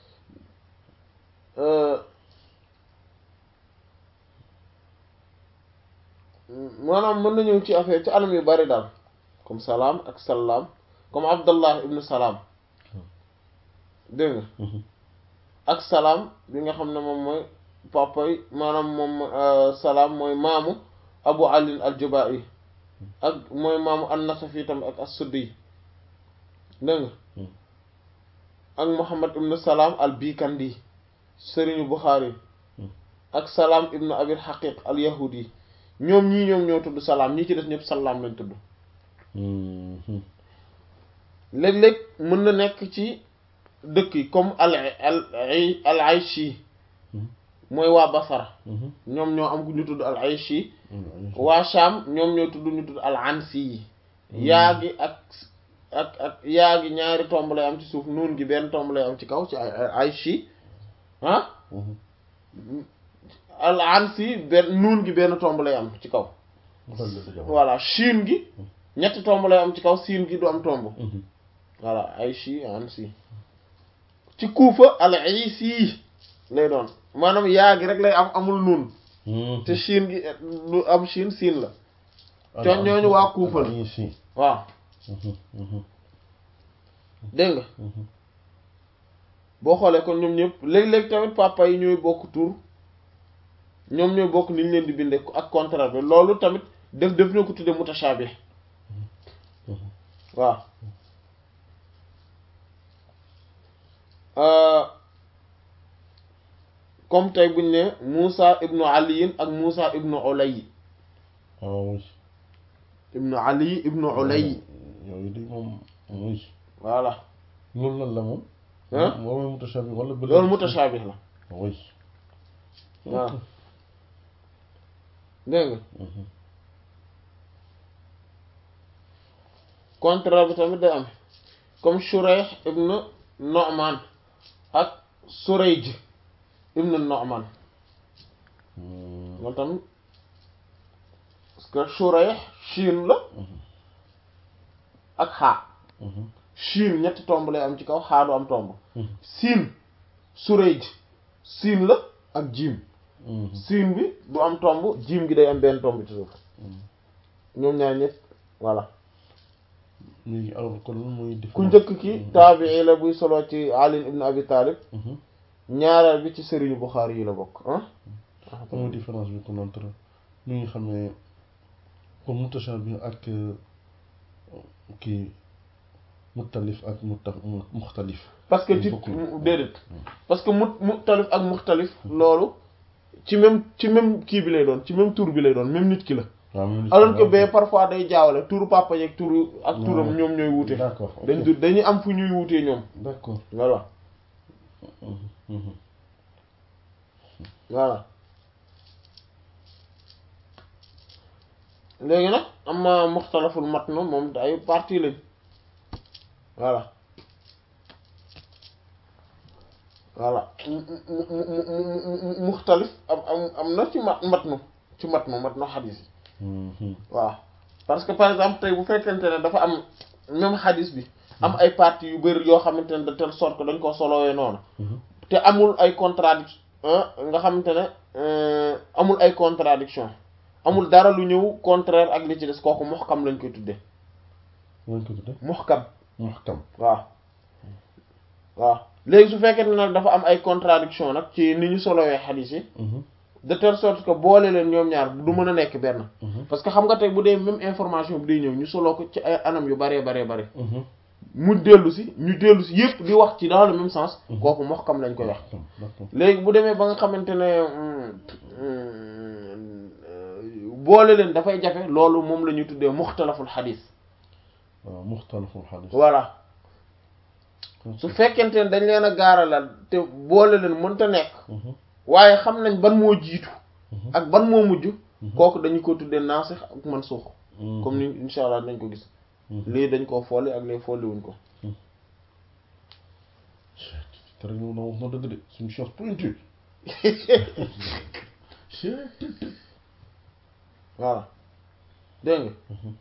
Euh, maanaam mën na ñëw ci affaire ci anam yu bari daal comme salaam ak salaam comme abdallah ibnu salaam dégg nga Mhm. ak salaam bi nga xam ne moom mooy papay maanaam moom euh, salaam mooy maamu abu ali al-jubai ak mooy maamu an-nasafi tam ak as-suddi dégg nga Mhm. ak muhammad ibnu salaam al-bikandi sëriñu buxaari Mhm. ak salaam ibnu abil haqiq al-yahudi ñoom ñii ñoom ñoo tudd salaam ñii ci des ñëpp salaam lañ tudd Mhm. léeg-léeg mën na nekk ci dëkk yi comme al al al ayshi Mhm. mooy waa basara Mhm. ñoom ñoo am ku ñu tudd al ayshi Mhm. waa Sham ñoom ñoo tudd ñu tudd al ansi yi yaa gi ak ak ak yaa gi ñaari tomb lay am ci suuf nuun gi benn tomb lay am ci kaw ci ay ayshi ah Mhm. al ansi benn nuun gi benn tomb lay am ci kaw Mu dal di dajale. voilà shin gi ñetti tomb lay am ci kaw siin gi du am tomb Mhm. voilà ayshi ansi ci kuufa al aysi lay doon maanaam yaa gi rek lay am amul nuun Mhm. te shin gi lu am shin siin la Alors, Ñooñu ñooñu waa Kuufa la. ah, ici. waaw Mhm. Mhm. dégg nga Mhm. boo xoolee kon ñoom ñëpp léeg-léeg tamit papa yi ñooy bokk tur ñoom ñooy bokk ni ñu leen di bindee ak contraire bi loolu tamit def def na ko tudde mutashabih Mhm. waaw Euh, comme tey buñ ne Musa ibnu Ali ak Musa ibnu Ulay ah oui. ibnu Ali ibnu Ulay yooyu de moom oui. voilà loolu lan la moom. Hein? moom mooy mutashabih wala bële. loolu mutashabih la oui. waaw dégg nga Mhm. contraire bi tamit day am comme Shurayh ibn Nu'man ak Surayj ibn Nu'man Mhm. loolu tamit parce que Shurayh Chine la Mhm. ak xaa Mhm. Chine ñetti tomb lay am ci kaw xaa du am tomb Mhm. Siin Surayj siin la ak jiim Mhm. siin bi du am tomb jiim gi day am benn tomb ci suuf Mhm. ñoom ñaar ñëpp voilà léegi alors kon lan mooy ku différence njëkk ki taabii la buy solo ci Ali ibn Abi Talib Mhm. ñaareel bi ci sëriñu Bukhari yi la bokk ah lan mooy différence bi kon entre mi ngi xam ne comme mutashabih ak euh, kii mutalif ak muta muxtalif parce que Dañ ci bokkul. mu- déedéet parce que mu muxtalif ak muxtalif loolu ci même ci même kii bi lay doon ci même tur bi lay doon même nit ki la waaw même alors que bee parfois day jaawale turu papa yeeg turu ak turam Ouais. ñoom ñooy wuute d'accord ok. dañ du dañuy am fu ñuy wuutee ñoom d'accord voilà Mhm. Mhm. voilà léegi nag am na muxtalaful matn moom ay partie lañ voilà voilà mu mu mu mu mu muxtalif am am am na ci mat matnu ci matnu matnu xadiis yi Mhm. waaw parce que par exemple tey bu fekkente ne dafa am même xadis bi am ay parties yu bëri yoo xamante ne de telle sorte que dañ ko solowee noonu te amul ay contradiction nga xamante ne amul ay contradiction amul dara lu ñëw contraire ak li ci des kooku muhkam lañ koy tuddee lañ ko tuddee muhkam muhkam waaw waaw léegi su fekkee ne nag dafa am ay contradiction nag ci ni ñu solowee xadis yi de telle sorte que boole leen ñoom ñaar du mën a nekk benn parce que xam nga tey bu dee même information bi day ñëw ñu soloo ko ci ay anam yu baree baree bare mu dellu si ñu dellu si yépp di wax ci dans le même sens kooku muhkam lañ koy wax léegi bu demee ba nga xamante ne boole leen dafay jafe loolu moom la ñuy tuddee muxtalaful xadis waaw muxtalaful xadis voilà su fekkente ne dañ leen a gaaralal te boole leen mënta nekk waaye xam nañ ban moo jiitu ak ban moo mujj kooku dañu ko tuddee naasix ak mansuux comme ni insha allah dañ ko gis lii dañ koo folli ak lii folli wuñ ko te rek moom wax na dëgg de suñu chance pointue voilà dégg nga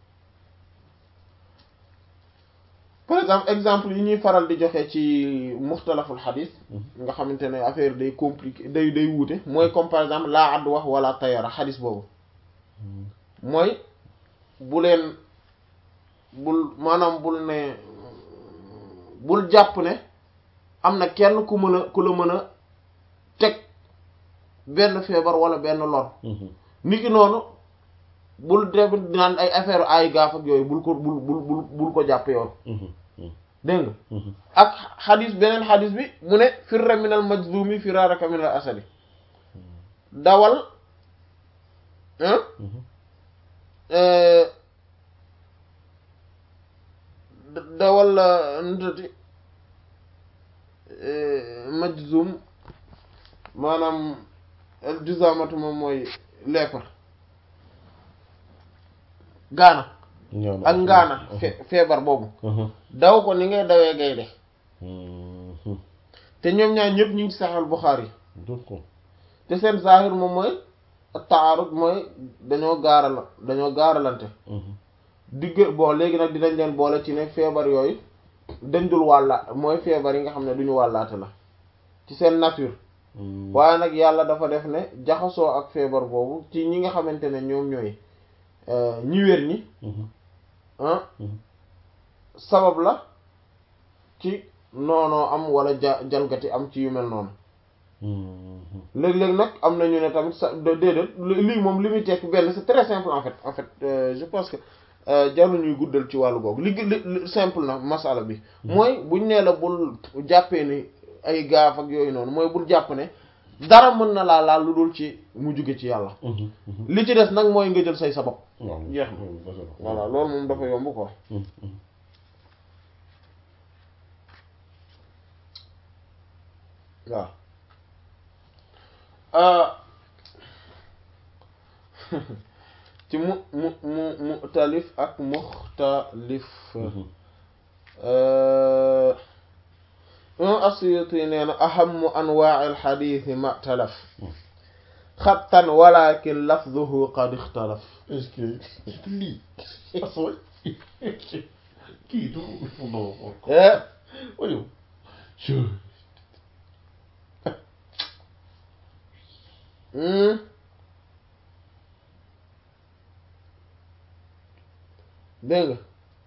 par exemple exemple yi ñuy faral di joxe ci muxtalaful xadis nga xamante ne affaire day compliqué day day wuute mooy comme par exemple laa àddu wax wala tayara xadis boobu mooy bu leen bul maanaam bul ne bul jàpp ne am na kenn ku mën a ku la mën a teg benn feebar wala benn lor nit ki noonu bul def naan ay affaire ay gaaf ak yooyu bul ko bul bul bul bul ko jàpp yoon dégg nga ak xadis beneen xadis bi mu ne firra minal majzumi firaraka minal asadi dawal dawal nutati majzum maanaam juzamatu moom mooy lèpre gaana ak ngaana feebar boobu daw ko ni ngay dawee gaynde te ñoom ñaar ñëpp ñu ngi ci Sahih Bukhari te seen zahir moom mooy taarud mooy dañoo gaaral dañoo gaaralante digg bon léegi nag dinañ leen boole ci ne feebar yooyu dañ dul wàlla mooy feebar yi nga xam ne duñu wàllaate la ci seen nature waaye nag yàlla dafa def ne jaxasoo ak feebar boobu ci ñi nga xamante ne ñoom ñooy ñi wér ñi sabab la ci noonoo am wala ja jalgati am ci yu mel noonu léeg-léeg nag am na ñu ne tamit sa déedéet lii moom li muy tekk benn c'est très simple en fait en fait je pense que jarul ñuy guddal ci wàllu googu li li simple na masala bi mooy buñ nee la bul jàppee ni ay gaaf ak yooyu noonu mooy bul jàpp ne dara mën na laa laal lu dul ci mu jóge ci yàlla li ci des nag mooy nga jël say sabab jeex na voilà loolu moom dafa yomb ko waaw ci mu mu mu mu'talif ak muxtalif imam as-Suyuti nee na ahammu anwaa'il xadiisi ma'talaf xattan walakin lafduhu qad ixtalaf est-ce que lii asooy kii du non oyo dégg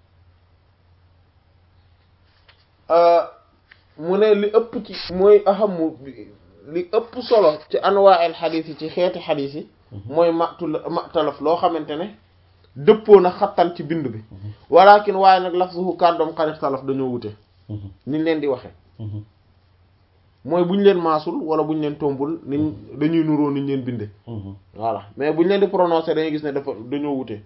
nga mu ne li ëpp ci mooy ahamu li ëpp solo ci anwaa'il xadiis yi ci xeeti xadiis yi mooy matul matalaf loo xamante ne dëppoo na xattan ci bind bi walakin waaye nag lafzuhu kàddoom xarit talaf dañoo wute niñ leen di waxe mooy bu ñu leen maasul wala bu ñu leen tombul niñ dañuy nuroo niñ leen binde voilà mais bu ñu leen di prononcer dañuy gis ne dafa dañoo wute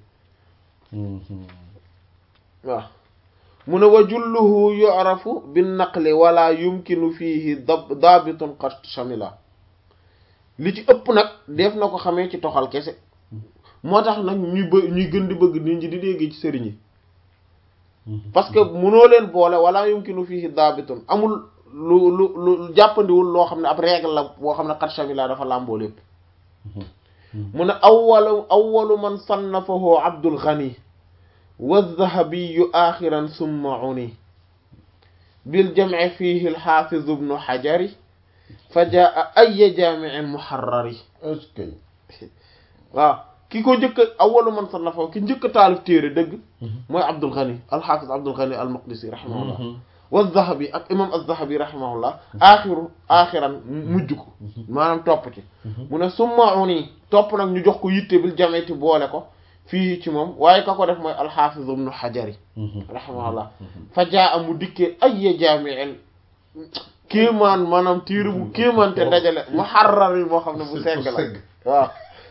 waaw mu ne wa julluhu yu'rafu bin naqli wala yumkinu fihi daabitun qad shamila li ci ëpp nag def na ko xamee ci toxal kese moo tax nag ñuy bë ñuy gën di bëgg nit ñi di dégg ci sëriñ yi parce que mënoo leen boole wala yumkinu fihi daabitun amul lu lu lu jàppandiwul loo xam ne ab règle la boo xam ne qad shamila dafa làmboo lépp mu ne awwalu awwalu man sannafahu Abdul Ghani والذهبي آخرا ثم عني بالجمع فيه الحافظ ابن حجر فجاء أي جامع محرر est-ce que waaw ki ko njëkk a awwalu man sannafa ki njëkk a taalif téere dëgg mooy Abdul Ghani al-Hafiz Abdul Ghani al-Maqdisi rahimahullah wa Zahabi ak imam az-Zahabi rahimahullah aaxiru aaxiran mujj ko maanaam topp ci mu ne summa uni topp nag ñu jox ko yitte bil jameti boole ko fii ci moom waaye ka ko def mooy al-Hafiz ibn Hajari rahimahullah fa jaa mu dikkee ay jaami'in kéemaan maanaam téere bu kéemaan te dajale muharrar yi moo xam ne bu segg la waaw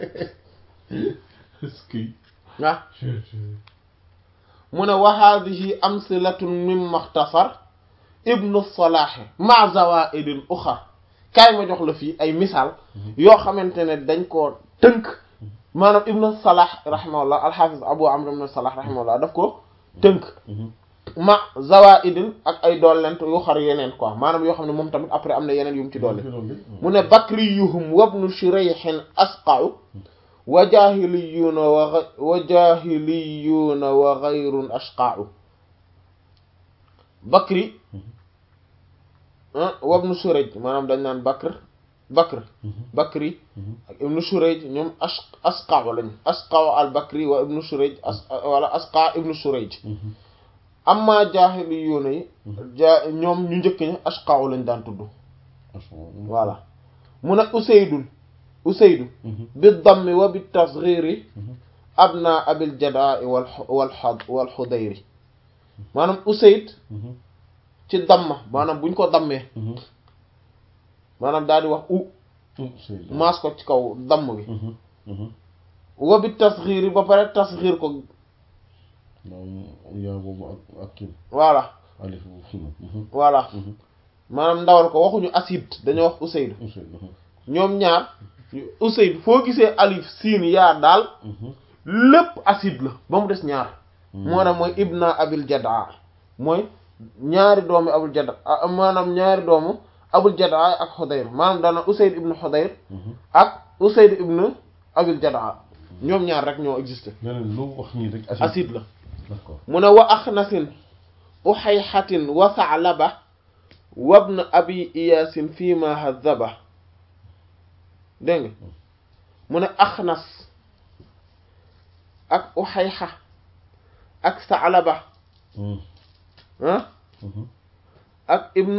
est-ce que ah mu ne wa haadihi amsilatun mimma ixtasar ibnu salaahi ma zawaidin uxar kaay ma jox la fii ay misaal yoo xamante ne dañ koo tënk maanaam ibnu salah rahimahullah alxaafis abu amr ibnu salah rahimahullah daf ko tënk ma zawaidin ak ay dollent yu xar yeneen quoi maanaam yoo xam ne moom tamit après am na yeneen yu mu ci dolli mu ne bakriyuhum wabnu shurayhin asqa'u wa jahiliyuuna wa wa jahiliyuuna wa ghayrun ashqa'u bakri wabnu shurayj maanaam dañ naan bakr bakr bakri ak ibnu shurayj ñoom as asqa'u lañ asqa'u al bakri wa ibnu shurayj as wala asqa ibnu shurayj amma jahiliyuuna yi ja ñoom ñu njëkk ña ashqa'u lañ daan tudd voilà mu ne usaydun usaydu bi dammi wa bi tasghiri abna abil jadaa wal wal wal xudayri maanaam usayd ci damma maanaam buñ ko dammee maanaam daal di wax u maas ko ci kaw damm bi wa bi tasghiri ba pare tasghir ko yaa boobu ak ak kii voilà alif bu fi voilà maanaam ndawal ko waxuñu acide dañoo wax usaydu ñoom ñaar Usayd foo gisee alif siin yaa daal lépp acide la ba mu des ñaar moo tax mooy ibna abil jadaa mooy ñaari doomu abul jadaa maanaam ñaari doomu abul jadaa ak xudayr maanaam daana Usayd ibnu xudayr ak Usayd ibnu abil jadaa ñoom ñaar rek ñoo existé leneen lu wax nii rek acide la d'accord mu ne wa axnasin uxayxatin wa sa'laba wabna abi iyaasin fii ma hadaba dégg nga mu ne axnas ak uxayxa ak saalaba ah ak ibn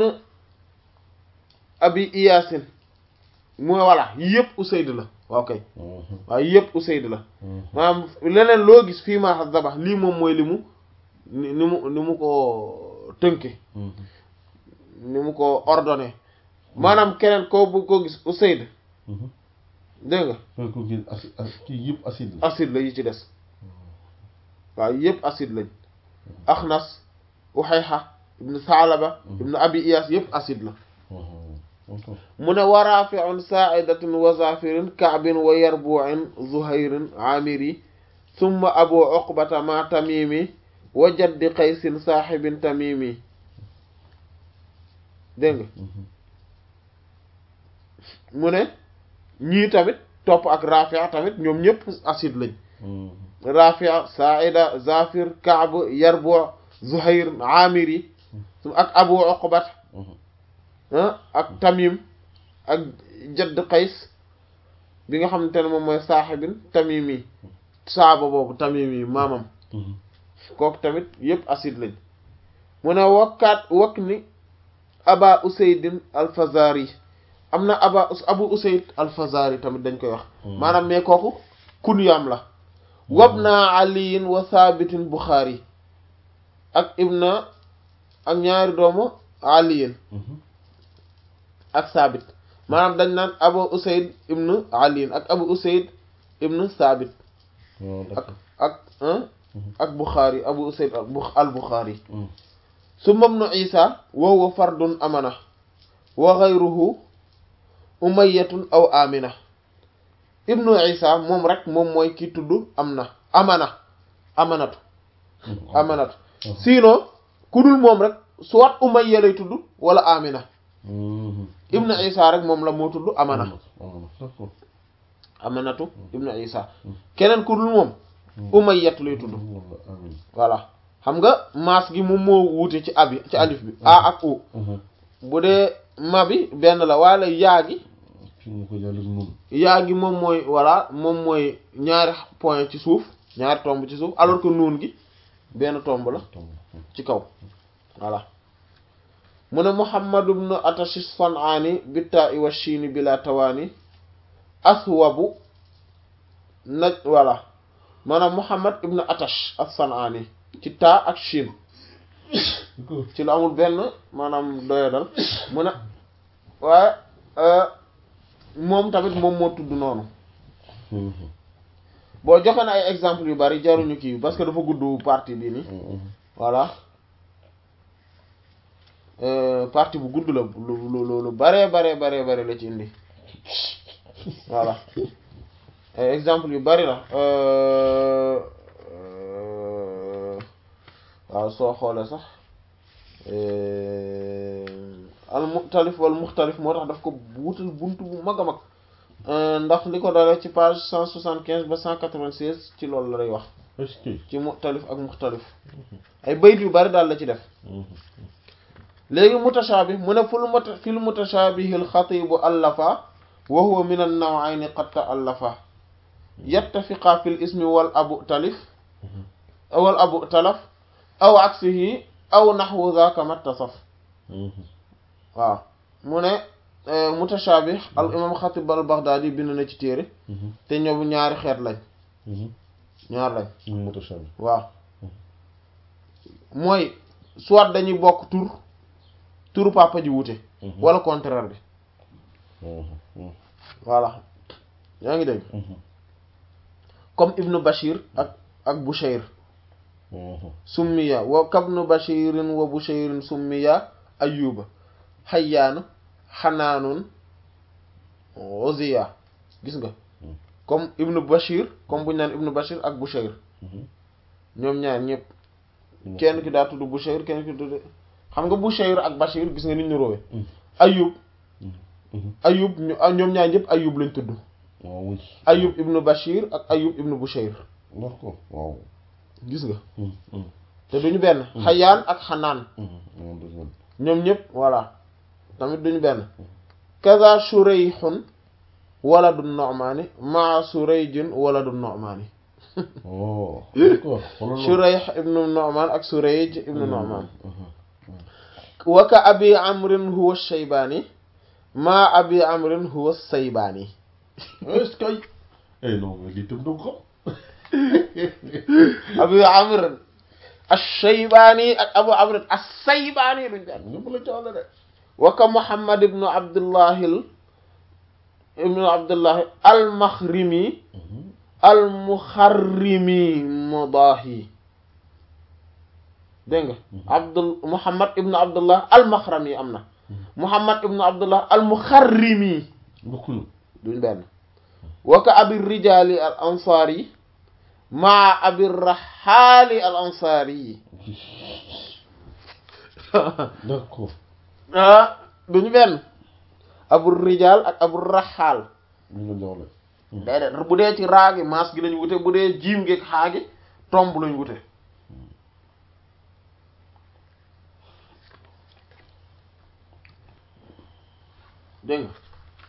abi iyaasin mooy voilà yëpp usayd la waaw kay waaw yëpp usayd la maanaam leneen loo gis fii ma hadaba lii moom mooy li mu ni mu ni mu ko tënke ni mu ko ordonné maanaam keneen koo bu ko gis usayd dégg nga ko gis acide kii yëpp acide la acide la yi ci des waaw yëpp acide lañ axnas uxayxa ibnu saalaba ibnu abi iyas yëpp acide la mu ne wa rafiun saaidatin wa zafirin kaabin wa yarbuin zuhayrin amiri summa abu uqbata ma tamimi wa jaddi qaysin saaxibin tamimi dégg nga mu ne ñii tamit topp ak rafia tamit ñoom ñëpp acide lañ rafia saida zafir kaab yarbu zuhair amiri ak abu uqbat ak tamim ak jadd qays bi nga xamante ne moom mooy saaxibin tamimi saaba boobu tamimi maamam kooku tamit yëpp acide lañ mu ne wakkaat wakk ni aba usaydin alfazari am na aba abu usayd alfazari tamit dañ koy wax maanaam mais kooku kunyaam la wabna aliyin wa thabitin buxaari ak ibna ak ñaari doomu aliyin ak thabit maanaam dañ naan abu usayd ibnu aliyin ak abu usayd ibnu thabit ak ak ak buxaari abu usayd al buxaari summa ibnu isa wa huwa fardun amana wa ghayruhu umayyatun aw amina ibnu isa moom rek moom mooy ki tudd am na amana amanatu amanatu sinon ku dul moom rek soit umayya lay tudd wala amina ibnu isa rek moom la moo tudd amana amanatu ibnu isa keneen ku dul moom umayyatu lay tudd walla amin voilà xam nga maas gi moom moo wuute ci abi ci alif bi a ak u bu dee ma bi benn la wala yaa gi ci nga ko yàlla nun yaa gi moom mooy voilà moom mooy ñaari point ci suuf ñaari tomb ci suuf alors que nuun gi benn tomb la tomb ci kaw voilà mu ne Muhammad ibn Atash as-San'ani bitta wa shiini bila tawaani aswabu naj voilà maanaam Muhammad ibn Atash as-San'ani ci taa ak shin ko ci lu amul benn maanaam doyadal mu ne waaye moom tamit moom moo tudd noonu boo joxe na ay exemple yu bari jaruñu kii parce que dafa gudd partie bii nii voilà partie bu gudd la lu lu lu bare bare bare bare la ci indi voilà ay exemple yu bari la waaw soo xoolee sax al muxtalif wal muxtalif moo tax daf ko wutal buntu bu mag a mag ndax li ko dalee ci page cent soixante quinze ba cent quatre-vingt-seize ci loolu la lay wax est-ce que ci muxtalif ak muxtalif ay bayit yu bari daal la ci def léegi mutashaabih mu ne ful muta fil mutashaabihil xatibu allafa wa huwa min an nawayni qad ta'allafa yattafiqa fil ismi wal abu talif wal abu talaf aw aksihi aw naxwu zaaka mattasaf waaw mu ne mutashaabih al imam xatib al baghdadi bind na ci téere te ñoom ñaari xeet lañ ñaar lañ mutashaabih waaw mooy soit dañuy bokk tur turu papa ji wute wala contraire bi voilà yaa ngi dégg comme ibnu bashir ak ak bushayr summiya wa kabnu bashirin wa bushayrin summiya ayuba xayyaanu xanaanun oziya gis nga comme ibnu bashir comme buñu naan ibnu bashir ak bushayr ñoom ñaar ñëpp kenn ki daa tudd bushayr kenn ki tudd xam nga bushayr ak bashir gis nga nit ñu rowe ayub ayub ñu ñoom ñaar ñëpp ayub lañ tudd waaw oui ayub ibnu bashir ak ayub ibnu bushayr d'accord waaw gis nga te duñu benn xayaan ak xanaan ñoom ñëpp voilà tamit duñu benn kaza shurayhun waladu nu'mani maa surayjin waladu nu'mani oh d'accord shurayh ibnu nu'man ak surayj ibnu nu'man wa ka abi amrin huwa shaybani maa abi amrin huwa saybani est-ce que eh non mais lii tam doo ko abu amrin ash-shaybani ak abu amrin as-saybani luñ daan nga mën a jaawale de wa ka muhammad ibnu abdullahil ibnu abdullahi al-makhrimi al-mukharrimi mudahi dégg nga abdul muhammad ibnu abdullah al-makhrami am na muhammad ibnu abdullah al-mukharrimi bokkuñu duñ benn wa ka abi rijali al ansari maa abi raxaali al ansari d'accord ah duñu benn abu rijal ak abu raxaal ñu nga jaawale déedéet bu dee ci raagi maas gi lañ wute bu dee jiim gi ak xaagi tomb lañ wute dégg nga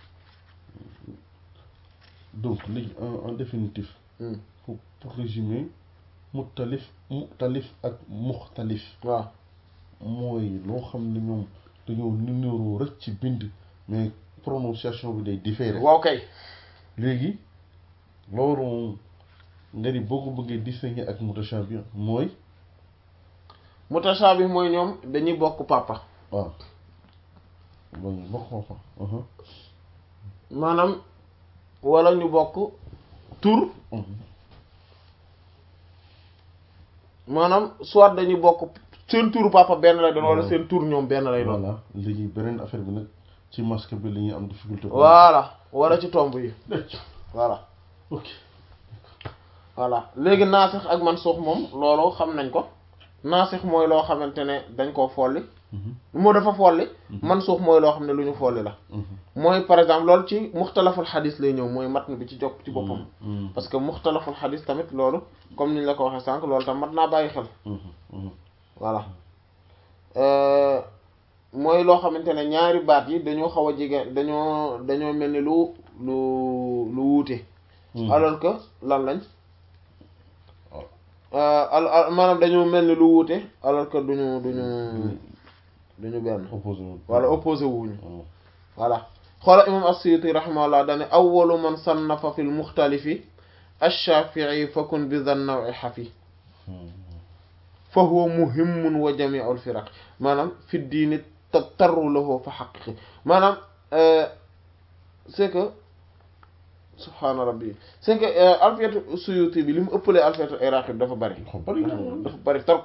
donc léegi en en définitif Hmm. pour pour résumer mutalif mutalif ak muxtalif waaw mooy loo xam ne ñoom dañoo numéro rek ci bind mais prononciation bi day différé waaw kay léegi loolu nga ni boo ko bëggee distinguer ak mutashabih mooy mutashaabih mooy ñoom dañuy bokk papa waaw bon bokk ma fa maanaam wala ñu bokk tur maanaam soit dañuy bokk seen turu papa benn lay doon wala seen tur ñoom benn lay doon voilà léegi beneen affaire bi nag ci masque bi la ñuy am difficulté voilà wala ci tomb yi voilà ok voilà léegi naasix ak mansuux moom loolu xam nañ ko naasix mooy loo xamante ne dañ koo folli moo dafa folli mansuux mooy loo xam ne lu ñu folli la Mhm. mooy par exemple loolu ci muxtalaful xadis lay ñëw mooy matn bi ci jokk ci boppam parce que muxtalaful xadis tamit loolu comme niñ la ko waxee sànq loolu tam mat naa bàyyi xel voilà mooy loo xamante ne ñaari baat yi dañoo xaw a jege dañoo dañoo mel ni lu lu lu wuute alors que lan lañ al maanaam dañoo mel ni lu wuute alors que duñu duñu duñu benn opposé wala opposé wuñu voilà xoola imam as-Suyuti rahimahullah dane awwalu man sannafa fi lmuxtalifi ash-Shafi'i fakun bi dhan naw'i xafi fa huwa muhimmun wa jami'u al-firaq maanaam fi diini tarru lahu fa xaqiqi maanaam c'est que subhaana rabbi c'est que alfiyatu Suyuti bi li mu ëppalee alfiyatu iraqi bi dafa bari dafa bari trop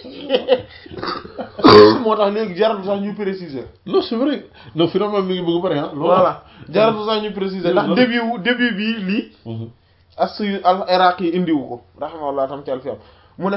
moo tax léegi jaratu sax ñu préciser non c'est vrai non finalement mi ngi bëgg bari ah voilà jaratu sax ñu préciser ndax début wu début bi lii as suyu al iraqi yi indiwu ko rahimahullah tam ci alfiyam mu ne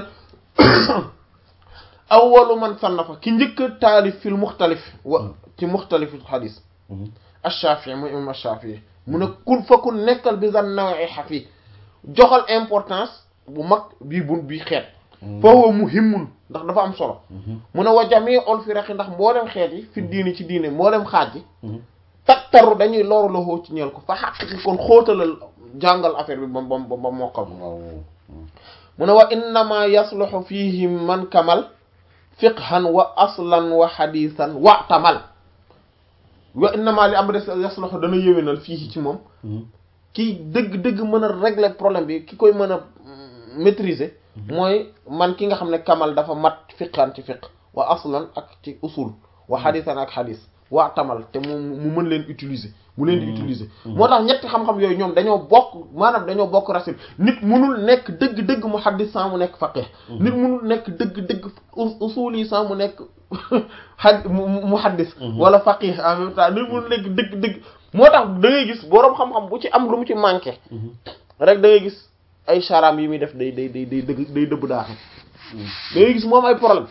awwalu man sannafa ki njëkk a taalif fil muxtalif wa ci muxtalifu xadis ash-Shafi'i mooy imam ash-Shafi'i mu ne kun fa kun nekkal bi zan nawee xafi joxal importance bu mag bii bun bii xeet fa huwa muhimmun ndax dafa am solo mu ne wa jami'ul firaqi ndax mboolem xeet yi fi diini ci diine mboolem xaaj yi tattaru dañuy loru loxoo ci ñeel ko fa xaq kon xóotalal jàngal affaire bi ba ba ba mokkal mu ne wa innama yasluhu fihi man kamal fiqhan wa aslan wa xadisan wa tamal wa innama li am des yasluhu dana yéwénal fii ci moom ki dëgg-dëgg mën a régler problème bi ki koy mën a maîtriser mooy man ki nga xam ne kamal dafa mat fiqhan ci fiq wa aslan ak ci usul wa xadisan ak xadis wa tamal te mu mu mën leen utiliser mu leen di utiliser moo tax ñetti xam-xam yooyu ñoom dañoo bokk maanaam dañoo bokk racine nit munul nekk dëgg-dëgg mu xaddis sans mu nekk faqih nit munul nekk dëgg-dëgg usul yi sans mu nekk a mu xaddis wala faqih en même temps nit munul nekk dëgg-dëgg moo tax da ngay gis boroom xam-xam bu ci am lu mu ci manqué rek da ngay gis ay charam yi muy def day day day day dëgg day dëbb daaxe da ngay gis moom ay problème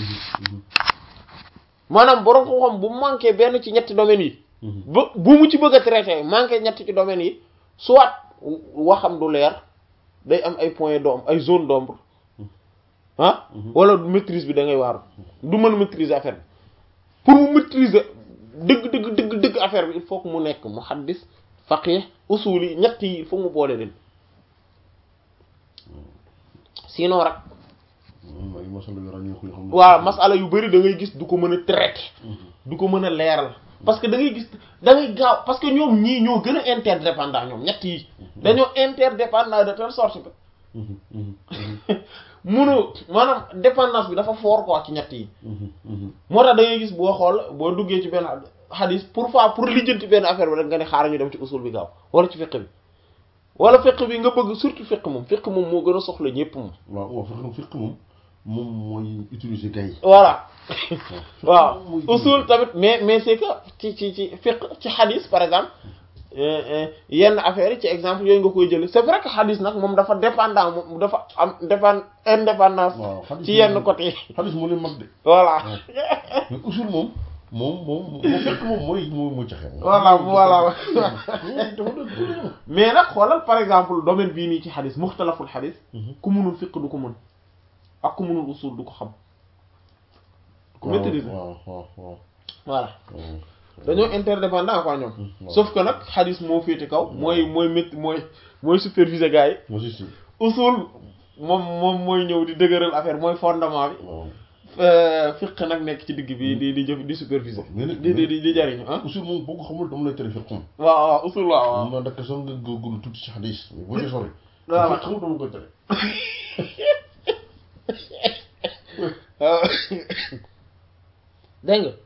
maanaam boroom xam-xam bu manqué benn ci ñetti domaines yi ba bu mu ci bëgg a traité manqué ñetti ci domaines yi soit waxam du leer day am ay points d'ombre ay zone d'ombre ah wala maîtrise bi da ngay waaru du mën a maîtriser affaire bi pour mu maîtriser dëgg dëgg dëgg dëgg affaire bi il faut que mu nekk muhaddis faqih usul yi ñett yi il faut mu boole leen sinon rek waaw masala yu bari da ngay gis du ko mën a traité du ko mën a leeral parce que da ngay gis da ngay gaaw parce que ñoom ñii ñoo gën a interdépendant ñoom ñett yi dañoo interdépendant de telle sorte que mënoo maanaam dépendance bi dafa fort quoi ci ñett yi moo tax da ngay gis boo xool boo duggee ci benn xadis pour fois pour lijjanti benn affaire bi rek nga ne xaaral ñu dem ci usul bi gaaw wala ci fiqh bi wala fiqh bi nga bëgg surtout fiqh moom fiqh moom moo gën a soxla ñépp moom waaw waaw fiqh moom moom mooy utiliser gay voilà waaw usul tamit mais mais c'est que ci ci ci fiqh ci xadis par exemple yenn affaires yi ci exemple yooyu nga koy jële c'est vrai que xadis nag moom dafa dépendant moom dafa am dépend indépendance ci yenn côté yi xadis moo leen mag de voilà mais usul moom moom moom moo fekk moom mooy moo moo caxe voilà voilà mais nag xoolal par exemple domaine bii nii ci xadis muxtalaful xadis ku munul fiqh du ko mën ak ku munul usul du ko xam ku maîtriser waaw waaw waaw voilà dañoo interdépendant quoi ñoom sauf que nag xadis moo féete kaw mooy mooy métti mooy mooy superviser gars yi moo si si usul moom moom mooy ñëw di dëgëral affaire mooy fondement bi waaw fiq nag nekk ci digg bi di di jëf di superviser mais nag di di di jariñu ah usul moom boo ko xamul dama lay tere fiq moom waaw waaw usul waaw waaw mun naa dakk sax nga góorgóorlu tuuti ci xadis mais boo ci sori Voilà. fiq xamul dama koy tere waaw dégg nga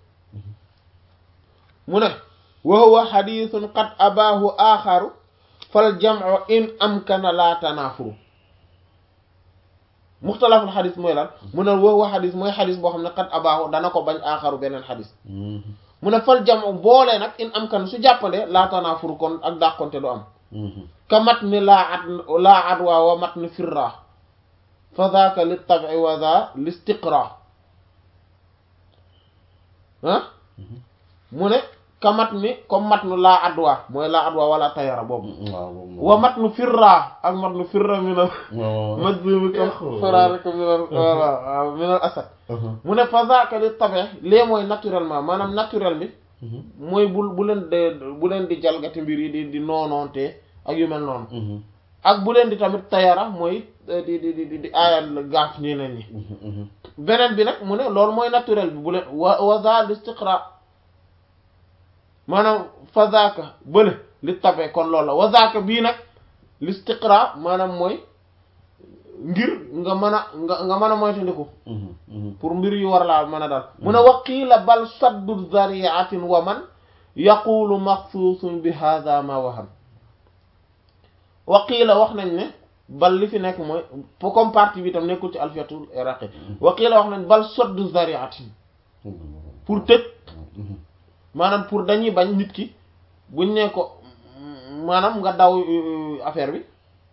mu ne wa huwa xadiisun qad abaahu aaxaru fal jamcu in amkana laa tanaafuru muxtalaful xadis mooy lan mu ne wa huwa xadis mooy xadis boo xam ne qad abaahu dana ko bañ aaxaru beneen xadis mu ne fal jamcu boole nag in amkana su jàppande laa tanaafuru kon ak dàqonte du am ka mat ni laa at laa adwa wa mat ni firra fa daaka li tabi wa daa li istiqra ah mu ne ka mat ni comme mat nu laa adwa mooy laa adwa wala tayara boobu waaw boobu wa mat nu firra ak mat nu firra minal waaw majzumi ka faraarika minal voilà waaw minal asad mu ne fa zaaka li tabe lee mooy naturellement maanaam naturel bi mooy bu bu leen de bu leen di jalgati mbir yi di di noonoonte ak yu mel noonu ak bu leen di tamit tayara mooy di di di di aayal gaaf ñeneen ñi beneen bi nag mu ne loolu mooy naturel bi bu leen wa wa za listiqra maanaam fa zaaka bële li tabe kon loolu la wa zaaka bii nag listiqra maanaam mooy ngir nga mën a nga nga mën a moytandiku pour mbir yu war laa mën a dal mu ne waqiila bal saddu zariatin wa man yaqulu maxsuusun bi hadha ma waham waqiila wax nañ ne bal li fi nekk mooy comme partie bi tam nekkul ci alfiyatul iraqi waqiila wax nañ bal saddu zariatin pour tëj maanaam pour dañuy bañ nit ki buñ ne ko maanaam nga daw affaire bi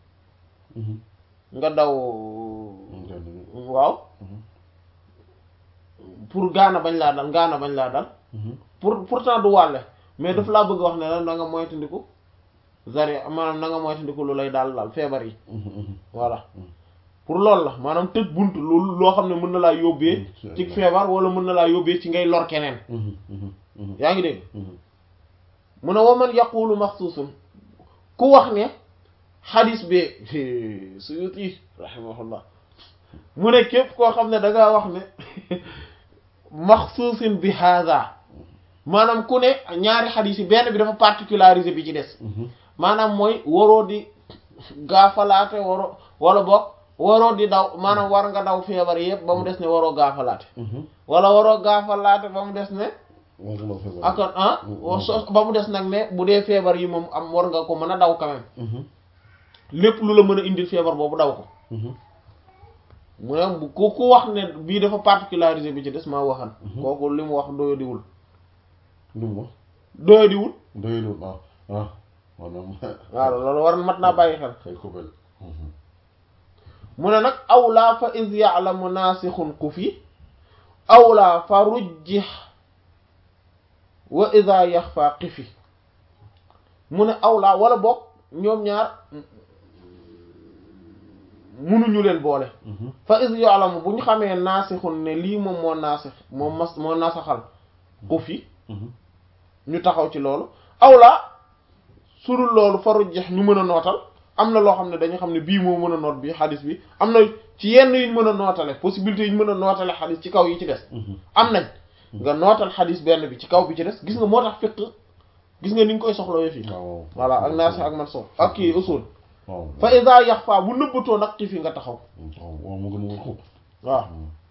nga daw waaw pour gaana bañ laa dal gaana bañ laa dal pour pourtant du wàlle mais daf laa bëgg wax ne la na nga moytandiku zari maanaam na nga moytandiku lu lay daal daal feebar yi voilà pour loolu la maanaam tëj bunt loolu loo xam ne mën na laa yóbbee ci feebar wala mën na laa yóbbee ci ngay lor keneen yaa ngi dégg mu ne waman yaqulu maxsuusun ku wax ne xadis bi Suyuti rahimahullah mu ne képp koo xam ne da ngaa wax ne maxsuusin bi hada maanaam ku ne ñaari xadis yi benn bi dafa particularisé bi ci des maanaam mooy waroo di gaafalaate waroo wala boog waroo di daw maanaam war nga daw feebar yëpp ba mu des ne waroo gaafalaate wala waroo gaafalaate ba mu des ne ak ah ba mu des nag ne bu dee feebar yi moom am war nga ko mën a daw quand même lépp lu la mën a indil feebar boobu daw ko mu ne ku ku wax ne bii dafa particularisé bi ci des maa waxan kooku li mu wax doyadiwul li mu wax doyadiwul doyadiwul ah ah maanaam waaw loolu war mat naa bàyyi xel xëy ko bel mu ne nag awlaa fa is ya'lamu naasixun xufi awlaa fa rujjix wa ida yaxfa xifi mu ne awlaa wala boog ñoom ñaar munuñu leen boole fa is ya'lamu bu ñu xamee naasixun ne lii moom moo naasix moo mas moo nasaxal xufi ñu taxaw ci loolu awlaa surul loolu fa rujjix ñu mën a nootal am na loo xam ne dañu xam ne bii moo mën a noot bii xadis bi am na ci yenn yuñ mën a nootale possibilité yuñ mën a nootale xadis ci kaw yi ci des am nañ nga nootal xadis benn bi ci kaw bi ci des gis nga moo tax fiq gis nga ni nga koy soxlawee fii voilà ak naasi ak man so ak kii usul fa iza yaxfa bu nëbbatoo nag ci fi nga taxaw waaw mu gën a ko waaw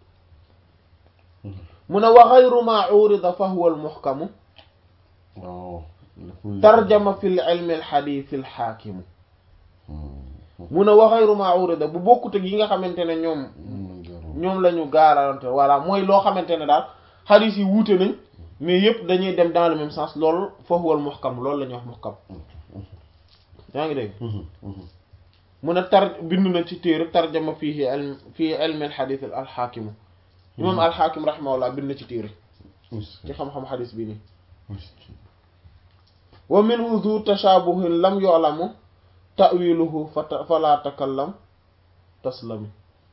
mu ne wa ghayru ma urida fa huwa al muhkamu waaw tarjama fi l ilmi al hadith al hakimu mu ne wa ghayru ma urida bu bokkut ak yi nga xamante ne ñoom ñoom la ñu gaarante voilà mooy loo xamante ne daal xadis yi wuute nañ mais yëpp dañuy dem dans le même sens loolu foofu wal muhkam loolu la ñuy wax muhkam yaa ngi dégg mu ne tar bind na ci téere tarjama fii ilm fii ilmi al xadis al xaakimu imam al xaakim rahimahullah bind na ci téere ci xam-xam xadis bi nii wa minhu zu tashabuhin lam yu'lamu ta'wiluhu fala takallam taslami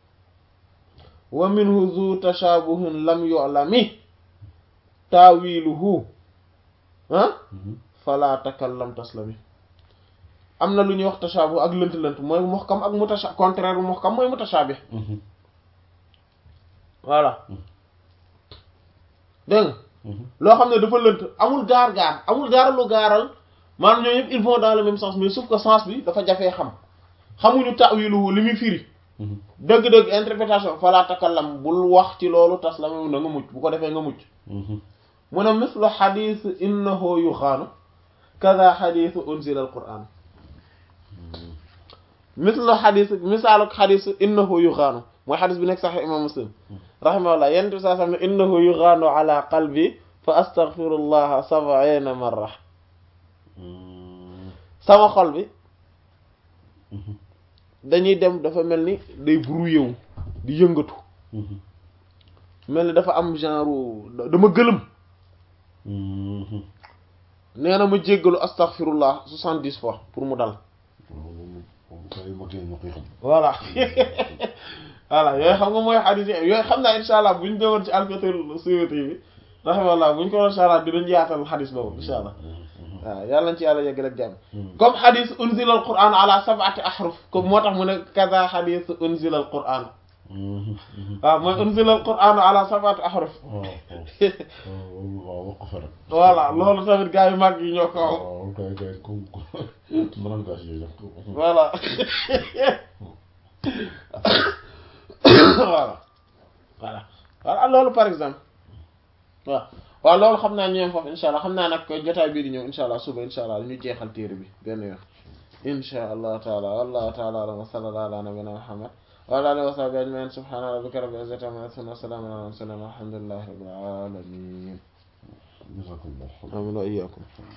wa minhu zu tashabuhin lam yu'lami ta'wiluhu ah fala takallam taslami am na lu ñuy wax tashabuh ak lënt-lënt mooy muhkam ak mutasha contraire bu muhkam mooy mutashabih voilà dégg nga loo xam ne dafa lënt amul gaar-gaar amul dara lu gaaral maanaam ñoo yëpp ils vont dans le même sens mais sauf que sens bi dafa jafee xam xamuñu ta'wiluhu li muy firi dëgg-dëgg interprétation fala takallam bul wax ci loolu tas la na nga mucc bu ko defee nga mucc mu ne mislu xadis innahu yuxaanu kaza xadisu unzila al quran mislu xadis misaalu xadis innahu yuxaanu mooy xadis bi nekk sax imam muslim rahimahullah yent bi saa sam ne innahu yuxaanu ala qalbi fa astaghfirullaha sab'ina marra sama xol bi dañuy dem dafa mel ni day brouillé wu di yëngatu mel ni dafa am genre dama gëlëm nee na ma jéggalu astaghfirullah soixante-dix fois pour mu dal loolu moom kay mag yi ñoo koy xam voilà voilà yooyu xam nga mooy xadis yi yooyu xam naa insha allah bu ñu demoon ci alfatul suyuti bi rahimahullah bu ñu ko doon insha allah dinañ yaatal xadis boobu insha allah waaw yàlla nañ ci yàlla yegg rek jàmm comme xadis unzila al quran ala sab'ati ahruf comme moo tax mu ne kaza xadis unzila al quran waaw mooy unzila al quran ala sab'ati ahruf waaw waaw wax ko fa rek voilà loolu tamit gars yu mag yi ñoo ko wax waaw kay kay comme maanaam gaa si yooyu def ko voilà voilà voilà voilà loolu par exemple waaw waaw loolu xam naa ñoom foofu insha allah xam naa nag jotaay bii di ñëw insha allah suba insha allah ñu jeexal téere bi benn yoon insha allah taala wallahu taala alam wa sallallahu ala nabina muhammad wa ala alihi wa sahbihi ajmain subhana rabbika rabbil izzati amma yasifun wa salamun ala mursalin walhamdulillahi rabbil alamin jazakallah amin wa iyyakum